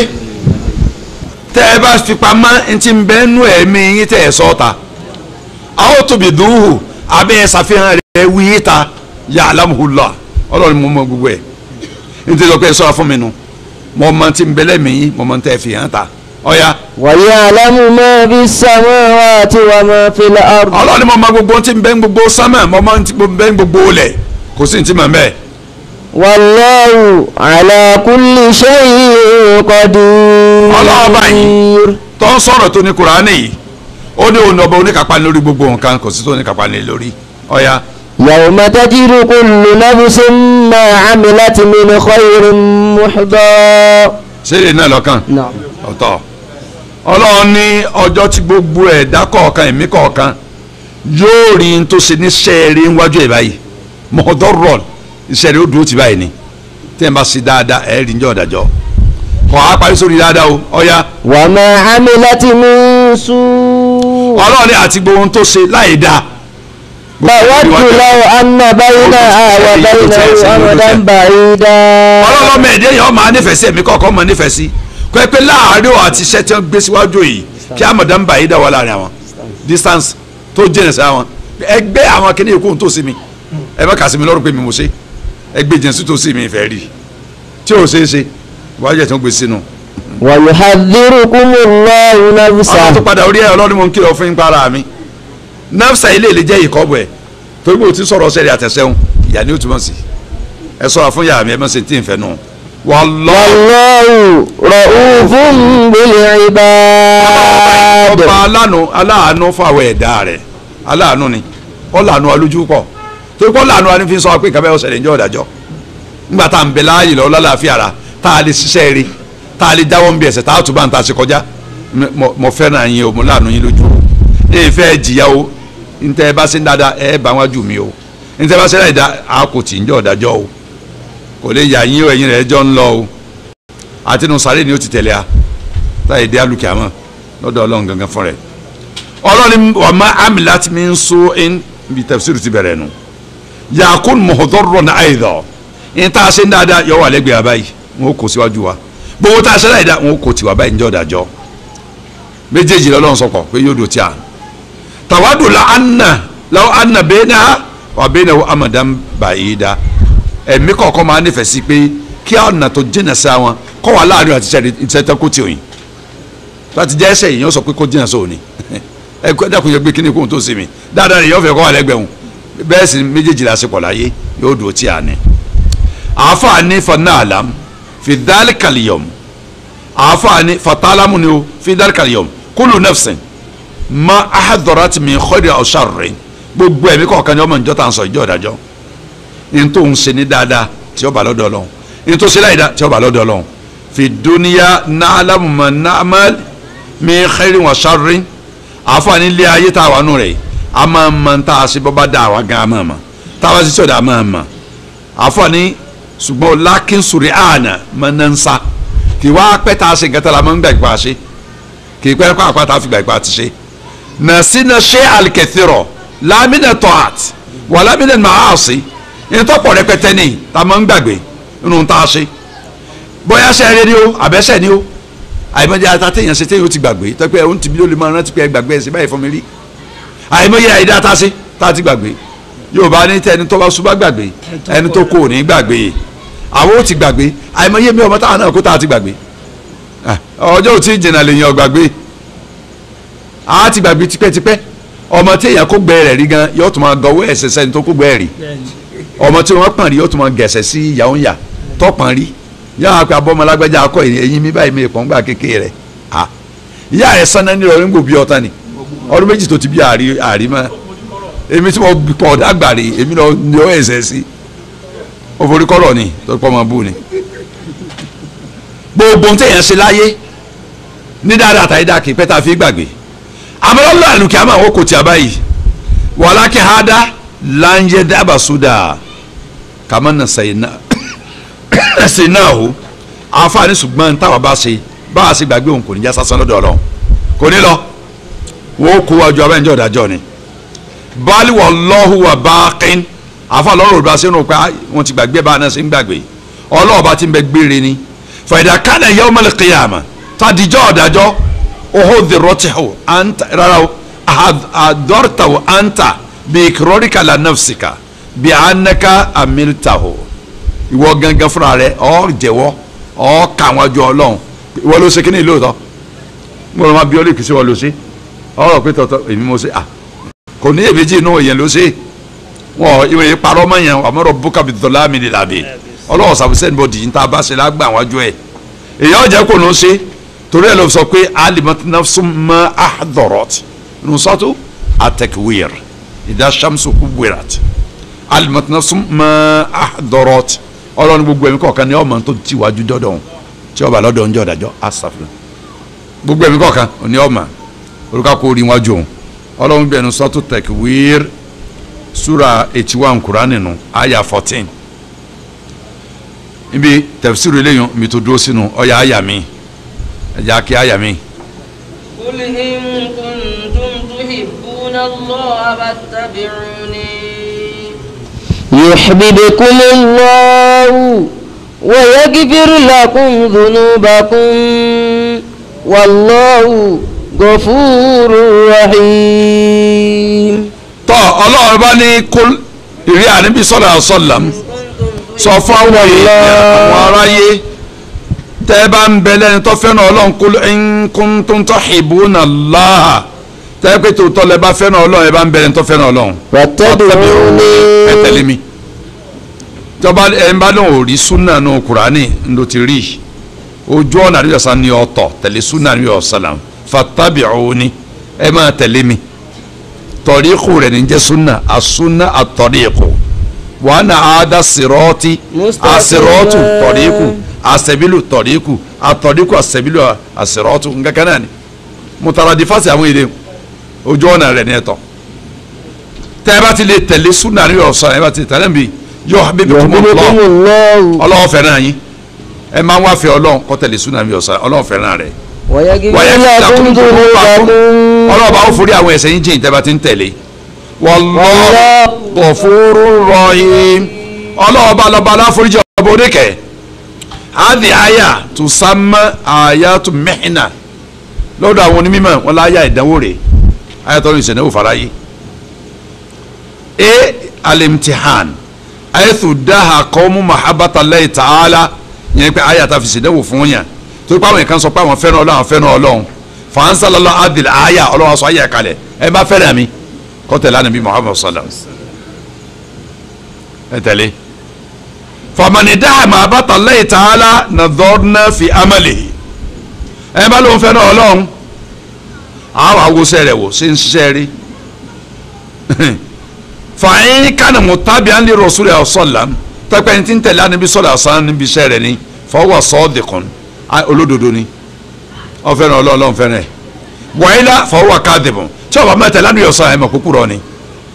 tẹ́ ẹ bá fi pamọ́ ntí ń bẹ́ nú ẹ̀mí yín tẹ́ ẹ sọ ta àwọn tóbi dùhù abẹ́ ẹ ṣàfihàn rẹ̀ wí ta ya'lamuhu Allah ọlọ́run mọ̀ mọ̀ gbogbo ẹ̀ ntí lọ́kọ́ ẹ sọ́ra fún mi nu mọ̀ mọ̀ ntí ń bẹ́ lẹ́mí yín mọ̀ mọ̀ ntẹ́ ẹ fi hàn ta ọ̀ya ويعلم ما في السماوات وما في الأرض ọlọ́run ní mọ̀ mọ̀ gbogbo ntí ń bẹ́ gbogbo sánmà mọ̀ mọ̀ ntí ń bẹ́ gbogbo lẹ̀ kò sí ntí mọ̀ mẹ́ẹ̀ والله على كل شيء ọlọ́run báyìí قدير tó ń sọ̀rọ̀ tó ní kuraani yìí ó ní òun ọba oníkápá lórí gbogbo nǹkan kò sí tó oníkápá ní lórí ọ̀ya يوم تجد كل نفس ما عملت من خير محضر ṣeré náà lọ́kàn نعم ọ̀tọ̀ ọlọ́run ní ọjọ́ tí gbogbo ẹ̀dá kọ̀ọ̀kan ẹ̀mí kọ̀ọ̀kan yóò rí n tó ṣe ní sẹ́ẹ̀rí níwájú ẹ̀ báyìí mọ̀ọ́dọ́rọ̀ ìṣẹ̀rí ó dúró ti báyìí ni tẹ́ ẹ bá ṣe dáadáa ẹ̀ rí njọ́ ọ̀dàjọ́ kọ́ á parí sórí dáadáa o ọ̀ya وما عملت من سوء ọlọ́run ní àti gbogbo ohun tó ṣe láì dáa فود لو أن بينها وبينه أمدا بعيدا ọlọ́run mẹ́ẹ̀ẹ́dẹ́ yẹn ọmọ anífẹ̀ẹ́ sí ẹ̀mí kọ̀ọ̀kan ọmọ anífẹ̀ẹ́ sí kọ́ ẹ pé láàárín ọ̀ àti iṣẹ́ tí wọ́n gbé síwájú yìí kí amọ̀dá ń bá yìí dá wà láàrin àwọn distance tó jìnnà sí àwọn ẹgbẹ́ àwọn akíní ìkóhun tó sí mi ẹ bá kà sí mi lọ́rùn pé mi mo ṣe ẹgbẹ́ jẹ̀nsí tó sí mi ìfẹ́ rí tí ò ṣeé ṣe wájú ẹ̀ tí wọ́n gbé sínú. ويحذركم الله ọlọ́run tó نفسه padà orí ẹ̀ ọlọ́run mo ń kìlọ̀ fún yín para mi nafsa ilé ilé jẹ́ ìkọ́bù ẹ̀ torí pé o ti sọ̀rọ̀ ọ̀sẹ̀ rẹ̀ àtẹ̀sẹ̀hún ìyá ni ó túmọ̀ sí ẹ sọ̀rọ̀ fún yàrá mi ẹ má ṣe tí ì fẹ́ nù. wallahi والله رؤوف بالعباد ọba aláàánú aláàánú fáwọn ẹ̀dá rẹ̀ aláàánú ni ọ̀làánú alójú pọ̀ torí pé ọ̀làánú wa ni fi sọ pé nǹkan bẹ́ẹ̀ ọ̀sẹ̀ ìjọ ọ̀dàjọ́ nígbà tá à ń bẹ láàyè lọ lálàáfíà ra tá a lè ṣiṣẹ́ rí tá a lè jáwọ́ ń bí ẹsẹ̀ tá a tún bá ń ta ṣe kọjá mo- mo fẹ́ràn yín o mo láàánú yín lójú o ẹ fẹ́ jìyà o ntẹ́ ẹ bá ṣe ń dáadáa ẹ bá wájú mi o ntẹ́ ẹ bá ṣe láì dá a kò tì ń jọ ọ̀dàjọ́ o kò lè yà yín o ẹ̀yin rẹ̀ jọ ń lọ o àtinú sáré ni ó ti tẹ̀lé a táyé dé alùkè àmọ́ lọ́dọ̀ ọlọ́run gangan fún rẹ̀ ọlọ́run wà má amilat min su'in bí tafsir ti bẹ̀rẹ̀ nu yakun muhdarran aidan ní tá a ṣe ń dáadáa yọ wà lẹ́gbẹ̀ẹ́ abáyé wọn kò síwájú wa gbogbo tá a ṣe láì dá wọn kò tiwa báyìí níjọ́ dájọ́ méjèèjì lọ́lọ́run sọ̀kọ̀ pé yóò dò tí a tàwádùn la anna law anna bainaha wa bainahu amadan ba'ida ẹ̀mí kọ̀ọ̀kan máa nífẹ̀ẹ́ sí pé kí ọ̀nà tó jìnnà sí àwọn kọ́ wà láàrin àti ìṣẹ́tẹ́ kó tí òyìn láti jẹ́ ẹsẹ̀ yìí yóò sọ pé kó jìnnà sóòní ẹ kó dàkún yẹ gbé kíní kóhun tó sì mí dáadáa rẹ̀ yóò fẹ́ kọ́ wà lẹ́gbẹ̀ẹ́ wọn bẹ́ẹ̀ sì méjèèjì lásìkò láyé yóò dùn tí a ní. àáfààní fanáàlám fi dáríkàlìyọ̀m àáfààní fatalamu ni o fi dáríkàlìyọ̀m kúlù nẹ́fsìn ma ahadọ̀rọ̀tì mi khayri aw sharri gbogbo ẹ̀mí kọ̀ọ̀kan ni ọmọ ìjọ tà ń sọ ìjọ ìdájọ́ ní tó ń ṣe ní dáadáa tí ó bá lọ́dọ̀ Ọlọ́run ní tó ṣe láìda tí ó bá lọ́dọ̀ Ọlọ́run fi dúníyà na'lamu ma na'mal min khayri wa sharri àfààní ilé ayé tá a wà nù rẹ̀ a máa mọ tá a ṣe bọ́ bá dá àwa gan a máa mọ tá a bá ṣe tí ò dá a máa mọ àfààní ṣùgbọ́n lákín sùrì àná máa ń sa kì wá pẹ́ tá a ṣe nǹkan tá a máa ń gbà ìpa ṣe kì í pẹ́ pàápàá tá a fi gbà ìpa ti ṣe nàṣínà ṣe àlìkẹ̀tìrọ̀ lámìnà tọ́hát wà lámìnà màáṣí ìtọ́pọ̀ rẹpẹtẹ ní tá a máa ń gbàgbé nínú tá a ṣe bóyá ṣe eré ni ó àbẹ́sẹ̀ ni ó àìmọye ata téèyàn ṣe téèyàn ó ti gbàgbé tọ́pẹ́ ẹ̀ ń tìbí ló lè máa rántí pé ẹ gbàgbé ẹ̀ sí báyìí fún mi rí àìmọye àìdá tá a ṣe tá a ti gbàgbé Yorùbá ní tẹ ẹni tó bá ṣubá gbàgbé ẹni tó kó ní gbàgbé àwọn ó ti gbàgbé àìmọye mi ọmọ táwọn náà kó tá a ti gbàgbé ọjọ́ ò tí ì jìnnà lèèyàn gbàgbé a ti gbàgbé tipẹ́tipẹ́ ọmọ téèyàn kó gbẹ rẹ̀ rí gan yóò tún máa gọwọ́ ẹ̀sẹ̀ sẹ́ni tó kó gbẹ rí ọmọ tí wọ́n pọ̀n rí yóò tún máa gẹ̀ẹ́sẹ̀ sí ìyàwó ńyà tó pọ̀n rí yàrá pé abọ́mọlágbájá akọ ẹ̀yìn mi báyìí mi ìpọ́n gbà kékeré rẹ̀ ha ìyá rẹ̀ sanná ní ọdún gbòbí ọ̀tá ni ọdún méjì tó ti bí àrí àrí mọ́ èmi tí mo pọ̀ ọ̀dà gbàrí èmi lọ ní ọ ẹ̀sẹ̀ sí ó forí kọ́rọ̀ ni tó pọ̀ máa bù ni gbogbo ohun téèyàn ṣe láyé ní dáadáa tàyí dáa kì í pẹ́ tá a fi gbàgbé àmọ́lọ́lọ́ àlùkí àmọ́ àwọn kò tí a báyìí wàhálà kí ha dá láńjẹ́ dábàá sódà kàmá nà sẹ́yìn náà ẹ̀sìn náà o àǹfààní ṣùgbọ́n táwa bá ṣe bá a ṣe gbàgbé òun kò ní já sásán lọ́dọ̀ ọlọ́run kò ní lọ wọ́n kó wájú abẹ́njọ́ ìdájọ́ ni bali wallahu wa baqin àfa lọ́rọ̀ òdùbà sínú pé wọ́n ti gbàgbé bá a náà ṣe ń gbàgbé ọlọ́ọ̀bá ti ń bẹ gbére ni fàyidà kánà yawmal qiyamah tàdíjọ́ ọ̀dájọ́ oho dèrọ́tìhù anta rárá o àdọ́rtàwò anta bí ìkìrọ́ríkà la nafsika bí anaka amiltahu ìwọ gangan fúnra rẹ ọ jẹ́wọ́ ọ kà wọn jọ Ọlọ́run ìwọ ló ṣe kí ni lóòótọ́ mo rọ ma bí ọ lè kí sí wọn ló ṣe ọ̀rọ̀ pé tọ̀tọ̀ èmi mo ṣe à kò ní èbèjì inú èèyàn ló ṣe wọn ìwé yìí parọ́ mọ́ yẹn àmọ́ rọ bùkà bí dọ̀là mi lè làbẹ̀ ọlọ́wọ́ sàbùsẹ̀ ní bọ́dì yìí tá a bá ṣe lágbà wájú ẹ̀ èèyàn jẹ́ kó ló ṣe torí ẹ̀ ló sọ pé alimat nafsum ma ahdọ̀rọ̀t nusatu atakwir ìdá shamsu kubirat alimat nafsum ma ahdọ̀rọ̀t ọlọ́run gbogbo ẹ̀mí kọ̀ọ̀kan ni ọmọ tó ti wájú dọ́dọ̀ tí ọba lọ́dọ̀ ń jọ dájọ́ asàfihàn gbogbo ẹ̀mí kọ̀ọ̀kan ni ọmọ olùkọ́ kò rí wájú òun ọlọ́run bẹ̀rù sọ́tò takwir sura eighty one kurani nu aya fourteen ibi tafsiru eléyìí mi tó dúró sínú ọ̀ya aya mi ẹ̀jẹ̀ akí aya mi. قل إن كنتم تحبون الله فاتبعوني يحببكم الله ويغفر لكم ذنوبكم والله غفور رحيم tọ́ ọlọ́run bá ní kó ìrí àníbi sọ́dọ̀ àṣọlám sọ fún àwọn èèyàn àwọn aráyé tẹ́ ẹ bá ń bẹ lẹ́ni tó fẹ́ràn ọlọ́run kó in kuntum tuhibbuna Allah tẹ́ ẹ pé tòótọ́ lẹ bá fẹ́ràn ọlọ́run ẹ bá ń bẹ lẹ́ni tó fẹ́ràn ọlọ́run واتبعوني ẹ tẹ̀lé mi tọ́ba ẹ ń bá lóun ò rí súnà nù kúránì ló ti rí ojú ọ̀nà àdúgbò sàn ní ọ̀tọ̀ tẹ̀lé súnà ní ọ̀sálàm fattabi'uni ẹ máa tẹ̀lé mi tọ̀ríkù rẹ̀ ní jẹ́ súnà àsúnà àtọ̀ríkù wa ana àádá sírọ́ọ̀tì Mustaqima. àsírọ́ọ̀tù tọ̀ríkù àsẹ̀bílù tọ̀ríkù àtọ̀ríkù àsẹ̀bílù àsírọ́ọ̀tù nǹkan náà ni mutaradifasi àwọn èdè ojú ọ̀nà rẹ̀ ní ẹ̀tọ́ tẹ́ ẹ bá ti lè tẹ̀lé súnà ní ọ̀sán ẹ bá ti tẹ̀lé mi yọ يحببكم habibukumullah الله ọlọ́wọ́ fẹ́ràn yín ẹ máa ń wá fẹ́ ọlọ́run kọ́ tẹ̀lé súnà ní ọ̀sán ọlọ́wọ́ fẹ́ràn rẹ̀ ويغفر wáyé لكم ذنوبكم ọlọ́wọ́ bá ó forí àwọn ẹ̀ṣẹ̀ yín jìn tẹ́ bá ti ń tẹ̀lé wallahu ghafurur rahim ọlọ́wọ́ bá lọ́ba aláforíjì ọba oníkẹ́ hadi aya tusamma ayatu mihna lọ́dọ̀ àwọn onímọ̀ wọn láyà ìdánwò rẹ̀ ayatollah ìṣẹ̀dánwò faraye e alimtihan ayethu daha kọ́mú mahabata Allahi ta'ala yẹn pé aya ta fi ṣèdánwò fún yàn tó pé àwọn yẹn kan sọ pé àwọn fẹ́ràn ọlọ́run àwọn fẹ́ràn ọlọ́run fansalala adil aya ọlọ́run sọ aya kalẹ̀ ẹ bá fẹ́ràn mi kọ́ tẹ̀lé anabi muhammadu sallam ẹ tẹ̀lé famani daha mahabata Allahi ta'ala nadorna fi amalihi ẹ bá lóun fẹ́ràn ọlọ́run àwọn awosẹ́ rẹ̀ wò ṣe ń ṣiṣẹ́ rí fàáyín kánà mutabi'an li rasulillah sallam tẹ́pẹ́ ní tí ń tẹ̀lé anabi sallallahu alaihi wasallam níbi iṣẹ́ rẹ̀ ni fọwọ́ sadiqun olódodo ni wọ́n fẹ́ràn ọlọ́run ọlọ́run fẹ́ràn ẹ̀ wàhálà fọwọ́ kadhibun tí ọba mẹ́tẹ̀ lánàá yọ̀sán ẹ̀ mọ̀ kúkúrọ̀ ni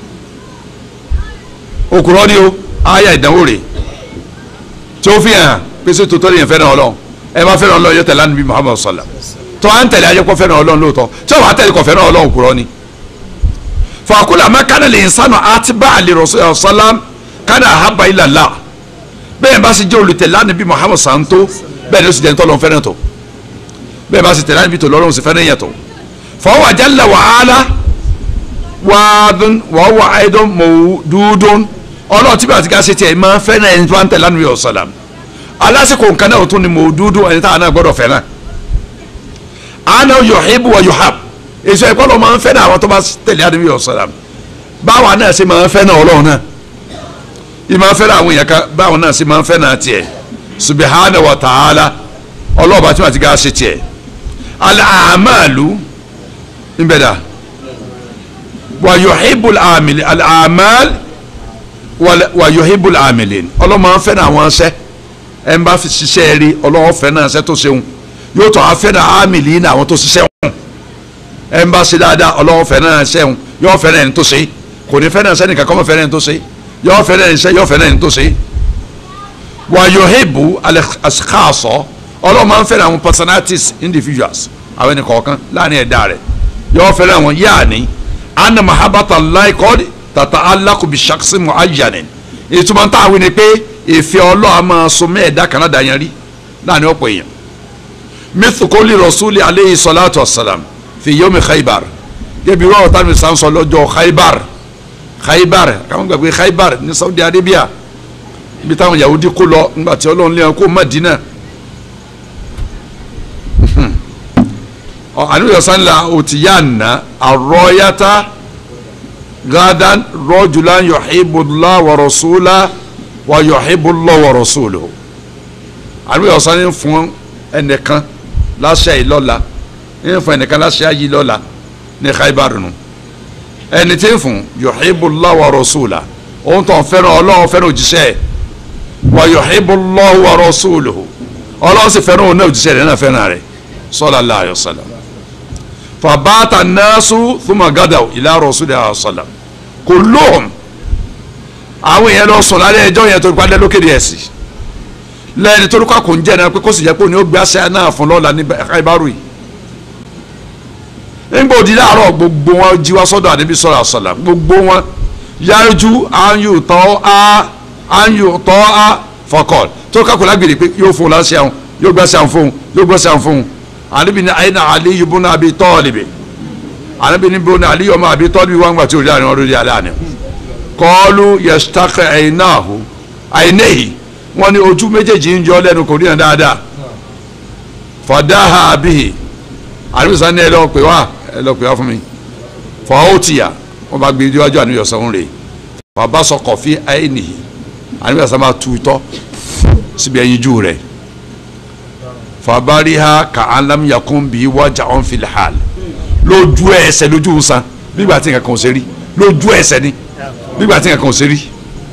òkúrọ̀ ni o àyà ìdánwò rẹ̀ tí ó fi hàn pèsè tòótọ́ lèyàn fẹ́ràn ọlọ́run ẹ bá fẹ́ràn ọlọ́run yọ tẹ̀lé anabi muhammad sallam tó à ń tẹ̀lé ayẹ́kọ́ fẹ́ràn ọlọ́run lóòótọ́ tí ọba tẹ̀lé kọ́ fẹ́ràn ọlọ́run òkúrọ̀ ni fakula ma kana le nsanu atiba ali rasul salam kana ahaba ila la bẹ́ẹ̀ bá sì jẹ́ olùtẹ̀lé anabi muhammad santo bẹ́ẹ̀ ni ó sì jẹ́ ntọ́lọ́n fẹ́ràn tó bẹ́ẹ̀ bá sì tẹ̀lé anabi tó lọ́rùn sì fẹ́ràn yẹn tó fọwọ́ jalla wa ala wàdùn wàhùwà àìdùn mọ̀ọ́dúndún ọlọ́run tí bá ti ká ṣe tiẹ̀ máa fẹ́ràn ẹni tó ń tẹ̀lé anabi salam alásìkò nǹkan náà tó ni mọ̀ọ́dúndún ẹni táwọn náà gbọ́dọ̀ fẹ́ràn ana yuhibbu wa yuhab èso ẹ̀kọ́ ló máa ń fẹ́ náà àwọn tó bá tẹ̀lé àdébí ọ̀sán báwa náà ṣe máa ń fẹ́ náà ọlọ́run náà ìmọ̀ ń fẹ́ náà àwọn èèyàn kan báwa náà ṣe máa ń fẹ́ náà tiẹ̀ subhanahu wa ta'ala ọlọ́ọ̀bá tí wọ́n ti ká ṣe tiẹ̀ al-a'malu nbẹ̀dà wa yuhibbul amili al-a'mal wa yuhibbul amilin ọlọ́run máa ń fẹ́ náà àwọn ṣẹ́ ẹ ń bá fi ṣiṣẹ́ rí ọlọ́wọ́ fẹ́ náà ṣẹ́ tó ṣeun yóò tọ́ afẹ́ náà ámìlì náà àwọn tó ṣiṣẹ́ wọn ẹ ń bá ṣe dáadáa ọlọ́wọ́ fẹ́ náà ṣẹ́un yóò fẹ́ náà ẹni tó ṣe kò ní fẹ́ náà sẹ́ni kankan mọ́ fẹ́ náà ẹni tó ṣe yóò fẹ́ náà ẹni ṣẹ́ yóò fẹ́ náà ẹni tó ṣe. wà yóò hebu alẹ́kàṣọ ọlọ́wọ́ máa ń fẹ́ àwọn personalities individuals àwọn ẹni kọ̀ọ̀kan láàrin ẹ̀dá rẹ̀ yóò fẹ́ náà wọn yaani anna mahabata Allah qad tata'allaqu bi shakhsin mu'ayyanin ìtumọ̀ tá a wí ni pé ìfẹ́ ọlọ́run máa so mẹ́ẹ̀dá kan náà dàyẹn rí láàrin ọ̀pọ̀ èèyàn mithukoli rasuli aleyhi salatu wasalam fi yomi khaybar gẹ́bí rọ́ọ̀ tá mi sàn sọ lọ́jọ́ khaybar khaybar káwọn gbàgbé khaybar ní saudi arabia ibi táwọn yahudi kó lọ nígbà tí ọlọ́run lé wọn kó madina àníwòye sanla òtíyànna àrọ́yàtà gadan rọ́jùlá yuhibbullah wa rasula wa yuhibbullah wa rasuluhu àníwòye ọ̀sán ní fún ẹnìkan láṣẹ yìí lọ́la ní fún ẹnìkan láṣẹ yìí lọ́la ní Khaybar nù ẹni tí ń fún yuhibbullah wa rasula òun tó ń fẹ́ràn ọlọ́run fẹ́ràn òjíṣẹ́ ẹ̀ wa yuhibbullah wa rasuluhu ọlọ́run sì fẹ́ràn òun náà òjíṣẹ́ rẹ̀ náà fẹ́ràn rẹ̀ sallallahu alaihi wasallam fàbáta naasu thumma gadaw ila rasulillah sallam kulluhum àwọn èèyàn lọ sùn lálẹ́ ẹjọ́ yẹn tó padà lókè díẹ̀ sí lẹ́yìn tó lókà kò ń jẹ́ náà pé kó sì jẹ́ pé òní ó gbé aṣẹ́ náà fún lọ́la ní Khaybaru yìí nígbà òdi láàárọ̀ gbogbo wọn jí wá sọ́dọ̀ àdébí sọ́dọ̀ àṣàlà gbogbo wọn yájú àyù tọ́ a àyù tọ́ a fọkọ̀ tó kákò lágbèrè pé yóò fún un láṣẹ àwọn yóò gbé aṣẹ́ àwọn fún un yóò gbé aṣẹ́ àwọn fún un anabi ni ayi na ali yubu na abi tọ́ọ̀lìbì anabi ni bo na ali yọmọ abi tọ́ọ̀lìbì wọn gbà tí o rí àná ọdún di alẹ́ àná kọ́ọ̀lù yasitaka ẹ̀yìnáhu àyìnẹ́yì wọn ni ojú méjèèjì ń jọ lẹ́nu kò ríran dáadáa fọdáhà abihi anabi sani ẹ lọ pè wá ẹ lọ pè wá fún mi fọwọ́tìyà wọn bá gbé iwájú àníyàn sọ́hún rè bàbá sọ kọfí àyìnìyì anabi sani máa tu itọ́ síbi ẹyin jù rẹ̀ fabariha ka alam yakun bi wajà on fil hal lójú ẹsẹ̀ lójú nsan nígbà tí nǹkan kan ò ṣe rí lójú ẹsẹ̀ ni nígbà tí nǹkan kan ò ṣe rí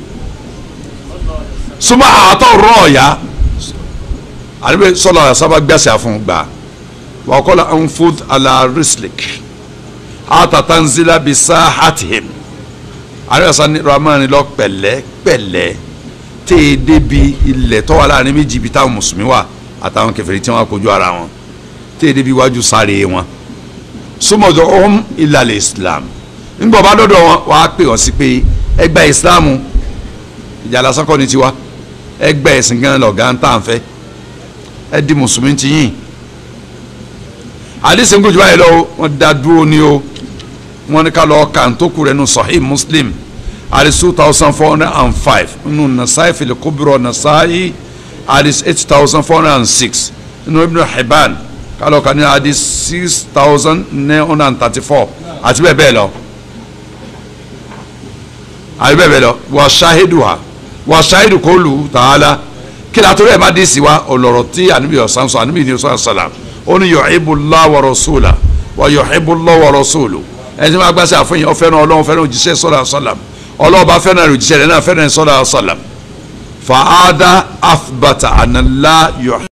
suma àtọ rọọya àdébẹ sọlọ sábà gbèsè fún gbà wà kọlọ anfud ala rislik atatanzila bisa hatihim àdébẹ sani ramani lọ pẹ̀lẹ́ pẹ̀lẹ́ tẹ débi ilẹ̀ tọwọ láàrin méjì ibi táwọn mùsùlùmí wà àtàwọn kèfèrí tí wọn kojú ara wọn tí èdè bí wájú sáré wọn súnmọ́dọ̀ ọ̀hún ìlàlẹ̀ islam nígbà bá dọ́dọ̀ wọn wàá pè wọ́n sí pé ẹgbẹ́ ìsìláàmù ìjà lásán kọ́ ni tiwa ẹgbẹ́ ẹ̀sìn gan lọ̀gá ń tà ń fẹ́ ẹ di mùsùlùmí ti yìn àdìsí ń kojú báyìí lọ wọn dá dúró ní o wọn ní ká lọ kàntókù rẹ nù sahih muslim àdìsí two thousand four hundred and five nù nasaayi fil kubra nasaayi hadith eight thousand four hundred and six nínú ibn hibban kálọ̀ kan ní hadith six thousand nine hundred and thirty-four àti bẹ́ẹ̀ bẹ́ẹ̀ lọ àti bẹ́ẹ̀ bẹ́ẹ̀ lọ wà ṣáhídù ha wà ṣáhídù kò lù tààlà kí la torí ẹ̀ má dé sí wa ọ̀lọ́rọ̀ tí àníbi ọ̀sán sọ àníbi ní ọ̀sán sọ̀lá ó ní yuhibbullahu wa rasuluhu wa yuhibbullahu wa rasuluhu ẹni tí wọ́n gbàsẹ́ àfọyín ọ̀fẹ́ràn ọlọ́run fẹ́ràn òjíṣẹ́ sọ̀lá sọ̀lá ọlọ́ọ̀bá fẹ́ràn òjíṣẹ́ rẹ̀ náà fẹ́ràn sọ̀lá sọ̀lá fàádà afbata ànàlá